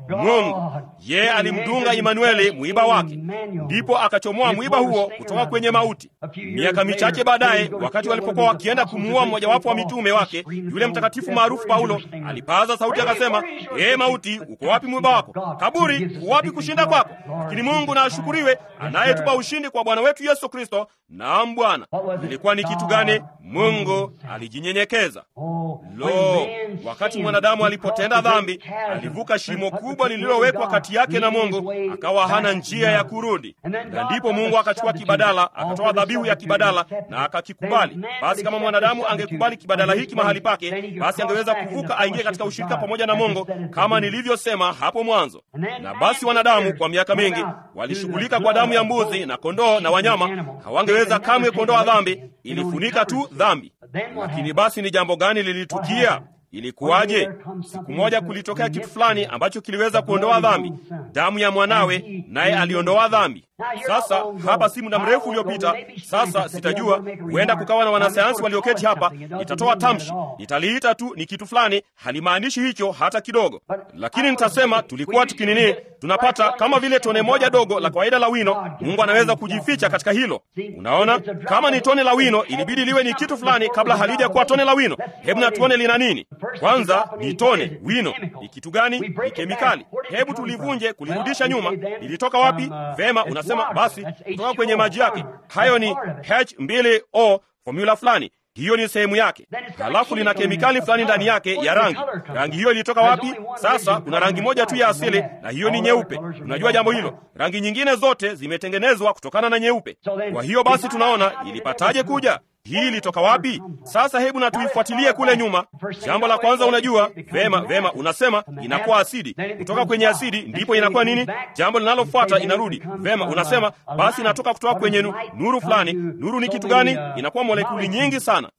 A: Mungu. Yeye alimdunga Imanueli mwiba wake, ndipo akachomoa mwiba huo kutoka kwenye mauti. Miaka michache baadaye, wakati walipokuwa wakienda kumuua mmojawapo wa mitume wake, yule mtakatifu maarufu Paulo alipaza sauti akasema, ee mauti, uko wapi mwiba wako? Kaburi, uko wapi kushinda kwako? Lakini Mungu na ashukuriwe, anayetupa ushindi kwa Bwana wetu Yesu Kristo. Naam Bwana. Ilikuwa ni kitu gani? Mungu alijinyenyekeza. Lo, wakati mwanadamu alipotenda dhambi, alivuka shimo kubwa lililowekwa kati yake na Mungu, akawa hana njia ya kurudi, na ndipo Mungu akachukua kibadala, akatoa dhabihu ya kibadala na akakikubali. Basi kama mwanadamu angekubali kibadala hiki mahali pake, basi angeweza kuvuka aingie katika ushirika pamoja na Mungu, kama nilivyosema hapo mwanzo. Na basi wanadamu kwa miaka mingi walishughulika kwa damu ya mbuzi na kondoo na wanyama, hawangeweza kamwe kuondoa dhambi, ilifunika tu dhambi. Lakini basi ni jambo gani lilitukia? Ilikuwaje? Siku moja kulitokea kitu fulani ambacho kiliweza kuondoa dhambi, damu ya mwanawe, naye aliondoa dhambi. Sasa hapa si muda mrefu uliopita, sasa sitajua, huenda kukawa na wanasayansi walioketi hapa, nitatoa tamshi, nitaliita tu ni kitu fulani, halimaanishi hicho hata kidogo, lakini nitasema tulikuwa tukinini, tunapata kama vile tone moja dogo la kawaida la wino. Mungu anaweza kujificha katika hilo. Unaona, kama ni tone la wino, ilibidi liwe ni kitu fulani kabla halija kuwa tone la wino. Hebu na tuone lina nini. Kwanza ni tone wino, ni kitu gani? Ni kemikali. Hebu tulivunje, kulirudisha nyuma. Ilitoka wapi? Vema, unasema basi kutoka kwenye maji yake. Hayo ni H2O, formula fulani hiyo ni sehemu yake. Halafu lina kemikali fulani ndani yake ya rangi. Rangi hiyo ilitoka wapi? Sasa kuna rangi moja tu ya asili, na hiyo ni nyeupe. Unajua jambo hilo? Rangi nyingine zote zimetengenezwa kutokana na nyeupe. Kwa hiyo basi tunaona ilipataje kuja hii ilitoka wapi? Sasa hebu na tuifuatilie kule nyuma. Jambo la kwanza, unajua vema, vema, unasema inakuwa asidi. Kutoka kwenye asidi ndipo inakuwa nini? Jambo linalofuata inarudi. Vema, unasema basi inatoka kutoka kwenye nu, nuru fulani. Nuru ni kitu gani? Inakuwa molekuli nyingi sana.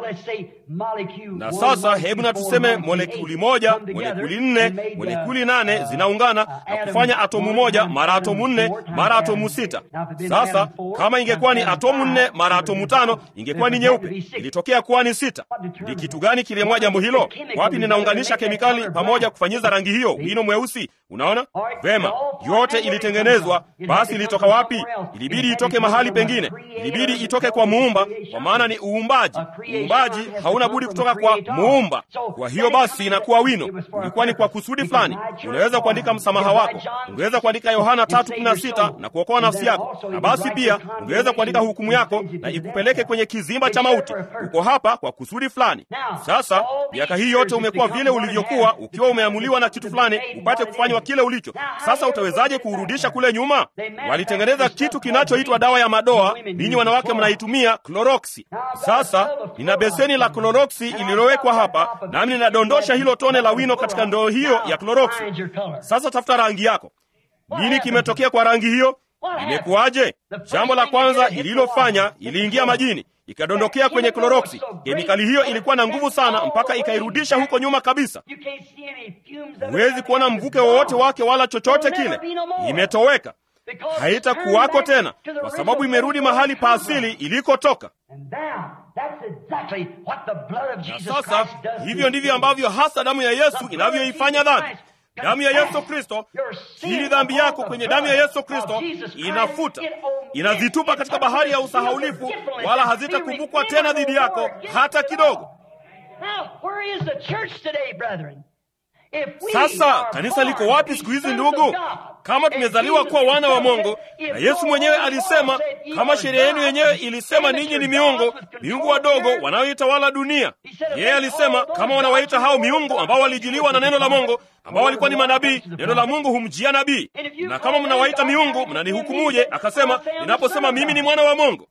A: Na sasa hebu na tuseme molekuli moja, molekuli nne, molekuli nane zinaungana na kufanya atomu moja mara atomu nne mara atomu sita. Sasa kama ingekuwa ni atomu nne mara atomu tano ingekuwa ni nyeupe. Ilitokea kuwa ni sita. Ni kitu gani kiliamua jambo hilo? Wapi ninaunganisha kemikali pamoja kufanyiza rangi hiyo wino mweusi? Unaona vema, yote ilitengenezwa. Basi ilitoka wapi? Ilibidi itoke mahali pengine, ilibidi itoke kwa Muumba, kwa maana ni uumbaji. Uumbaji hauna budi kutoka kwa Muumba. Kwa hiyo basi inakuwa wino, ulikuwa ni kwa kusudi fulani. Unaweza kuandika msamaha wako, ungeweza kuandika Yohana 3:16 na kuokoa nafsi yako, na basi pia ungeweza kuandika hukumu yako na ikupeleke kwenye kizimba cha mauti. Uko hapa kwa kusudi fulani. Sasa miaka hii yote umekuwa vile ulivyokuwa, ukiwa umeamuliwa na kitu fulani upate kufanywa kile ulicho. Sasa utawezaje kuurudisha kule nyuma? Walitengeneza kitu kinachoitwa dawa ya madoa. Ninyi wanawake mnaitumia kloroksi. Sasa nina beseni la kloroksi ililowekwa hapa, nami ninadondosha hilo tone la wino katika ndoo hiyo ya kloroksi. Sasa tafuta rangi yako. Nini kimetokea kwa rangi hiyo? Imekuwaje? Jambo la kwanza ililofanya, iliingia majini ikadondokea kwenye kloroksi. Kemikali hiyo ilikuwa na nguvu sana mpaka ikairudisha huko nyuma kabisa. Huwezi kuona mvuke wowote wake wala chochote kile, imetoweka, haitakuwako tena, kwa sababu imerudi mahali pa asili ilikotoka. Na sasa hivyo ndivyo ambavyo hasa damu ya Yesu inavyoifanya dhambi. Damu ya Yesu Kristo, hili dhambi yako kwenye damu ya Yesu Kristo inafuta, inazitupa katika bahari ya usahaulifu, wala hazitakumbukwa tena dhidi yako hata kidogo. Sasa kanisa liko wapi siku hizi, ndugu? Kama tumezaliwa kuwa wana wa Mungu, na Yesu mwenyewe alisema, kama sheria yenu yenyewe ilisema ninyi ni miungu, miungu wadogo wanaoitawala dunia. Yeye alisema kama wanawaita hao miungu ambao walijiliwa na neno la Mungu, ambao walikuwa ni manabii, neno la Mungu humjia nabii. Na kama mnawaita miungu, mnanihukumuje? Akasema, ninaposema mimi ni mwana wa Mungu.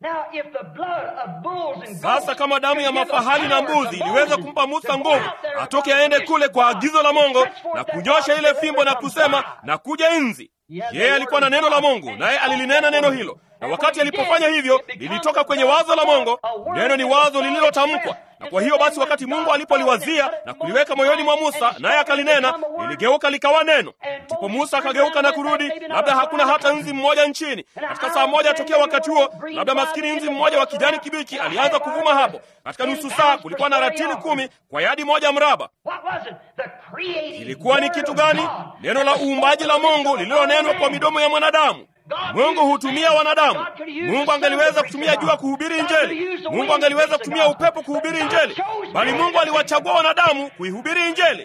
A: Sasa kama damu ya mafahali na mbuzi iliweza kumpa Musa nguvu atoke aende kule kwa agizo la Mungu na kunyosha ile fimbo na kusema na kuja nzi, yeye alikuwa na neno la Mungu, naye alilinena neno hilo na wakati alipofanya hivyo lilitoka kwenye wazo la Mungu. Neno ni wazo lililotamkwa, Na kwa hiyo basi, wakati Mungu alipoliwazia na kuliweka moyoni mwa Musa, naye akalinena, liligeuka likawa neno. Ndipo Musa akageuka na kurudi, labda hakuna hata nzi mmoja nchini. Katika saa moja tokea wakati huo, labda maskini nzi mmoja wa kijani kibichi alianza kuvuma hapo. Katika nusu saa kulikuwa na ratili kumi kwa yadi moja mraba. Ilikuwa ni kitu gani? Neno la uumbaji la Mungu lililonenwa kwa midomo ya mwanadamu. Mungu hutumia wanadamu. Mungu angeliweza kutumia jua kuhubiri Injili. Mungu angeliweza kutumia upepo kuhubiri Injili, bali Mungu aliwachagua wanadamu kuihubiri Injili.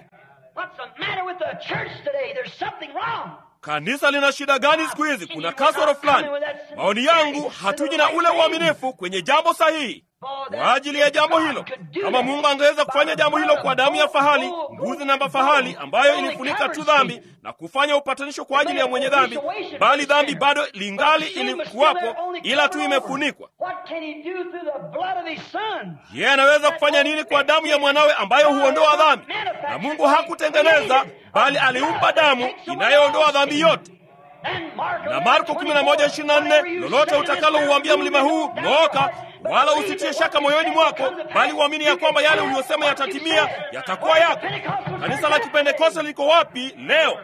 A: Kanisa lina shida gani siku hizi? Kuna kasoro fulani. Maoni yangu, hatuji na ule uaminifu kwenye jambo sahihi kwa ajili ya jambo hilo. Kama Mungu angeweza kufanya jambo hilo kwa damu ya fahali, mbuzi na mafahali, ambayo ilifunika tu dhambi na kufanya upatanisho kwa ajili ya mwenye dhambi, bali dhambi bado lingali ilikuwapo, ila tu imefunikwa. Yeye anaweza kufanya nini kwa damu ya mwanawe ambayo huondoa dhambi? Na Mungu hakutengeneza, bali aliumba damu inayoondoa dhambi yote na Marko 11:24, lolote utakalo uambia mlima huu ng'ooka, wala usitie shaka moyoni mwako, bali uamini ya kwamba yale uliyosema yatatimia, yatakuwa yako. Kanisa la Kipentekoste liko wapi leo?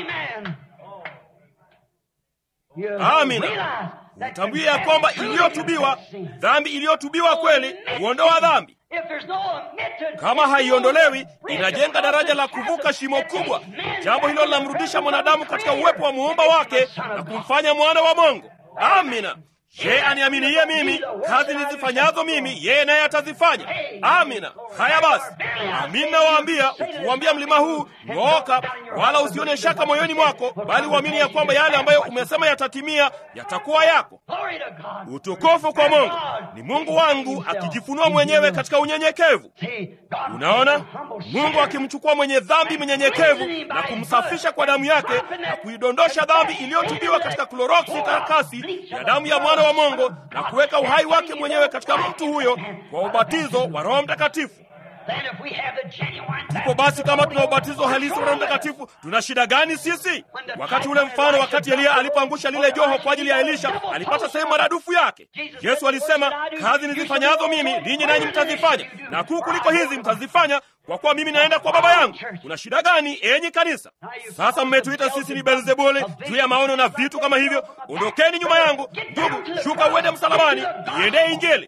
A: Amina. Utambue ya kwamba iliyotubiwa, dhambi iliyotubiwa kweli huondoa dhambi. Kama haiondolewi inajenga daraja la kuvuka shimo kubwa. Jambo hilo linamrudisha mwanadamu katika uwepo wa muumba wake na kumfanya mwana wa Mungu. Amina. Yeye aniaminiye mimi, kazi nizifanyazo mimi, yeye naye atazifanya. Amina. Haya basi, amini nawaambia, ukiuambia mlima huu ng'ooka, wala usione shaka moyoni mwako, bali uamini ya kwamba yale ambayo umesema yatatimia, yatakuwa yako. Utukufu kwa Mungu. Ni Mungu wangu akijifunua mwenyewe katika unyenyekevu. Unaona, Mungu akimchukua mwenye dhambi mnyenyekevu na kumsafisha kwa damu yake na kuidondosha dhambi iliyotubiwa katika kloroksi karakasi ya damu ya mwana wa Mungu na kuweka uhai wake mwenyewe katika mtu huyo kwa ubatizo wa Roho Mtakatifu. Ndipo basi, kama tuna ubatizo halisi wa Roho Mtakatifu, tuna shida gani sisi? Wakati ule mfano, wakati Eliya alipoangusha lile joho kwa ajili ya Elisha, alipata sehemu maradufu yake. Yesu alisema, kazi nizifanyazo mimi ninyi nanyi mtazifanya, na kuu kuliko hizi mtazifanya, kwa kuwa mimi naenda kwa Baba yangu. Kuna shida gani, enyi kanisa? Sasa mmetuita sisi ni Beelzebuli juu ya maono na vitu kama hivyo. Ondokeni nyuma yangu, ndugu, shuka uende msalabani, iendee Injili.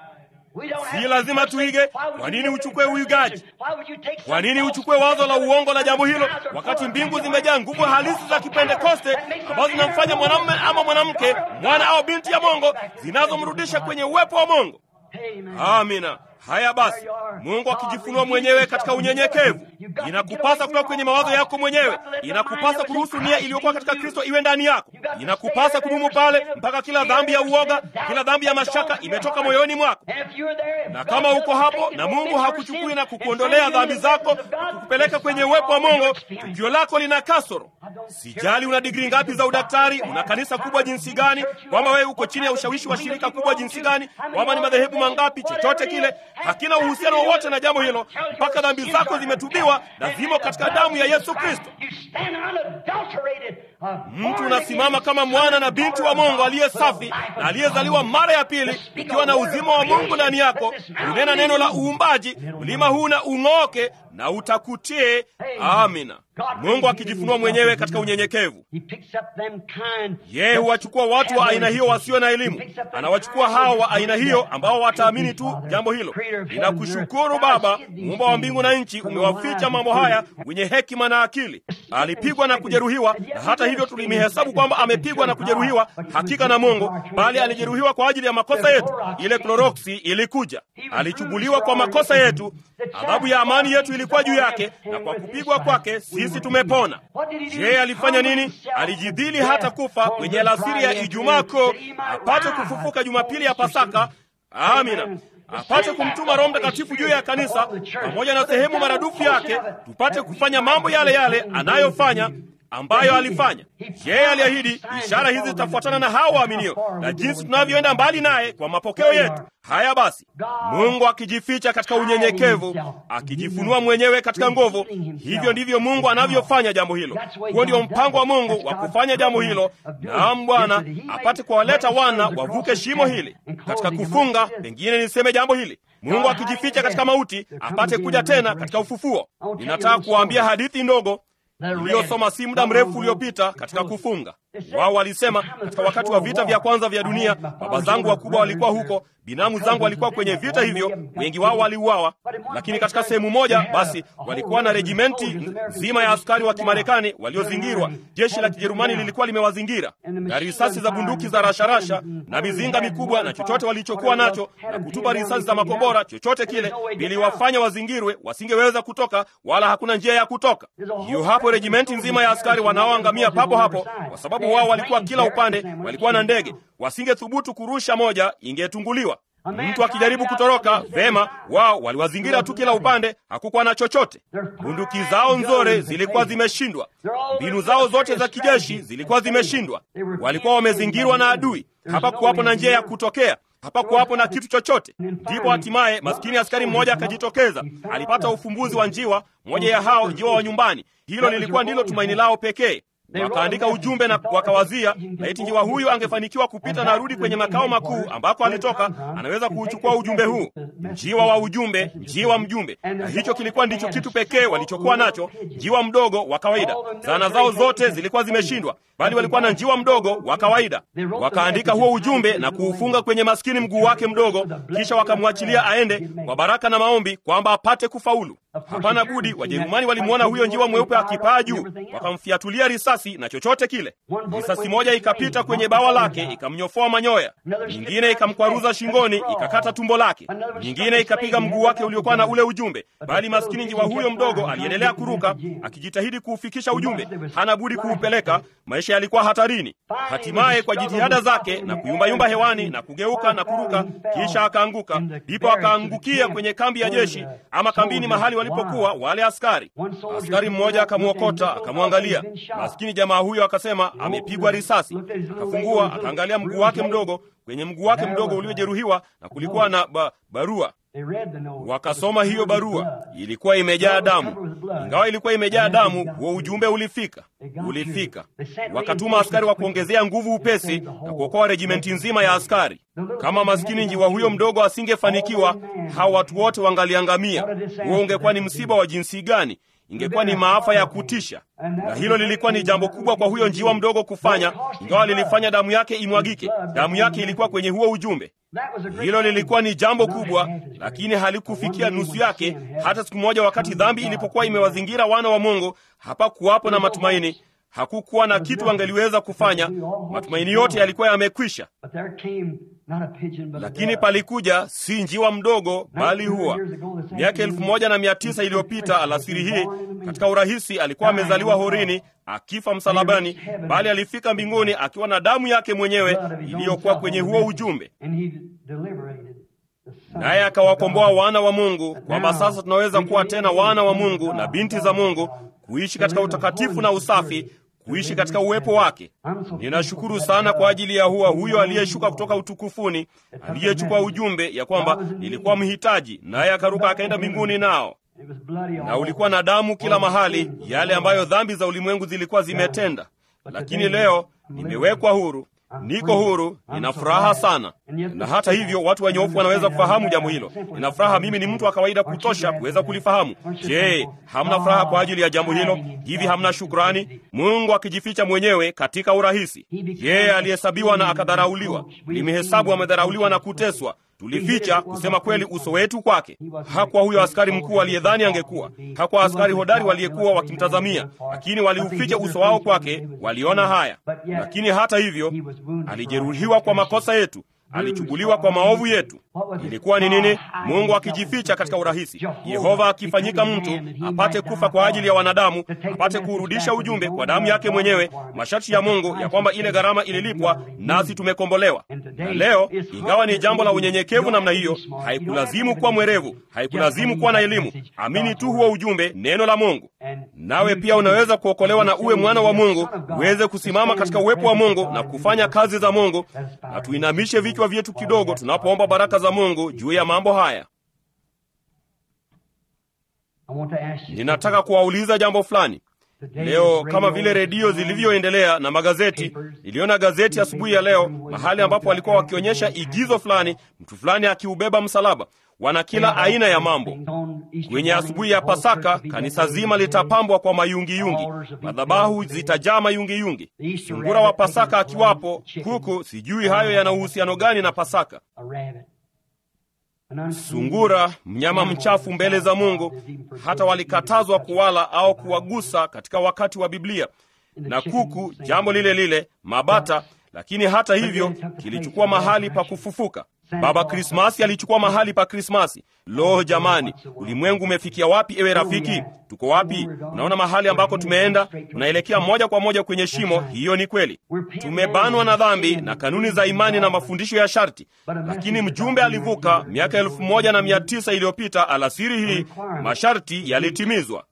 A: Si lazima tuige. Kwa nini uchukue uigaji? Kwa nini uchukue wazo la uongo la jambo hilo, wakati mbingu zimejaa nguvu halisi za Kipentekoste ambazo zinamfanya mwanamume ama mwanamke, mwana au binti ya Mungu, zinazomrudisha kwenye uwepo wa Mungu? Amina. Haya basi, Mungu akijifunua mwenyewe katika unyenyekevu, inakupasa kutoka kwenye mawazo yako mwenyewe. Inakupasa kuruhusu nia iliyokuwa katika Kristo iwe ndani yako. Inakupasa kudumu pale mpaka kila dhambi ya uoga, kila dhambi ya mashaka imetoka moyoni mwako. Na kama uko hapo na Mungu hakuchukui na kukuondolea dhambi zako na kukupeleka kwenye uwepo wa Mungu, tukio lako lina kasoro. Sijali una digrii ngapi za udaktari, una kanisa kubwa jinsi gani, kwamba wewe uko chini ya ushawishi wa shirika kubwa jinsi gani, kwamba ni madhehebu mangapi, chochote kile hakina uhusiano wowote na jambo hilo, mpaka dhambi zako zimetubiwa na zimo katika damu ya Yesu Kristo. Mtu unasimama kama mwana na binti wa Mungu aliye safi na aliyezaliwa mara ya pili, ukiwa na uzima wa Mungu ndani yako, unena neno la uumbaji, mlima huu na ung'ooke na utakutie. Amina. Mungu akijifunua mwenyewe katika unyenyekevu. Yeye huwachukua watu wa aina hiyo wasio na elimu, anawachukua hao wa aina hiyo ambao wataamini tu jambo hilo. Ninakushukuru Baba, muumba wa mbingu na nchi, umewaficha mambo haya wenye hekima na akili. Alipigwa na kujeruhiwa, na hata hivyo tulimhesabu kwamba amepigwa na kujeruhiwa hakika na Mungu, bali alijeruhiwa kwa ajili ya makosa yetu. Ile kloroksi ilikuja, alichubuliwa kwa makosa yetu, adhabu ya amani yetu ilikuwa juu yake, na kwa kupigwa kwake sisi tumepona. Je, alifanya nini? Alijidhili hata kufa kwenye alasiri ya Ijumaa Kuu apate kufufuka Jumapili ya Pasaka. Amina, apate kumtuma Roho Mtakatifu juu ya kanisa pamoja na sehemu maradufu yake, tupate kufanya mambo yale yale anayofanya ambayo alifanya. Yeye aliahidi ishara hizi zitafuatana na hao waaminio, na jinsi tunavyoenda mbali naye kwa mapokeo yetu. Haya basi, Mungu akijificha katika unyenyekevu, akijifunua mwenyewe katika nguvu, hivyo ndivyo Mungu anavyofanya jambo hilo. Huo ndio mpango wa Mungu wa kufanya jambo hilo, naam Bwana apate kuwaleta wana wavuke shimo hili. Katika kufunga, pengine niseme jambo hili Mungu akijificha katika mauti apate kuja tena katika ufufuo. Ninataka kuwaambia hadithi ndogo iliyosoma si muda mrefu uliopita katika kufunga. Wao walisema katika wakati wa vita vya kwanza vya dunia, baba zangu wakubwa walikuwa huko, binamu zangu walikuwa kwenye vita hivyo, wengi wao waliuawa. Lakini katika sehemu moja basi walikuwa na regimenti nzima ya askari wa Kimarekani waliozingirwa. Jeshi la Kijerumani lilikuwa limewazingira na risasi za bunduki za rasharasha na mizinga mikubwa na chochote walichokuwa nacho na kutupa risasi za makombora, chochote kile viliwafanya wazingirwe, wasingeweza kutoka, wala hakuna njia ya kutoka. Hiyo hapo regimenti nzima ya askari wanaoangamia papo hapo, kwa sababu wao walikuwa kila upande, walikuwa na ndege, wasingethubutu kurusha moja, ingetunguliwa. Mtu akijaribu kutoroka vema, wao waliwazingira tu kila upande, hakukuwa na chochote. Bunduki zao nzore zilikuwa zimeshindwa, mbinu zao zote za kijeshi zilikuwa zimeshindwa. Walikuwa wamezingirwa na adui, hapakuwapo na njia ya kutokea hapakuwapo na kitu chochote. Ndipo hatimaye maskini askari mmoja akajitokeza, alipata ufumbuzi wa njiwa, moja ya hao njiwa wa nyumbani. Hilo lilikuwa ndilo tumaini lao pekee. Wakaandika ujumbe na wakawazia, laiti njiwa huyu angefanikiwa kupita na arudi kwenye makao makuu ambako alitoka, anaweza kuuchukua ujumbe huu. Njiwa wa ujumbe, njiwa mjumbe. Na hicho kilikuwa ndicho kitu pekee walichokuwa nacho, njiwa mdogo wa kawaida. Zana zao zote zilikuwa zimeshindwa, bali walikuwa na njiwa mdogo wa kawaida. Wakaandika huo ujumbe na kuufunga kwenye maskini mguu wake mdogo, kisha wakamwachilia aende kwa baraka na maombi kwamba apate kufaulu. Hapana budi, Wajerumani walimwona huyo njiwa mweupe akipaa juu, wakamfiatulia risasi na chochote kile. Risasi moja ikapita kwenye bawa lake ikamnyofoa manyoya, nyingine ikamkwaruza shingoni ikakata tumbo lake, nyingine ikapiga mguu wake uliokuwa na ule ujumbe. Bali maskini njiwa huyo mdogo aliendelea kuruka akijitahidi kuufikisha ujumbe. Hana budi kuupeleka, maisha yalikuwa hatarini. Hatimaye kwa jitihada zake na kuyumbayumba hewani na kugeuka na kuruka, kisha akaanguka. Ndipo akaangukia kwenye kambi ya jeshi ama kambini mahali walipokuwa wale askari. Askari mmoja akamwokota, akamwangalia maskini jamaa huyo, akasema amepigwa risasi. Akafungua akaangalia mguu wake mdogo, kwenye mguu wake mdogo uliojeruhiwa, na kulikuwa na ba barua. Wakasoma hiyo barua, ilikuwa imejaa damu. Ingawa ilikuwa imejaa damu, huo ujumbe ulifika, ulifika. Wakatuma askari wa kuongezea nguvu upesi na kuokoa regimenti nzima ya askari. Kama maskini njiwa huyo mdogo asingefanikiwa, hao watu wote wangaliangamia. Huo ungekuwa ni msiba wa jinsi gani! Ingekuwa ni maafa ya kutisha, na hilo lilikuwa ni jambo kubwa kwa huyo njiwa mdogo kufanya, ingawa lilifanya damu yake imwagike. Damu yake ilikuwa kwenye huo ujumbe. Hilo lilikuwa ni jambo kubwa, lakini halikufikia nusu yake. Hata siku moja, wakati dhambi ilipokuwa imewazingira wana wa Mungu, hapakuwapo na matumaini. Hakukuwa na kitu angeliweza kufanya. Matumaini yote yalikuwa yamekwisha. Lakini palikuja si njiwa mdogo, bali huwa miaka elfu moja na mia tisa iliyopita alasiri hii, katika urahisi, alikuwa amezaliwa horini akifa msalabani, bali alifika mbinguni akiwa na damu yake mwenyewe iliyokuwa kwenye huo ujumbe, naye akawakomboa wana wa Mungu, kwamba sasa tunaweza kuwa tena wana wa Mungu na binti za Mungu, kuishi katika utakatifu na usafi kuishi katika uwepo wake. Ninashukuru sana kwa ajili ya huwa huyo aliyeshuka kutoka utukufuni, aliyechukua ujumbe ya kwamba nilikuwa mhitaji, naye akaruka akaenda mbinguni nao na ulikuwa na damu kila mahali, yale ambayo dhambi za ulimwengu zilikuwa zimetenda. Lakini leo nimewekwa huru, niko huru, nina furaha sana. Na hata hivyo watu wanyofu wanaweza kufahamu jambo hilo. Nina furaha, mimi ni mtu wa kawaida kutosha kuweza kulifahamu. Je, hamna furaha kwa ajili ya jambo hilo? Hivi hamna shukrani? Mungu akijificha mwenyewe katika urahisi. Yeye alihesabiwa na akadharauliwa, limehesabu amedharauliwa na kuteswa tulificha kusema kweli uso wetu kwake. Hakuwa huyo askari mkuu aliyedhani angekuwa, hakuwa askari hodari waliyekuwa wakimtazamia, lakini waliuficha uso wao kwake, waliona haya. Lakini hata hivyo, alijeruhiwa kwa makosa yetu, alichubuliwa kwa maovu yetu. Ilikuwa ni nini? Mungu akijificha katika urahisi, Yehova akifanyika mtu apate kufa kwa ajili ya wanadamu, apate kuurudisha ujumbe kwa damu yake mwenyewe, masharti ya Mungu ya kwamba ile gharama ililipwa, nasi tumekombolewa. Na leo, ingawa ni jambo la unyenyekevu namna hiyo, haikulazimu kuwa mwerevu, haikulazimu kuwa na elimu. Amini tu huo ujumbe, neno la Mungu. nawe pia unaweza kuokolewa na uwe mwana wa Mungu, uweze kusimama katika uwepo wa Mungu na kufanya kazi za Mungu. Na tuinamishe vichwa vyetu kidogo tunapoomba baraka za Mungu juu ya mambo haya. Ninataka kuwauliza jambo fulani leo. Kama vile redio zilivyoendelea na magazeti, niliona gazeti asubuhi ya, ya leo mahali ambapo walikuwa wakionyesha igizo fulani, mtu fulani akiubeba msalaba. Wana kila aina ya mambo. Kwenye asubuhi ya Pasaka, kanisa zima litapambwa kwa mayungiyungi, madhabahu zitajaa mayungiyungi, sungura wa Pasaka akiwapo, kuku. Sijui hayo yana uhusiano gani na Pasaka. Sungura, mnyama mchafu mbele za Mungu, hata walikatazwa kuwala au kuwagusa katika wakati wa Biblia, na kuku jambo lile lile, mabata. Lakini hata hivyo kilichukua mahali pa kufufuka. Baba Krismasi alichukua mahali pa Krismasi. Lo, jamani, ulimwengu umefikia wapi? Ewe rafiki, tuko wapi? Unaona mahali ambako tumeenda, tunaelekea moja kwa moja kwenye shimo. Hiyo ni kweli, tumebanwa na dhambi na kanuni za imani na mafundisho ya sharti. Lakini mjumbe alivuka miaka elfu moja na mia tisa iliyopita. Alasiri hii masharti yalitimizwa.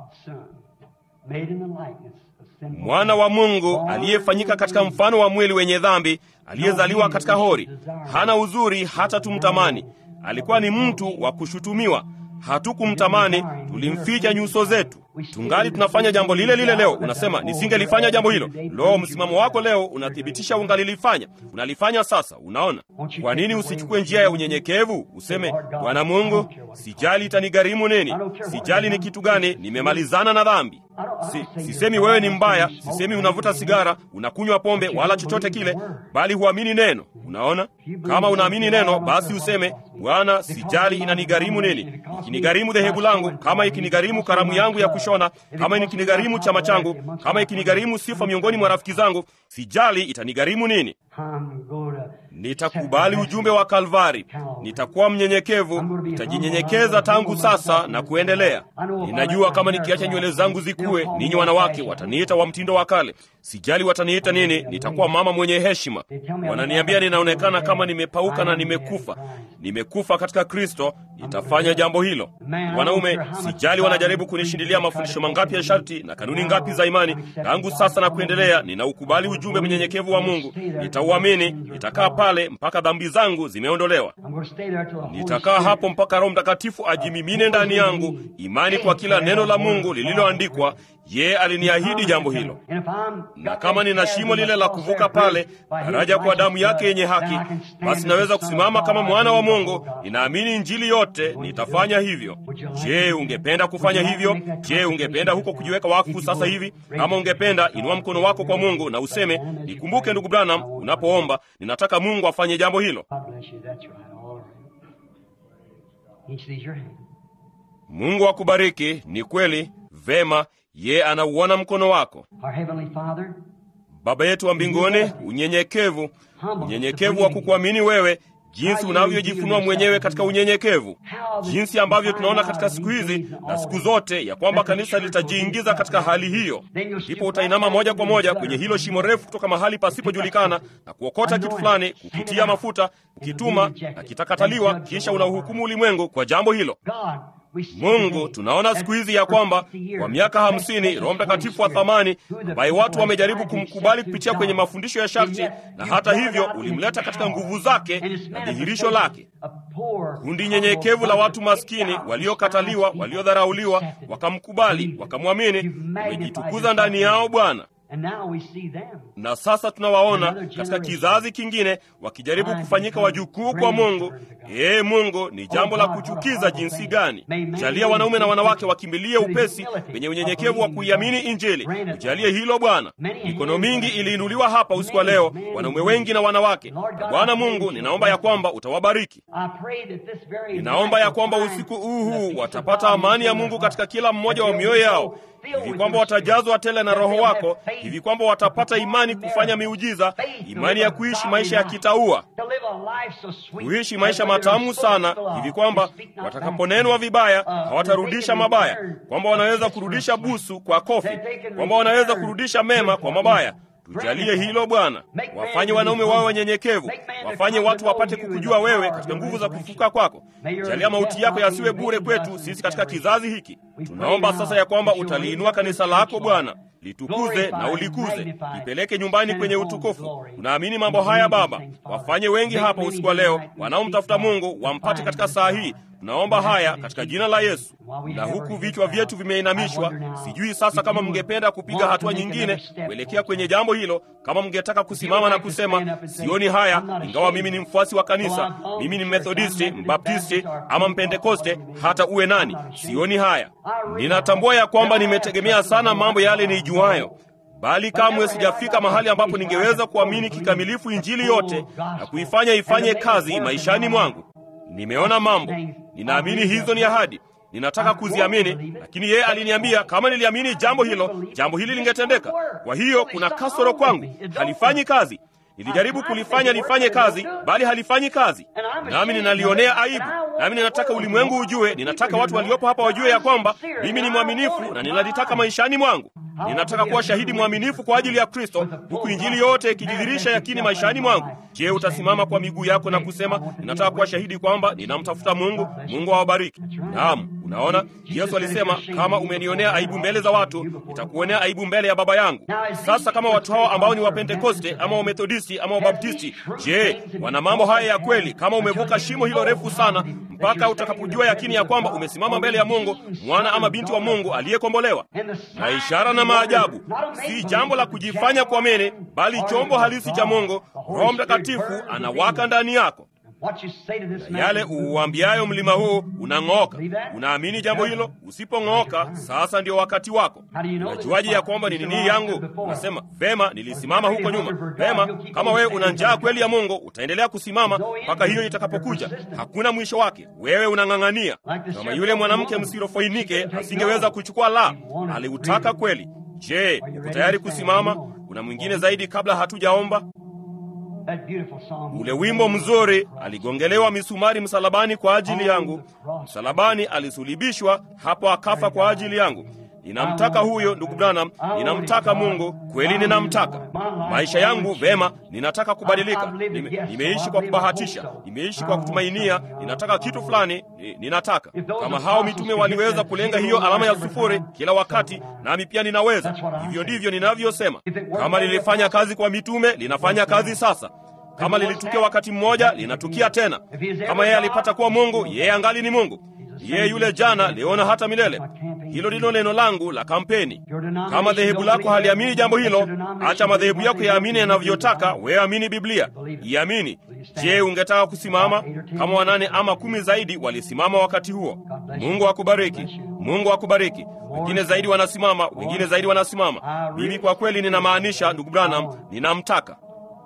A: Mwana wa Mungu aliyefanyika katika mfano wa mwili wenye dhambi, aliyezaliwa katika hori, hana uzuri hata tumtamani. Alikuwa ni mtu wa kushutumiwa, hatukumtamani, tulimficha nyuso zetu. Tungali tunafanya jambo lile lile leo. Unasema nisingelifanya jambo hilo. Lo, msimamo wako leo unathibitisha ungalilifanya, unalifanya sasa. Unaona, kwa nini usichukue njia ya unyenyekevu? Useme, Bwana Mungu, sijali itanigharimu nini, sijali ni kitu gani, nimemalizana na dhambi. Si, sisemi wewe ni mbaya, sisemi unavuta sigara, unakunywa pombe, wala chochote kile, bali huamini neno. Unaona, kama unaamini neno, basi useme, Bwana, sijali inanigharimu nini, ikinigharimu dhehebu langu, kama ikinigharimu karamu yangu ya kushona, kama ikinigharimu chama changu, kama ikinigharimu sifa miongoni mwa rafiki zangu, sijali itanigharimu nini. Nitakubali ujumbe wa Kalvari, nitakuwa mnyenyekevu, nitajinyenyekeza tangu sasa na kuendelea. Ninajua kama nikiacha nywele zangu zikue, ninyi wanawake wataniita wa mtindo wa kale. Sijali wataniita nini, nitakuwa mama mwenye heshima. Wananiambia ninaonekana kama nimepauka na nimekufa. Nimekufa katika Kristo, nitafanya jambo hilo. Wanaume, sijali wanajaribu kunishindilia mafundisho mangapi ya sharti na kanuni ngapi za imani, tangu sasa na kuendelea, ninaukubali ujumbe mnyenyekevu wa Mungu, nitauamini, nitakaa pale mpaka dhambi zangu zimeondolewa. Nitakaa hapo mpaka Roho Mtakatifu ajimimine ndani yangu, imani kwa kila neno la Mungu lililoandikwa. Yeye aliniahidi jambo hilo, na kama nina shimo lile la kuvuka pale, daraja kwa damu yake yenye haki, basi naweza kusimama kama mwana wa Mungu. Ninaamini Injili yote, nitafanya hivyo. Je, ungependa kufanya hivyo? Je, ungependa huko kujiweka wakfu sasa hivi? Kama ungependa, inua mkono wako kwa Mungu na useme, nikumbuke ndugu Branham, unapoomba, ninataka Mungu afanye jambo hilo. Mungu akubariki. Ni kweli, vema. Ye anauona mkono wako. Baba yetu wa mbinguni, unyenyekevu, unyenyekevu wa kukuamini wewe, jinsi unavyojifunua mwenyewe katika unyenyekevu, jinsi ambavyo tunaona katika siku hizi na siku zote ya kwamba kanisa litajiingiza katika hali hiyo, ndipo utainama moja kwa moja kwenye hilo shimo refu kutoka mahali pasipojulikana na kuokota kitu fulani, kukitia mafuta, kukituma na kitakataliwa, kisha unauhukumu ulimwengu kwa jambo hilo. Mungu, tunaona siku hizi ya kwamba kwa miaka hamsini Roho Mtakatifu wa thamani ambaye watu wamejaribu kumkubali kupitia kwenye mafundisho ya sharti, na hata hivyo ulimleta katika nguvu zake na dhihirisho lake. Kundi nyenyekevu la watu maskini waliokataliwa, waliodharauliwa, wakamkubali, wakamwamini. Umejitukuza ndani yao Bwana. Na sasa tunawaona katika kizazi kingine wakijaribu kufanyika wajukuu kwa Mungu. Ee Mungu, ni jambo la kuchukiza jinsi gani! Jalia wanaume na wanawake wakimbilie upesi penye unyenyekevu wa kuiamini Injili. Ujalie hilo Bwana. Mikono mingi iliinuliwa hapa usiku wa leo, wanaume wengi na wanawake. Na Bwana Mungu, ninaomba ya kwamba utawabariki. Ninaomba ya kwamba usiku huu huu watapata amani ya Mungu katika kila mmoja wa mioyo yao hivi kwamba watajazwa tele na Roho wako, hivi kwamba watapata imani kufanya miujiza, imani ya kuishi maisha ya kitaua, kuishi maisha matamu sana, hivi kwamba watakaponenwa vibaya hawatarudisha mabaya, kwamba wanaweza kurudisha busu kwa kofi, kwamba wanaweza kurudisha mema kwa mabaya. Tujalie hilo Bwana, wafanye wanaume wawe wanyenyekevu, wafanye watu wapate kukujua wewe katika nguvu za kufuka kwako. Jalia mauti yako yasiwe bure kwetu sisi katika kizazi hiki. Tunaomba sasa ya kwamba utaliinua kanisa lako Bwana, litukuze na ulikuze, lipeleke nyumbani kwenye utukufu. Tunaamini mambo haya Baba, wafanye wengi hapa usiku wa leo wanaomtafuta Mungu wampate katika saa hii. Tunaomba haya katika jina la Yesu. Na huku vichwa vyetu vimeinamishwa, sijui sasa kama mngependa kupiga hatua nyingine kuelekea kwenye jambo hilo, kama mngetaka kusimama na kusema sioni haya, ingawa mimi ni mfuasi wa kanisa, mimi ni Methodisti, Mbaptisti ama Mpentekoste, hata uwe nani, sioni haya. Ninatambua ya kwamba nimetegemea sana mambo yale nijuayo bali kamwe sijafika mahali ambapo ningeweza kuamini kikamilifu Injili yote na kuifanya ifanye kazi maishani mwangu. Nimeona mambo, ninaamini hizo ni ahadi, ninataka kuziamini, lakini yeye aliniambia kama niliamini jambo hilo, jambo hili lingetendeka. Kwa hiyo kuna kasoro kwangu, halifanyi kazi. Nilijaribu kulifanya lifanye kazi, bali halifanyi kazi, nami ninalionea aibu. Nami ninataka ulimwengu ujue, ninataka watu waliopo hapa wajue ya kwamba mimi ni mwaminifu na ninalitaka maishani mwangu. Ninataka kuwa shahidi mwaminifu kwa ajili ya Kristo, huku injili yote ikijidhirisha yakini maishani mwangu. Je, utasimama kwa miguu yako na kusema ninataka kuwa shahidi kwamba ninamtafuta Mungu? Mungu awabariki. Naam, unaona, Yesu alisema kama umenionea aibu mbele za watu, nitakuonea aibu mbele ya Baba yangu. Sasa kama watu hao ambao ni Wapentekoste ama Wamethodisti ama Wabaptisti, je, wana mambo haya ya kweli? Kama umevuka shimo hilo refu sana mpaka utakapojua yakini ya kwamba umesimama mbele ya Mungu, mwana ama binti wa Mungu aliyekombolewa, na ishara na maajabu, si jambo la kujifanya kuamini, bali chombo halisi cha Mungu. Roho Mtakatifu anawaka ndani yako na yale uuambiayo mlima huu unang'ooka. Unaamini jambo hilo? Usipong'ooka, sasa ndio wakati wako. Unajuaje ya kwamba ni nini yangu? Unasema vema, nilisimama huko nyuma. Vema, kama wewe una njaa kweli ya Mungu, utaendelea kusimama mpaka hiyo itakapokuja. Hakuna mwisho wake. Wewe unang'ang'ania kama yule mwanamke Msirofoinike asingeweza kuchukua la, aliutaka kweli. Je, uko tayari kusimama? Kuna mwingine zaidi kabla hatujaomba? Ule wimbo mzuri, aligongelewa misumari msalabani kwa ajili yangu, msalabani alisulibishwa, hapo akafa kwa ajili yangu. Ninamtaka huyo ndugu Branham, ninamtaka Mungu kweli, ninamtaka maisha yangu vema. Ninataka kubadilika. Nime, nimeishi kwa kubahatisha, nimeishi kwa kutumainia. Ninataka kitu fulani, ninataka kama hao mitume waliweza kulenga hiyo alama ya sufuri kila wakati, nami pia ninaweza. Hivyo ndivyo ninavyosema. Kama lilifanya kazi kwa mitume, linafanya kazi sasa. Kama lilitukia wakati mmoja, linatukia tena. Kama yeye alipata kuwa Mungu, yeye angali ni Mungu yeye yule jana, leo na hata milele. Hilo ndilo neno langu la kampeni. Kama dhehebu lako haliamini jambo hilo, acha madhehebu yako yaamini yanavyotaka. Wewe amini Biblia, iamini. Je, ungetaka kusimama kama wanane ama kumi zaidi walisimama wakati huo? Mungu akubariki, Mungu akubariki. Wengine zaidi wanasimama, wengine zaidi wanasimama. Mimi kwa kweli ninamaanisha, ndugu Branham, ninamtaka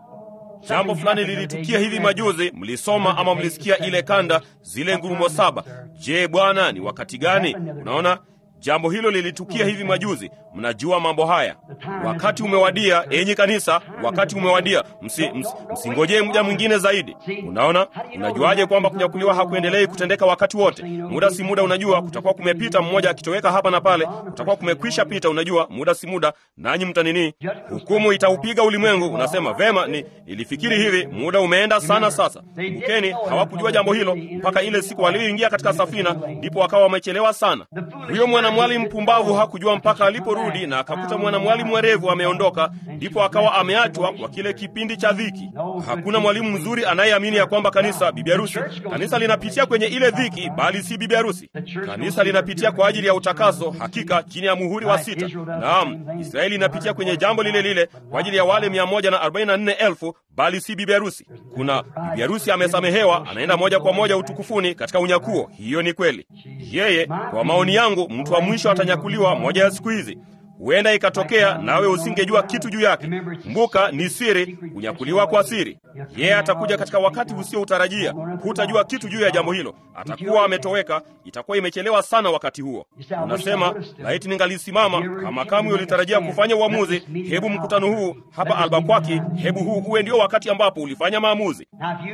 A: Jambo fulani lilitukia hivi majuzi, mlisoma ama mlisikia ile kanda, zile ngurumo saba. Je, Bwana, ni wakati gani? Unaona, jambo hilo lilitukia hivi majuzi. Mnajua mambo haya. Wakati umewadia, enyi kanisa, wakati umewadia. Msi, ms, msingojee muda mwingine zaidi. Unaona, unajuaje kwamba kunyakuliwa hakuendelei kutendeka wakati wote? Muda si muda, unajua kutakuwa kumepita, mmoja akitoweka hapa na pale, kutakuwa kumekwisha pita. Unajua, muda si muda, nanyi mtanini, hukumu itaupiga ulimwengu. Unasema vema, ni nilifikiri hivi, muda umeenda sana. Sasa kumbukeni, hawakujua jambo hilo mpaka ile siku walioingia katika safina, ndipo wakawa wamechelewa sana. Huyo mwanamwali mpumbavu hakujua mpaka alipo rudi na akakuta mwanamwalimu mwerevu ameondoka, ndipo akawa ameachwa kwa kile kipindi cha dhiki. Hakuna mwalimu mzuri anayeamini ya kwamba kanisa, bibi harusi, kanisa linapitia kwenye ile dhiki, bali si bibi harusi. Kanisa linapitia kwa ajili ya utakaso, hakika chini ya muhuri wa sita. Naam, Israeli inapitia kwenye jambo lile lile kwa ajili ya wale mia moja na arobaini na nne elfu bali si bibi harusi. Kuna bibi harusi amesamehewa, anaenda moja kwa moja utukufuni katika unyakuo. Hiyo ni kweli. Yeye, kwa maoni yangu, mtu wa mwisho atanyakuliwa moja ya siku hizi. Huenda ikatokea nawe usingejua kitu juu yake. Kumbuka, ni siri, kunyakuliwa kwa siri. Yeye atakuja katika wakati usioutarajia. Hutajua kitu juu ya jambo hilo, atakuwa ametoweka. Itakuwa imechelewa sana wakati huo. Unasema, laiti ningalisimama kama kamwe ulitarajia kufanya uamuzi. Hebu mkutano huu hapa Albakwaki, hebu huu uwe ndio wakati ambapo ulifanya maamuzi.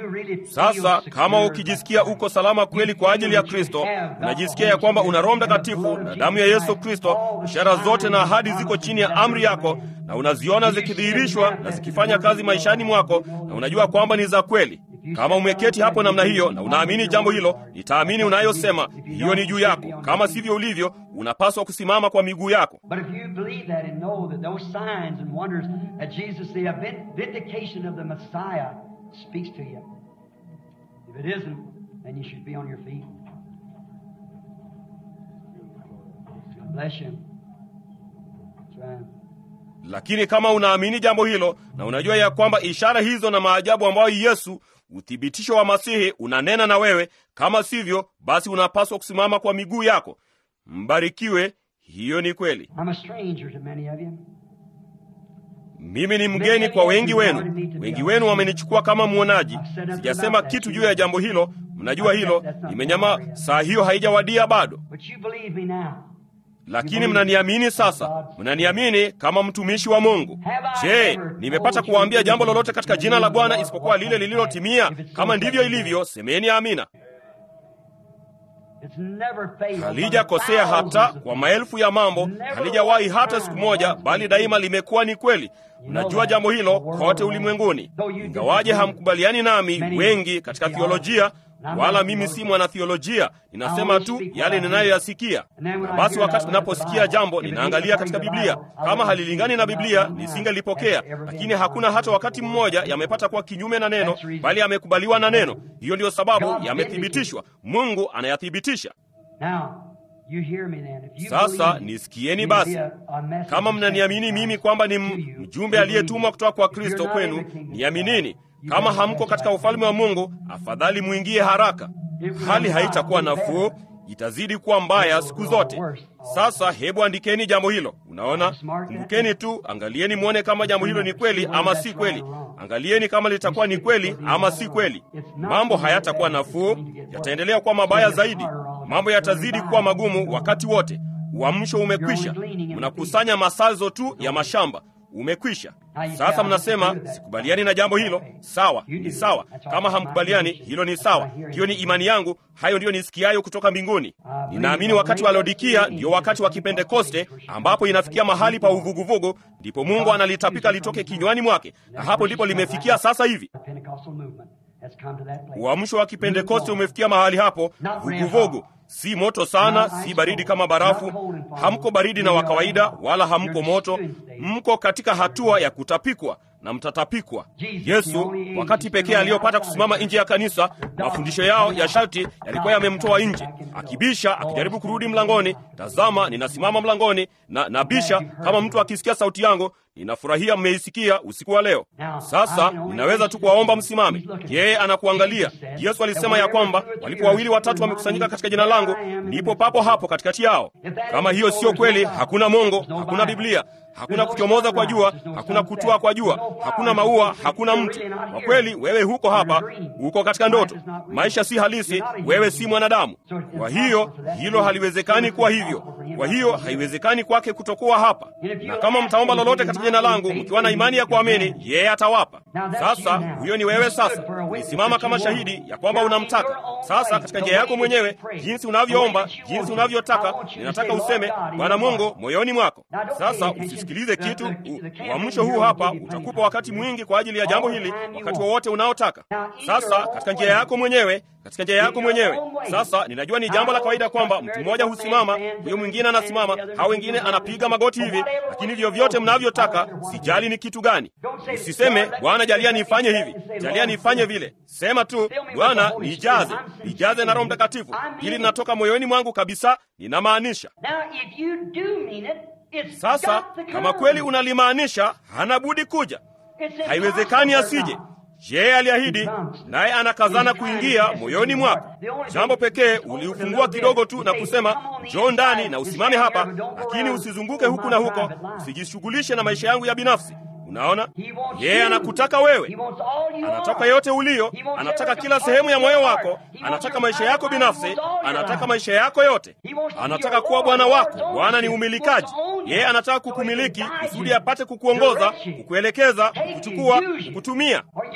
A: Sasa kama ukijisikia uko salama kweli kwa ajili ya Kristo, unajisikia ya kwamba una Roho Mtakatifu na damu ya Yesu Kristo, ishara zote na ahadi ziko chini ya amri yako na unaziona zikidhihirishwa na zikifanya kazi maishani mwako na unajua kwamba ni za kweli kama umeketi hapo namna hiyo na unaamini jambo hilo nitaamini unayosema hiyo ni juu yako kama sivyo ulivyo unapaswa kusimama kwa miguu yako
B: But if you believe that and know that those signs and wonders that Jesus, the vin- vindication of the Messiah, speaks to you. If it isn't, then you should be on your feet. God bless you. That's right.
A: lakini kama unaamini jambo hilo na unajua ya kwamba ishara hizo na maajabu ambayo yesu uthibitisho wa masihi unanena na wewe kama sivyo basi unapaswa kusimama kwa miguu yako mbarikiwe hiyo ni kweli
B: I'm a stranger to many of you.
A: mimi ni mgeni kwa wengi wenu wengi wenu wamenichukua kama mwonaji sijasema kitu juu ya jambo hilo mnajua hilo nimenyama saa hiyo haijawadia bado
B: But you believe me now.
A: lakini mnaniamini sasa mnaniamini kama mtumishi wa mungu je nimepata kuwaambia jambo lolote katika jina la bwana isipokuwa lile lililotimia kama ndivyo ilivyo semeni amina
B: It's never failed.
A: halijakosea hata kwa maelfu ya mambo halijawahi hata siku moja bali daima limekuwa ni kweli mnajua jambo hilo kote ulimwenguni ingawaje hamkubaliani nami wengi katika thiolojia wala mimi si mwanathiolojia ninasema tu yale ninayoyasikia na basi wakati ninaposikia jambo ninaangalia katika biblia kama halilingani na biblia nisingelipokea lakini hakuna hata wakati mmoja yamepata kuwa kinyume na neno bali yamekubaliwa na neno hiyo ndiyo sababu yamethibitishwa mungu anayathibitisha
B: Now, you hear me then. If you
A: sasa
B: believe
A: nisikieni
B: me,
A: basi
B: be a- a messenger
A: kama mnaniamini mimi kwamba ni m-
B: to you,
A: mjumbe
B: you
A: aliyetumwa kutoka kwa
B: believe.
A: kristo
B: If you're not
A: kwenu
B: in the kingdom of
A: niaminini
B: God, you
A: kama
B: better
A: hamko
B: fast
A: katika
B: right
A: ufalme wa mungu afadhali mwingie haraka hali haitakuwa nafuu itazidi kuwa mbaya siku zote sasa hebu andikeni jambo hilo unaona kumbukeni tu angalieni mwone kama jambo hilo ni kweli ama si kweli angalieni kama litakuwa ni kweli ama si kweli mambo hayatakuwa nafuu yataendelea kuwa mabaya zaidi mambo yatazidi kuwa magumu wakati wote uamsho umekwisha mnakusanya masazo tu ya mashamba umekwisha sasa mnasema sikubaliani na jambo hilo sawa ni sawa kama hamkubaliani hilo ni sawa hiyo ni imani yangu hayo ndiyo nisikiayo kutoka mbinguni ninaamini wakati wa lodikia ndio wakati wa kipentekoste ambapo inafikia mahali pa uvuguvugu ndipo mungu analitapika litoke kinywani mwake na hapo ndipo limefikia sasa hivi
B: The Pentecostal movement has come to that place.
A: uamsho wa kipentekoste umefikia mahali hapo vuguvugu si moto sana si baridi kama barafu hamko baridi na wa kawaida wala hamko moto mko katika hatua ya kutapikwa na mtatapikwa yesu wakati pekee aliyopata kusimama nje ya kanisa mafundisho yao ya sharti yalikuwa yamemtoa nje akibisha akijaribu kurudi mlangoni tazama ninasimama mlangoni na nabisha kama mtu akisikia sauti yangu ninafurahia mmeisikia usiku wa leo sasa ninaweza tu kuwaomba msimame yeye anakuangalia yesu alisema ya kwamba walipo wawili watatu wamekusanyika katika jina langu ndipo papo hapo katikati yao kama hiyo sio kweli hakuna mongo hakuna biblia hakuna kuchomoza kwa jua hakuna kutua kwa jua hakuna maua hakuna mtu kwa kweli wewe huko hapa uko katika ndoto maisha si halisi wewe si mwanadamu kwa hiyo hilo haliwezekani kuwa hivyo kwa hiyo haiwezekani kwake kutokuwa hapa na kama mtaomba lolote katika jina langu mkiwa na imani ya kuamini yeye atawapa sasa huyo ni wewe sasa ulisimama kama shahidi ya kwamba unamtaka sasa katika njia yako mwenyewe jinsi unavyoomba jinsi unavyotaka ninataka useme bwana mungu moyoni mwako sasa usisikilize kitu U- uamsho huu hapa utakupa wakati mwingi kwa ajili ya jambo hili wakati wowote unaotaka sasa katika njia yako mwenyewe katika njia yako mwenyewe sasa ninajua ni jambo la kawaida kwamba mtu mmoja husimama huyo mwingine anasimama hao wengine anapiga magoti hivi lakini vyovyote mnavyotaka sijali ni kitu gani usiseme bwana jalia nifanye hivi jalia nifanye vile sema tu bwana nijaze nijaze na roho mtakatifu ili linatoka moyoni mwangu kabisa ninamaanisha
B: Now, if you do mean it, it's
A: sasa
B: got to come.
A: kama kweli unalimaanisha hana budi kuja
B: It's
A: haiwezekani
B: impossible
A: asije
B: now.
A: je aliahidi naye anakazana kuingia moyoni mwako jambo pekee uliufungua kidogo tu na kusema njoo ndani na usimame hapa lakini usizunguke huku na huko usijishughulishe na maisha yangu ya binafsi unaona yeye anakutaka wewe anataka yote ulio anataka kila sehemu ya moyo wako anataka maisha yako binafsi anataka maisha yako yote anataka kuwa bwana wako bwana ni umilikaji yeye anataka kukumiliki kusudi apate kukuongoza kukuelekeza kukuchukua kukutumia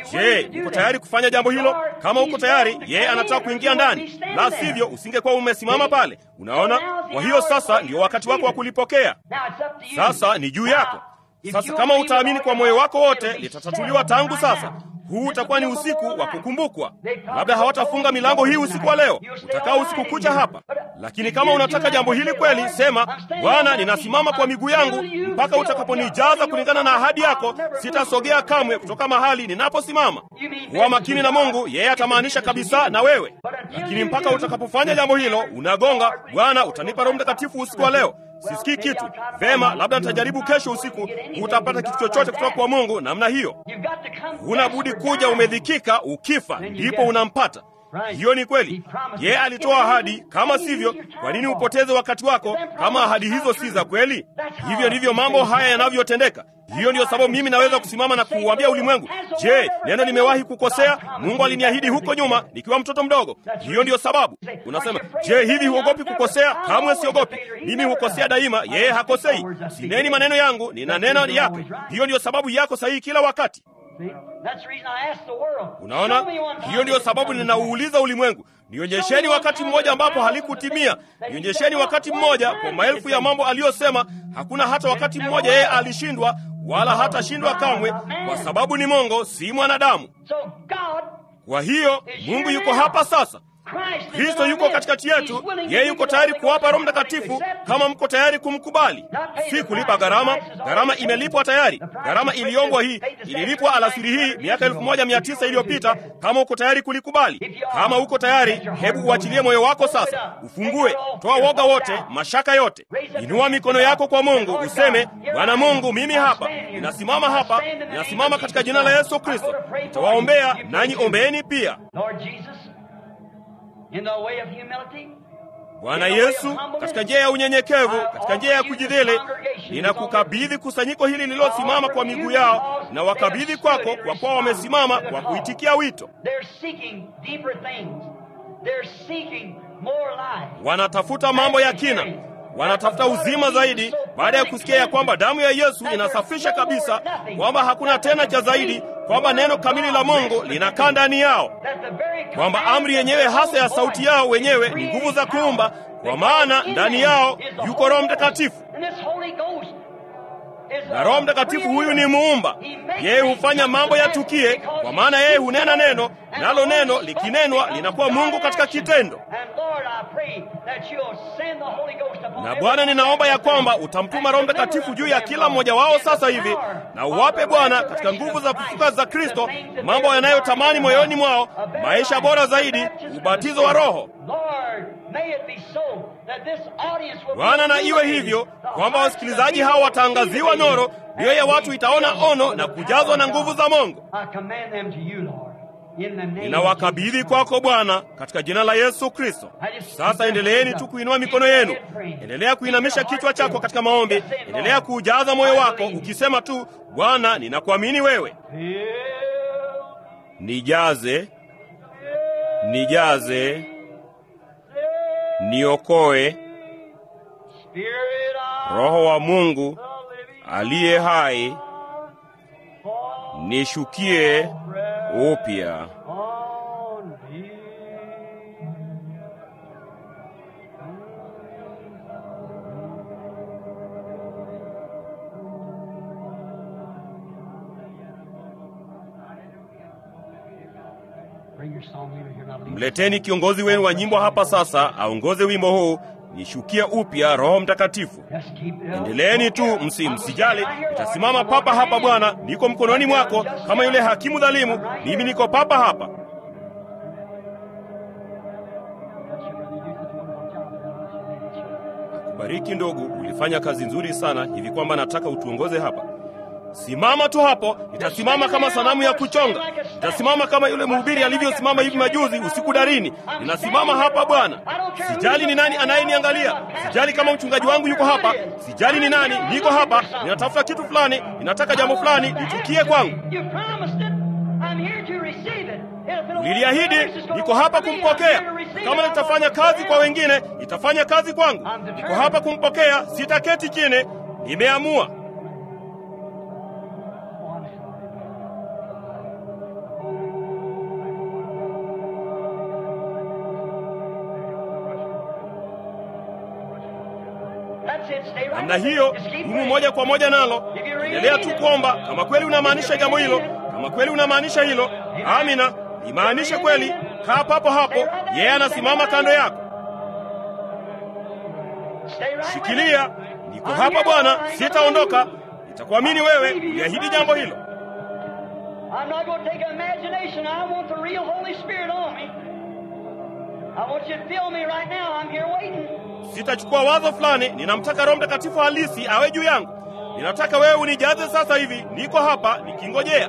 A: Je, uko tayari kufanya jambo hilo? Kama uko tayari, yeye anataka kuingia ndani, la sivyo usingekuwa umesimama pale. Unaona? Kwa hiyo sasa ndio wakati wako wa kulipokea. Sasa ni juu yako. Sasa kama utaamini kwa moyo wako wote, litatatuliwa tangu sasa. Huu utakuwa ni usiku wa kukumbukwa. Labda hawatafunga milango hii usiku wa leo, utakaa usiku kucha hapa. Lakini kama unataka jambo hili kweli, sema Bwana, ninasimama kwa miguu yangu mpaka utakaponijaza kulingana na ahadi yako. Sitasogea kamwe kutoka mahali ninaposimama. Kuwa makini na Mungu, yeye atamaanisha kabisa na wewe. Lakini mpaka utakapofanya jambo hilo, unagonga, Bwana, utanipa Roho Mtakatifu usiku wa leo. Sisikii kitu. Vema, labda nitajaribu kesho usiku. Hutapata kitu chochote kutoka kwa Mungu namna hiyo. Huna budi kuja umedhikika, ukifa ndipo unampata. Hiyo ni kweli. Yeye alitoa ahadi, kama sivyo, kwa nini upoteze wakati wako kama ahadi hizo si za kweli? Hivyo ndivyo mambo haya yanavyotendeka. Hiyo ndiyo sababu mimi naweza kusimama na kuuambia ulimwengu, je, neno nimewahi kukosea? Mungu aliniahidi huko nyuma nikiwa mtoto mdogo. Hiyo ndiyo sababu unasema, je, hivi huogopi kukosea? Kamwe siogopi. Mimi hukosea daima, yeye hakosei. Sineni maneno yangu, nina neno yake. Hiyo ndiyo sababu yako sahihi kila wakati. Unaona, hiyo ndiyo sababu ninauuliza ulimwengu, nionyesheni wakati mmoja ambapo halikutimia. Nionyesheni wakati mmoja kwa maelfu ya mambo aliyosema. Hakuna hata wakati mmoja yeye alishindwa, wala hatashindwa kamwe, kwa sababu ni Mungu, si mwanadamu. Kwa hiyo Mungu yuko hapa sasa. Kristo yuko katikati yetu. Yeye yuko tayari kuwapa Roho Mtakatifu kama mko tayari kumkubali. Si kulipa gharama. Gharama imelipwa tayari. Gharama iliombwa hii ililipwa alasiri hii miaka elfu moja mia tisa iliyopita. Kama uko tayari kulikubali, kama uko tayari, hebu uachilie moyo wako sasa, ufungue, toa woga wote, mashaka yote, inua mikono yako kwa Mungu, useme Bwana Mungu, mimi hapa ninasimama hapa, ninasimama katika jina la Yesu Kristo. Nitawaombea nanyi ombeeni pia. Bwana Yesu, katika njia ya unyenyekevu, katika njia ya kujidhili, ninakukabidhi kusanyiko hili lililosimama kwa miguu yao, na wakabidhi kwako, kwa kuwa wamesimama kwa kuitikia wito. Wanatafuta mambo ya kina, wanatafuta uzima zaidi, baada ya kusikia ya kwamba damu ya Yesu inasafisha kabisa, kwamba hakuna tena cha zaidi, kwamba neno kamili la Mungu linakaa ndani yao, kwamba amri yenyewe hasa ya sauti yao wenyewe ni nguvu za kuumba, kwa maana ndani yao yuko Roho Mtakatifu. Na Roho Mtakatifu huyu ni muumba, yeye hufanya mambo yatukie, kwa maana yeye hunena neno, nalo neno likinenwa linakuwa Mungu katika kitendo. Na Bwana, ninaomba ya kwamba utamtuma Roho Mtakatifu juu ya kila mmoja wao sasa hivi, na uwape Bwana, katika nguvu za kufuka za Kristo, mambo yanayotamani moyoni mwao, maisha bora zaidi, ubatizo wa Roho. Bwana, na iwe hivyo kwamba wasikilizaji hao wataangaziwa noro, mioyo ya watu itaona ono na kujazwa na nguvu za Mungu. Ninawakabidhi kwako Bwana, katika jina la Yesu Kristo. Sasa endeleeni tu kuinua mikono yenu, endelea kuinamisha kichwa chako katika maombi, endelea kuujaza moyo wako ukisema tu, Bwana, ninakuamini wewe. Nijaze, nijaze, niokoe, Roho wa Mungu aliye hai, nishukie upya. Mleteni kiongozi wenu wa nyimbo hapa sasa, aongoze wimbo huu, nishukie upya Roho Mtakatifu. Endeleeni tu, msi msijali. Nitasimama papa hapa Bwana, niko mkononi mwako, kama yule hakimu dhalimu, mimi niko papa hapa. Akubariki ndugu, ulifanya kazi nzuri sana hivi kwamba nataka utuongoze hapa. Simama tu hapo, nitasimama kama sanamu ya kuchonga. Nitasimama kama yule mhubiri alivyosimama hivi majuzi usiku darini. Ninasimama hapa Bwana. Sijali ni nani anayeniangalia, sijali kama mchungaji wangu yuko hapa, sijali ni nani, niko hapa. Ninatafuta kitu fulani, ninataka jambo fulani litukie kwangu. Uliliahidi, niko hapa kumpokea. Kama litafanya kazi kwa wengine, itafanya kazi kwangu. Niko hapa kumpokea, sitaketi chini, nimeamua. namna hiyo. Dumu moja kwa moja nalo, endelea tu kuomba. Kama kweli unamaanisha jambo hilo, kama kweli unamaanisha hilo, amina, imaanishe kweli. Kaa papo hapo, yeye anasimama kando yako. Shikilia, niko hapa Bwana, sitaondoka. Nitakuamini wewe, uliahidi jambo hilo.
B: I'm not going to take an imagination. I want the real Holy Spirit on me. I want you to feel me right now. I'm here waiting.
A: Sitachukua wazo fulani, ninamtaka Roho Mtakatifu halisi awe juu yangu. Ninataka wewe unijaze sasa hivi, niko hapa nikingojea.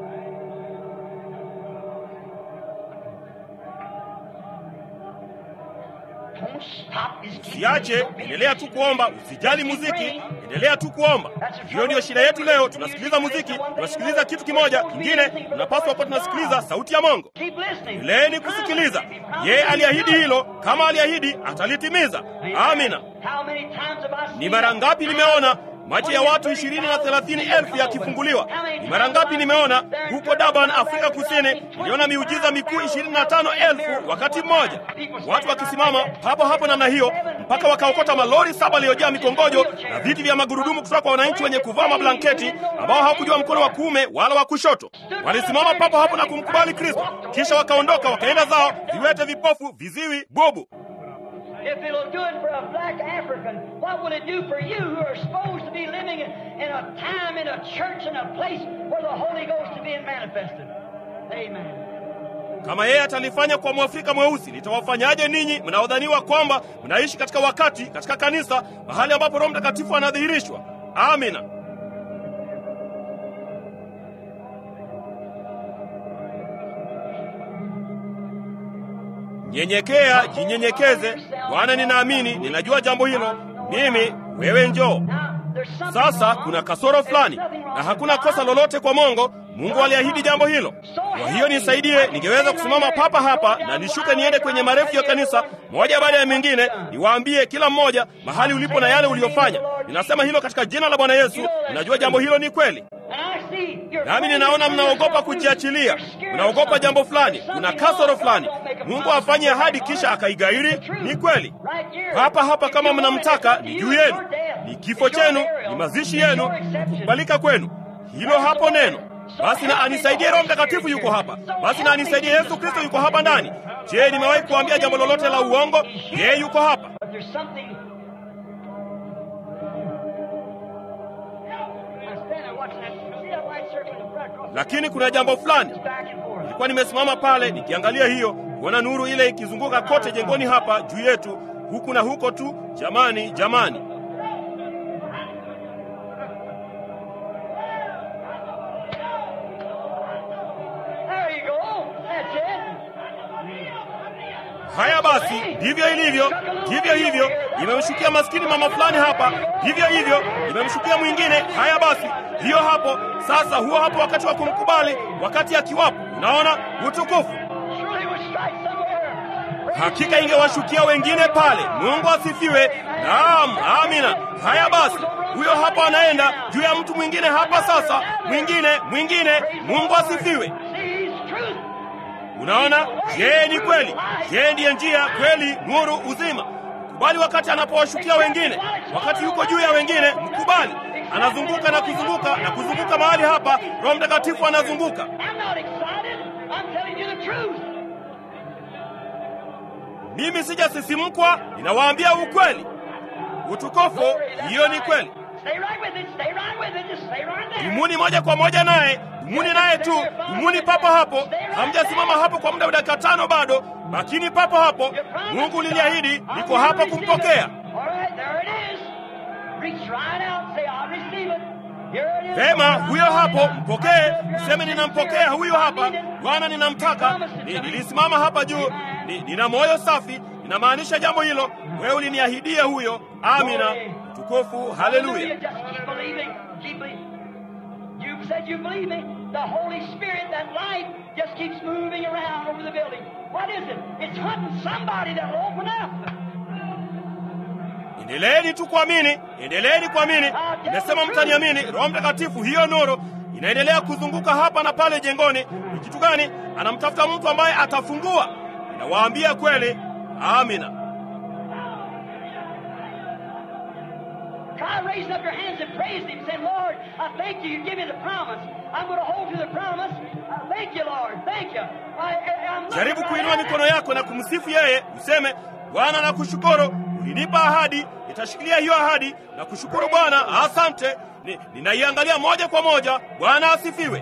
B: Don't stop. Just keep
A: Siache, endelea tu kuomba, usijali muziki, endelea tu kuomba. Hiyo ndiyo shida yetu leo. Tunasikiliza muziki, tunasikiliza kitu kimoja kingine. Tunapaswa kuwa tunasikiliza sauti ya Mungu.
B: Keep listening.
A: Endeleeni kusikiliza. Yeye aliahidi hilo, kama aliahidi atalitimiza. Amina.
B: How many times have I seen
A: Ni mara ngapi nimeona macho ya watu ishirini na thelathini elfu yakifunguliwa? Ni mara ngapi nimeona huko Durban, Afrika Kusini, niliona miujiza mikuu ishirini na tano elfu wakati mmoja, watu wakisimama papo hapo namna hiyo, mpaka wakaokota malori saba yaliyojaa mikongojo na viti vya magurudumu kutoka kwa wananchi wenye kuvaa mablanketi ambao hawakujua mkono wa kuume wala wa kushoto. Walisimama papo hapo na kumkubali Kristo, kisha wakaondoka wakaenda zao, viwete, vipofu, viziwi, bubu.
B: If it'll do it for a black African, what will it do for you who are supposed to be living in, in a time, in a church, in a place where the Holy Ghost is being manifested? Amen.
A: Kama yeye atalifanya kwa mwafrika mweusi, litawafanyaje ninyi mnaodhaniwa kwamba mnaishi katika wakati, katika kanisa, mahali ambapo Roho Mtakatifu anadhihirishwa? Amina. Nyenyekea, jinyenyekeze. Bwana, ninaamini, ninajua jambo hilo. Mimi, wewe njoo.
B: Now, there's something
A: Sasa
B: wrong.
A: kuna kasoro fulani na hakuna kosa lolote kwa Mungu. Mungu aliahidi jambo hilo. Kwa hiyo nisaidie, ningeweza kusimama papa hapa na nishuke niende kwenye marefu ya kanisa moja baada ya mengine, niwaambie kila mmoja mahali ulipo na yale uliyofanya. Ninasema hilo katika jina la Bwana Yesu. Ninajua jambo hilo ni kweli,
B: And I see you're
A: nami ninaona mnaogopa kujiachilia, mnaogopa jambo fulani, kuna kasoro fulani. Mungu afanye ahadi kisha akaigairi. Ni kweli hapa hapa, kama mnamtaka ni juu yenu, ni kifo chenu, ni mazishi yenu, kukubalika kwenu. Hilo hapo neno. Basi na anisaidie Roho Mtakatifu yuko hapa. Basi na anisaidie Yesu Kristo yuko hapa ndani. Je, nimewahi kuambia jambo lolote la uongo? Yeye yuko hapa.
B: But there's something. I stand there watching that. See that white circle in the front across
A: Lakini kuna jambo fulani.
B: back and forth.
A: Nilikuwa nimesimama pale nikiangalia hiyo, kuona nuru ile ikizunguka kote jengoni hapa juu yetu, huku na huko tu. Jamani, jamani.
B: There you go. That's it.
A: Haya basi, ndivyo ilivyo, ndivyo hivyo. Imemshukia maskini mama fulani hapa, ndivyo hivyo. Imemshukia mwingine. Haya basi, hiyo hapo sasa. Huo hapo wakati wa kumkubali, wakati akiwapo. Unaona utukufu
B: Surely it would strike somewhere.
A: Hakika ingewashukia wengine pale. Mungu asifiwe. Naam, amina. Haya basi, huyo hapa anaenda juu ya mtu mwingine hapa sasa, mwingine, mwingine. Mungu asifiwe.
B: See, he's truth.
A: Unaona, yeye ni kweli, yeye ndiye njia, kweli, nuru, uzima. Mkubali wakati anapowashukia wengine, wakati yuko juu ya wengine, mkubali. Anazunguka na kuzunguka na kuzunguka mahali hapa, Roho Mtakatifu anazunguka.
B: I'm not excited. I'm telling you the truth.
A: Mimi sijasisimkwa, ninawaambia ukweli. Utukufu, hiyo ni kweli.
B: Stay right with it. Stay right with it. Just stay right there.
A: Dumuni moja kwa moja naye, dumuni naye tu, dumuni papo hapo. Hamjasimama hapo kwa muda wa dakika tano bado, lakini papo hapo. Mungu liliahidi, niko hapa kumpokea.
B: All right, there it is. Reach right out. Say, I receive it. Here it is.
A: Vema, huyo hapo, mpokee. Useme ninampokea huyo hapa. Bwana, ninamtaka. Ni, nilisimama hapa juu, ni, nina moyo safi, ninamaanisha jambo hilo. Wewe uliniahidia huyo. Amina, utukufu, haleluya.
B: Just keep believing. Keep believing. You said you believe me. The Holy Spirit, that light, just keeps moving around over the building. What is it? It's hunting somebody that will open up.
A: Endeleeni tu kuamini, endeleeni kuamini. Nimesema mtaniamini. Roho Mtakatifu, hiyo nuru inaendelea kuzunguka hapa na pale jengoni. Ni kitu gani? Anamtafuta mtu ambaye atafungua. Ninawaambia kweli. Amina.
B: Try raising up your hands and praising Him, saying, Lord, I thank you. You give me the promise. I'm going to hold to the promise. I thank you, Lord. Thank you. I, I, I'm looking
A: jaribu
B: right
A: kuinua
B: at it.
A: mikono yako na kumsifu yeye useme bwana nakushukuru ulinipa ahadi nitashikilia hiyo ahadi na kushukuru bwana asante Ni- ninaiangalia moja kwa moja bwana asifiwe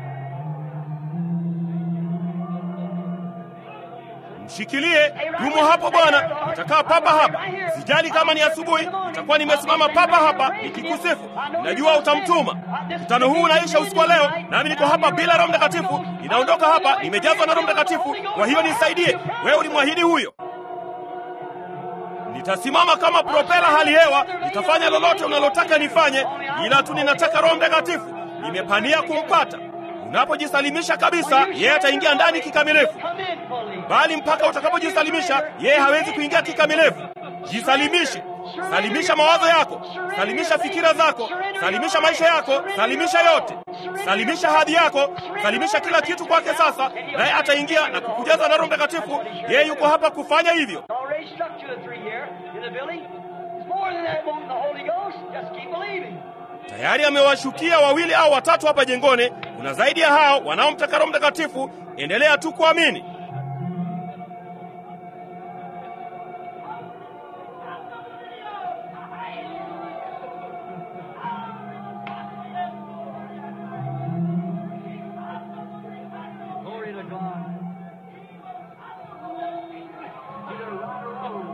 A: mshikilie yumo hapo bwana nitakaa papa hapa sijali kama ni asubuhi nitakuwa nimesimama papa hapa nikikusifu najua utamtuma mkutano huu unaisha usiku wa leo nami niko hapa bila roho mtakatifu ninaondoka hapa nimejazwa na roho mtakatifu kwa hiyo nisaidie wewe ulimwahidi huyo nitasimama kama propela hali hewa nitafanya lolote unalotaka nifanye ila tu ninataka roho mtakatifu nimepania kumpata unapojisalimisha kabisa yeye ataingia ndani kikamilifu
B: Come in fully.
A: bali mpaka utakapojisalimisha yeye hawezi kuingia kikamilifu jisalimishe salimisha mawazo yako salimisha fikira zako salimisha maisha yako salimisha yote salimisha hadhi yako salimisha kila kitu kwake sasa naye ataingia na kukujaza na roho mtakatifu yeye yuko hapa kufanya hivyo
B: Already struck two or three here in the building. It's more than that wanting the Holy Ghost. Just keep believing.
A: tayari amewashukia wawili au watatu hapa jengoni kuna zaidi ya hao wanaomtaka roho mtakatifu endelea tu kuamini
B: Glory to God. Either right or wrong.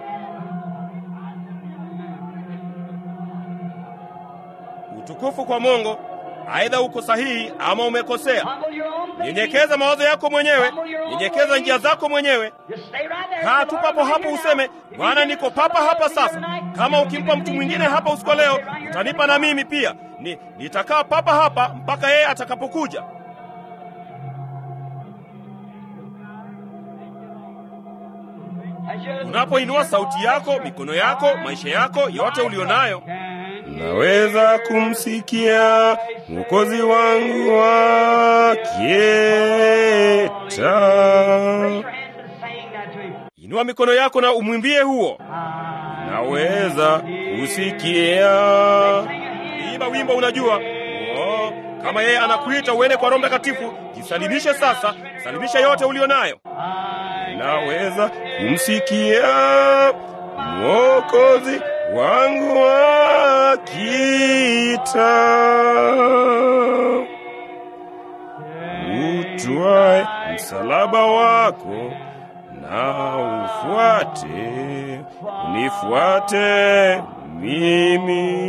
A: utukufu kwa mungu aidha uko sahihi ama umekosea
B: Humble your own thinking.
A: nyenyekeza mawazo yako mwenyewe nyenyekeza njia zako mwenyewe
B: Just stay right there.
A: kaa tu papo hapo useme bwana niko papa hapa sasa kama ukimpa mtu mwingine hapa usiku wa leo utanipa na mimi pia ni, nitakaa papa hapa mpaka yeye atakapokuja
B: As you-
A: unapoinua sauti yako mikono yako maisha yako yote ulionayo naweza kumsikia mwokozi wangu akieta
B: Raise your hands and sing that to him.
A: inua mikono yako na umwimbie huo naweza kusikia imba wimbo unajua oh, kama yeye anakuita uende kwa roho mtakatifu jisalimishe sasa salimisha yote ulio nayo naweza kumsikia mwokozi wangu akita utwae msalaba wako na ufuate unifuate mimi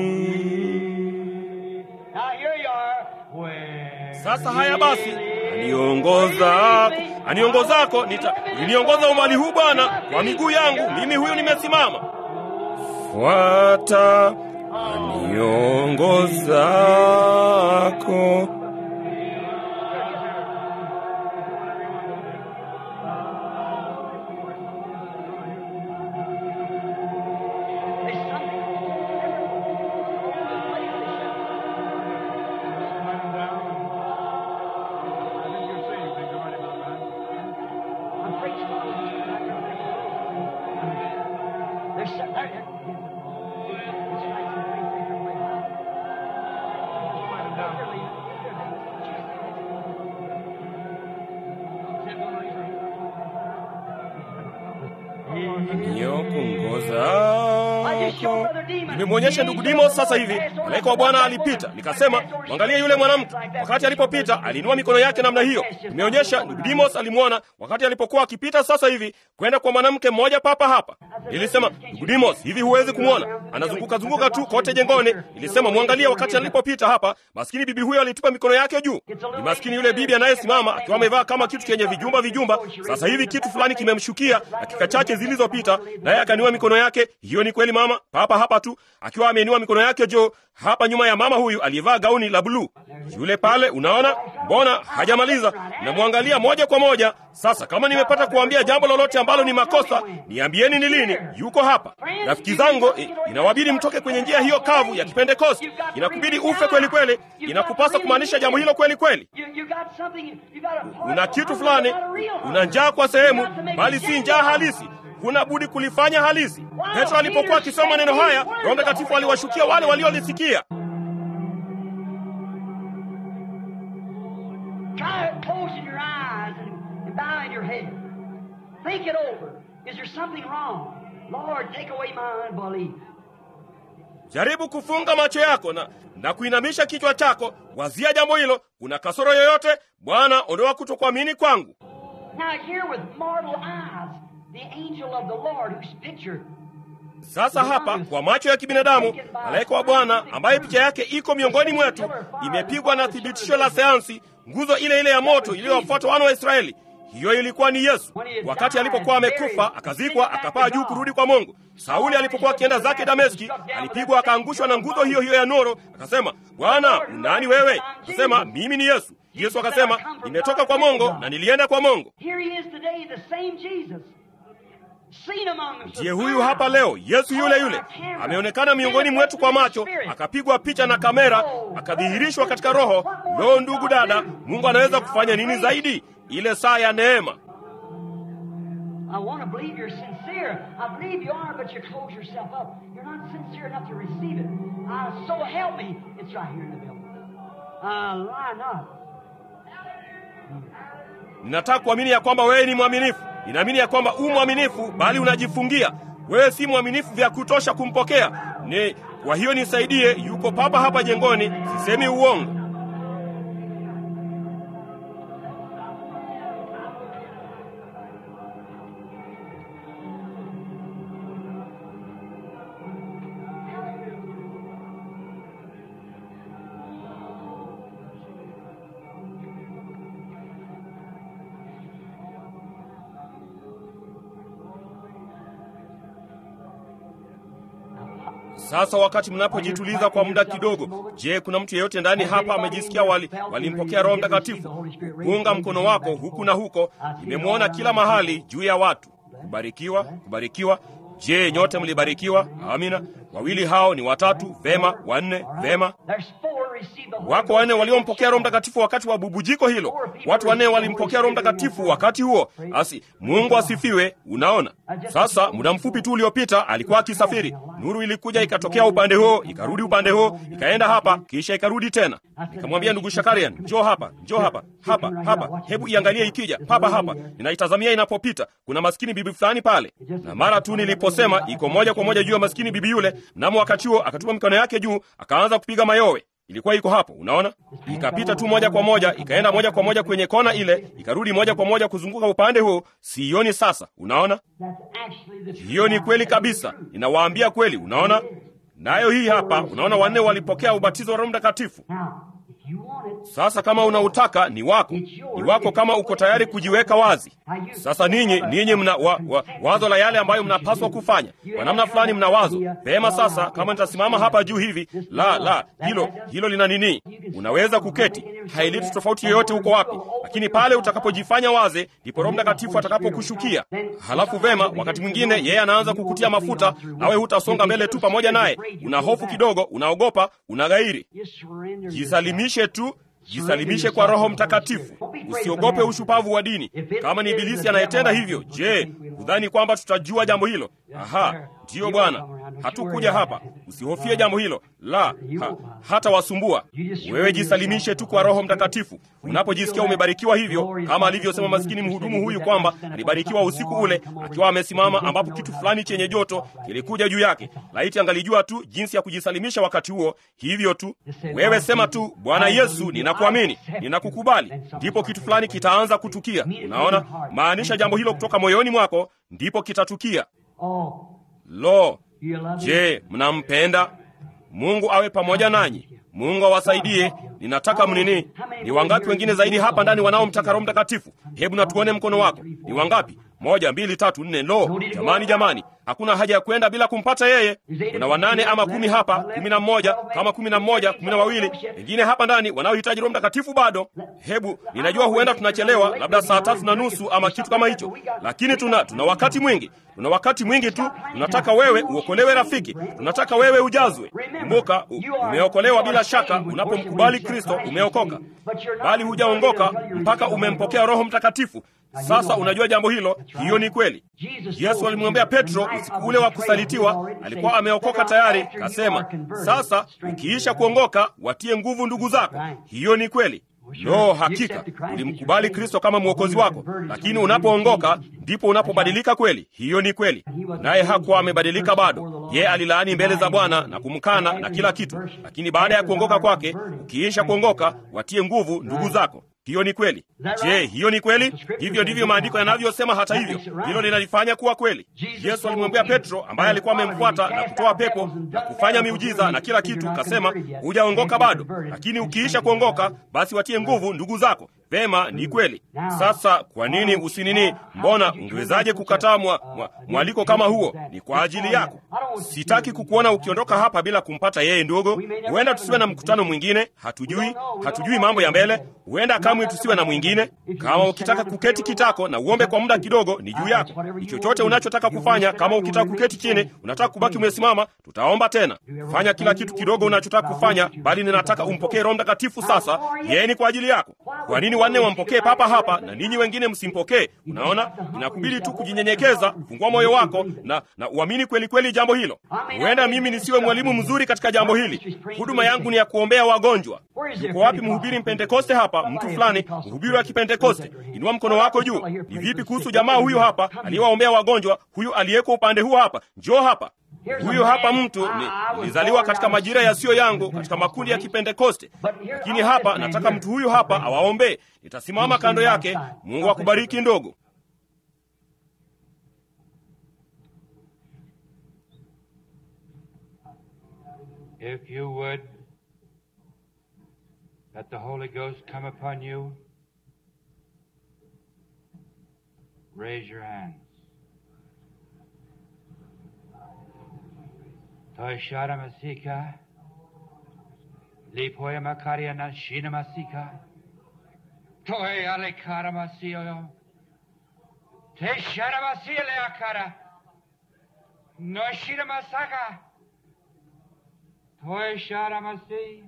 B: Now here you are. Where
A: sasa haya basi aniongoza aniongozako nita uliniongoza umali huu bwana kwa miguu yangu mimi huyu nimesimama fuata aniongozako
B: There's something. I'm preaching. There's some- there- there- It's right
A: niokuongozako nimemwonyesha ndugu Dimo sasa hivi malaika wa Bwana alipita, nikasema mwangalie yule mwanamke. Wakati alipopita aliinua mikono yake namna hiyo. Nimeonyesha ndugu Dimos alimwona wakati alipokuwa akipita sasa hivi kwenda kwa mwanamke mmoja papa hapa. Nilisema ndugu Dimos, hivi huwezi kumwona anazunguka zunguka tu kote jengoni. Nilisema mwangalie wakati alipopita hapa, maskini bibi huyo alitupa mikono yake juu. Ni maskini yule bibi anayesimama akiwa amevaa kama kitu chenye vijumba vijumba. Sasa hivi kitu fulani kimemshukia dakika chache zilizopita, naye akaniua mikono yake. Hiyo ni kweli mama, papa hapa tu akiwa ameinua mikono yake juu hapa nyuma ya mama huyu aliyevaa gauni la bluu. Yule pale, unaona, mbona hajamaliza? Namwangalia moja kwa moja. Sasa kama nimepata kuambia jambo lolote ambalo ni makosa, niambieni ni lini. Yuko hapa. Rafiki zangu, i- inawabidi mtoke kwenye njia hiyo kavu ya Kipentekosti. Inakubidi ufe kweli kweli, inakupasa kumaanisha jambo hilo kweli kweli.
B: You, you got something, you got a heart
A: Una
B: for
A: kitu
B: something,
A: fulani,
B: not a real heart.
A: una njaa kwa sehemu,
B: You got to make
A: bali
B: it
A: si njaa
B: genuine.
A: halisi. huna budi kulifanya halisi. Petro alipokuwa akisoma maneno haya, Roho Mtakatifu aliwashukia wale waliolisikia.
B: Try closing your eyes and, and bowing your head. Think it over. Is there something wrong? Lord, take away my unbelief.
A: Jaribu kufunga macho yako na, na kuinamisha kichwa chako, wazia jambo hilo. Kuna kasoro yoyote? Bwana, ondoa kutokuamini kwangu.
B: Now here with mortal eyes, the angel of the Lord whose picture
A: Sasa hapa kwa macho ya kibinadamu, malaika wa Bwana ambaye picha yake iko miongoni mwetu, imepigwa na thibitisho la sayansi, nguzo ile ile ya moto iliyowafuata wana wa Israeli. Hiyo ilikuwa ni Yesu. Wakati alipokuwa amekufa, akazikwa, akapaa juu kurudi kwa Mungu. Sauli alipokuwa akienda zake Dameski, alipigwa akaangushwa na nguzo hiyo hiyo ya nuru. Akasema, Bwana, unani wewe? Akasema, mimi ni Yesu. Yesu akasema, nimetoka kwa Mungu na nilienda kwa Mungu.
B: Here he is today, the same Jesus. Seen among us.
A: Ndiye huyu hapa leo, Yesu yule yule ameonekana miongoni mwetu kwa macho, akapigwa picha na kamera, akadhihirishwa katika roho. Loo, ndugu dada, Mungu anaweza kufanya nini zaidi? Ile saa ya neema.
B: I want to believe you're sincere. I believe you are, but you close yourself up. You're not sincere enough to receive it. Uh, so help me. It's right here in the building. Uh, lie not.
A: Ninataka kuamini ya kwamba wewe ni mwaminifu. Ninaamini ya kwamba u mwaminifu, bali unajifungia. Wewe si mwaminifu vya kutosha kumpokea. Ni kwa hiyo nisaidie, yuko papa hapa jengoni, sisemi uongo. Sasa wakati mnapojituliza kwa muda kidogo, je, kuna mtu yeyote ndani hapa amejisikia wali walimpokea Roho Mtakatifu? Punga mkono wako huku na huko, nimemwona kila mahali juu ya watu. Kubarikiwa, kubarikiwa. Je, nyote mlibarikiwa? Amina. Wawili hao ni watatu, vema. Wanne, vema.
B: There's four received the Holy
A: Wako wanne waliompokea Roho Mtakatifu wakati wa bubujiko hilo. Watu wanne walimpokea Roho Mtakatifu wakati huo. Asi, Mungu asifiwe. Unaona, sasa muda mfupi tu uliopita alikuwa akisafiri, nuru ilikuja ikatokea upande huo, ikarudi upande huo, ikaenda hapa, kisha ikarudi tena. Nikamwambia ndugu Shakarian, njoo hapa, njoo hapa, hapa, hapa, hebu iangalie ikija papa hapa. Ninaitazamia inapopita, kuna maskini bibi fulani pale, na mara tu niliposema iko moja kwa moja juu ya maskini bibi yule, mnamo wakati huo akatupa mikono yake juu, akaanza kupiga mayowe ilikuwa iko hapo, unaona, ikapita tu moja kwa moja, ikaenda moja kwa moja kwenye kona ile, ikarudi moja kwa moja kuzunguka upande huo. Sioni sasa, unaona,
B: That's actually the
A: hiyo ni kweli kabisa, ninawaambia kweli, unaona. Nayo hii hapa, unaona, wanne walipokea ubatizo wa Roho Mtakatifu.
B: Now, if you want it,
A: Sasa kama unautaka ni wako, ni wako kama uko tayari kujiweka wazi. Sasa ninyi ninyi mna wa, wa, wazo la yale ambayo mnapaswa kufanya kwa namna fulani, mna wazo pema. Sasa kama nitasimama hapa juu hivi, la la, hilo hilo lina nini? Unaweza kuketi, haileti tofauti yoyote huko wapi, lakini pale utakapojifanya wazi, ndipo Roho Mtakatifu atakapokushukia. Halafu vema, wakati mwingine yeye anaanza kukutia mafuta, nawe hutasonga mbele tu pamoja naye. Una hofu kidogo, unaogopa, unaghairi.
B: you surrender.
A: Jisalimishe tu, jisalimishe kwa Roho Mtakatifu. Usiogope ushupavu wa dini. Kama ni Ibilisi anayetenda hivyo, je, hudhani kwamba tutajua jambo hilo? Aha, ndiyo Bwana, hatukuja hapa. Usihofie jambo hilo, la ha, hata wasumbua. Wewe jisalimishe tu kwa Roho Mtakatifu. Unapojisikia umebarikiwa hivyo, kama alivyosema maskini mhudumu huyu kwamba alibarikiwa usiku ule akiwa amesimama, ambapo kitu fulani chenye joto kilikuja juu yake. Laiti angalijua tu jinsi ya kujisalimisha wakati huo. Hivyo tu, wewe sema tu, Bwana Yesu, ninakuamini, ninakukubali, ndipo kitu fulani kitaanza kutukia. Unaona, maanisha jambo hilo kutoka moyoni mwako, ndipo kitatukia.
B: Oh,
A: Lo,
B: you love him?
A: je, mnampenda? Mungu awe pamoja nanyi. Mungu awasaidie. Ninataka mnini? Ni wangapi wengine zaidi hapa ndani wanaomtaka Roho Mtakatifu? Hebu na tuone mkono wako. Ni wangapi? Moja, mbili, tatu, nne. Lo, jamani, jamani, hakuna haja ya kwenda bila kumpata yeye. Kuna wanane ama kumi hapa, kumi na mmoja, kama kumi na mmoja, kumi na wawili wengine hapa ndani wanaohitaji Roho Mtakatifu bado. Hebu, ninajua huenda tunachelewa, labda saa tatu na nusu ama kitu kama hicho, lakini tuna tuna wakati mwingi, tuna wakati mwingi tu. Tunataka wewe uokolewe, rafiki, tunataka wewe ujazwe. Kumbuka, u- umeokolewa bila shaka. Unapomkubali Kristo umeokoka, bali hujaongoka mpaka umempokea Roho Mtakatifu. Sasa unajua jambo hilo, hiyo ni kweli. Yesu alimwambia Petro usiku ule wa kusalitiwa, alikuwa ameokoka tayari, kasema, sasa ukiisha kuongoka watie nguvu ndugu zako. Hiyo ni kweli. No, hakika ulimkubali Kristo kama mwokozi wako, lakini unapoongoka ndipo unapobadilika kweli. Hiyo ni kweli, naye hakuwa amebadilika bado. Ye alilaani mbele za Bwana na kumkana na kila kitu, lakini baada ya kuongoka kwake, ukiisha kuongoka, watie nguvu ndugu zako. Hiyo ni kweli. Je, hiyo ni kweli? Hivyo ndivyo maandiko yanavyosema. Hata hivyo, hilo linalifanya kuwa kweli. Yesu alimwambia Petro ambaye alikuwa amemfuata na kutoa pepo na kufanya miujiza na kila kitu, kasema, hujaongoka bado, lakini ukiisha kuongoka, basi watie nguvu ndugu zako. Vema, ni kweli. Sasa kwa nini usinini? Mbona ungewezaje kukataa mwa, mwa, mwaliko kama huo? Ni kwa ajili yako. Sitaki kukuona ukiondoka hapa bila kumpata yeye. Ndogo, huenda tusiwe na mkutano mwingine, hatujui, hatujui mambo ya mbele. Huenda kamwe tusiwe na mwingine. Kama ukitaka kuketi kitako na uombe kwa muda kidogo, ni juu yako. Ni chochote unachotaka kufanya. Kama ukitaka kuketi chini, unataka kubaki umesimama, tutaomba tena. Fanya kila kitu kidogo unachotaka kufanya, bali ninataka umpokee Roho Mtakatifu sasa. Yeye ni kwa ajili yako. Kwa nini wanne wampokee papa hapa na ninyi wengine msimpokee? Unaona, inakubidi tu kujinyenyekeza, fungua moyo wako na na uamini kweli kweli jambo hilo. Huenda mimi nisiwe mwalimu mzuri katika jambo hili. Huduma yangu ni ya kuombea wagonjwa. Yuko wapi mhubiri mpentekoste hapa? Mtu fulani, mhubiri wa kipentekoste, inua mkono wako juu. Ni vipi kuhusu jamaa huyu hapa aliyewaombea wagonjwa? Huyu aliyeko upande huu hapa, njoo hapa. Huyu hapa mtu ni, nilizaliwa katika majira yasiyo yangu katika makundi ya Kipentekoste, lakini hapa nataka mtu huyu hapa awaombee. Nitasimama kando yake. Mungu akubariki ndogo.
C: If you would let the Holy Ghost come upon you, raise your hands. Toishara Masika, Lipoya Makaria Nashina Masika, Toy Alekara Masio, Teshara Masia Leakara, Noshira Masaka, Toishara Masi.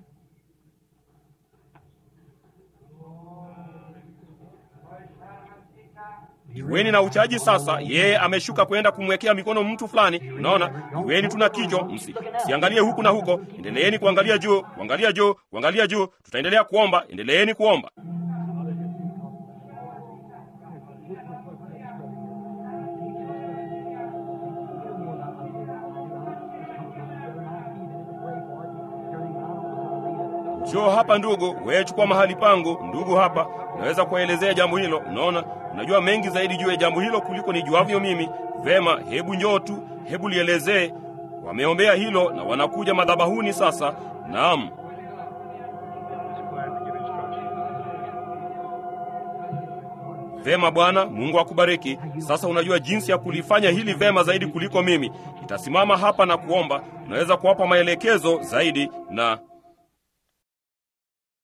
A: Iweni na uchaji sasa. Yeye ameshuka kwenda kumwekea mikono mtu fulani. Unaona, iweni tuna kichwa, msi siangalie huku na huko. Endeleeni kuangalia juu, kuangalia juu, kuangalia juu. Tutaendelea kuomba, endeleeni kuomba. Njoo hapa ndugu, wewe chukua mahali pangu ndugu hapa. Naweza kuwaelezea jambo hilo. Unaona, unajua mengi zaidi juu ya jambo hilo kuliko nijuavyo mimi. Vema, hebu njoo tu, hebu lielezee. Wameombea hilo na wanakuja madhabahuni sasa. Naam. Vema Bwana, Mungu akubariki. Sasa unajua jinsi ya kulifanya hili vema zaidi kuliko mimi. Nitasimama hapa na kuomba. Unaweza kuwapa maelekezo zaidi na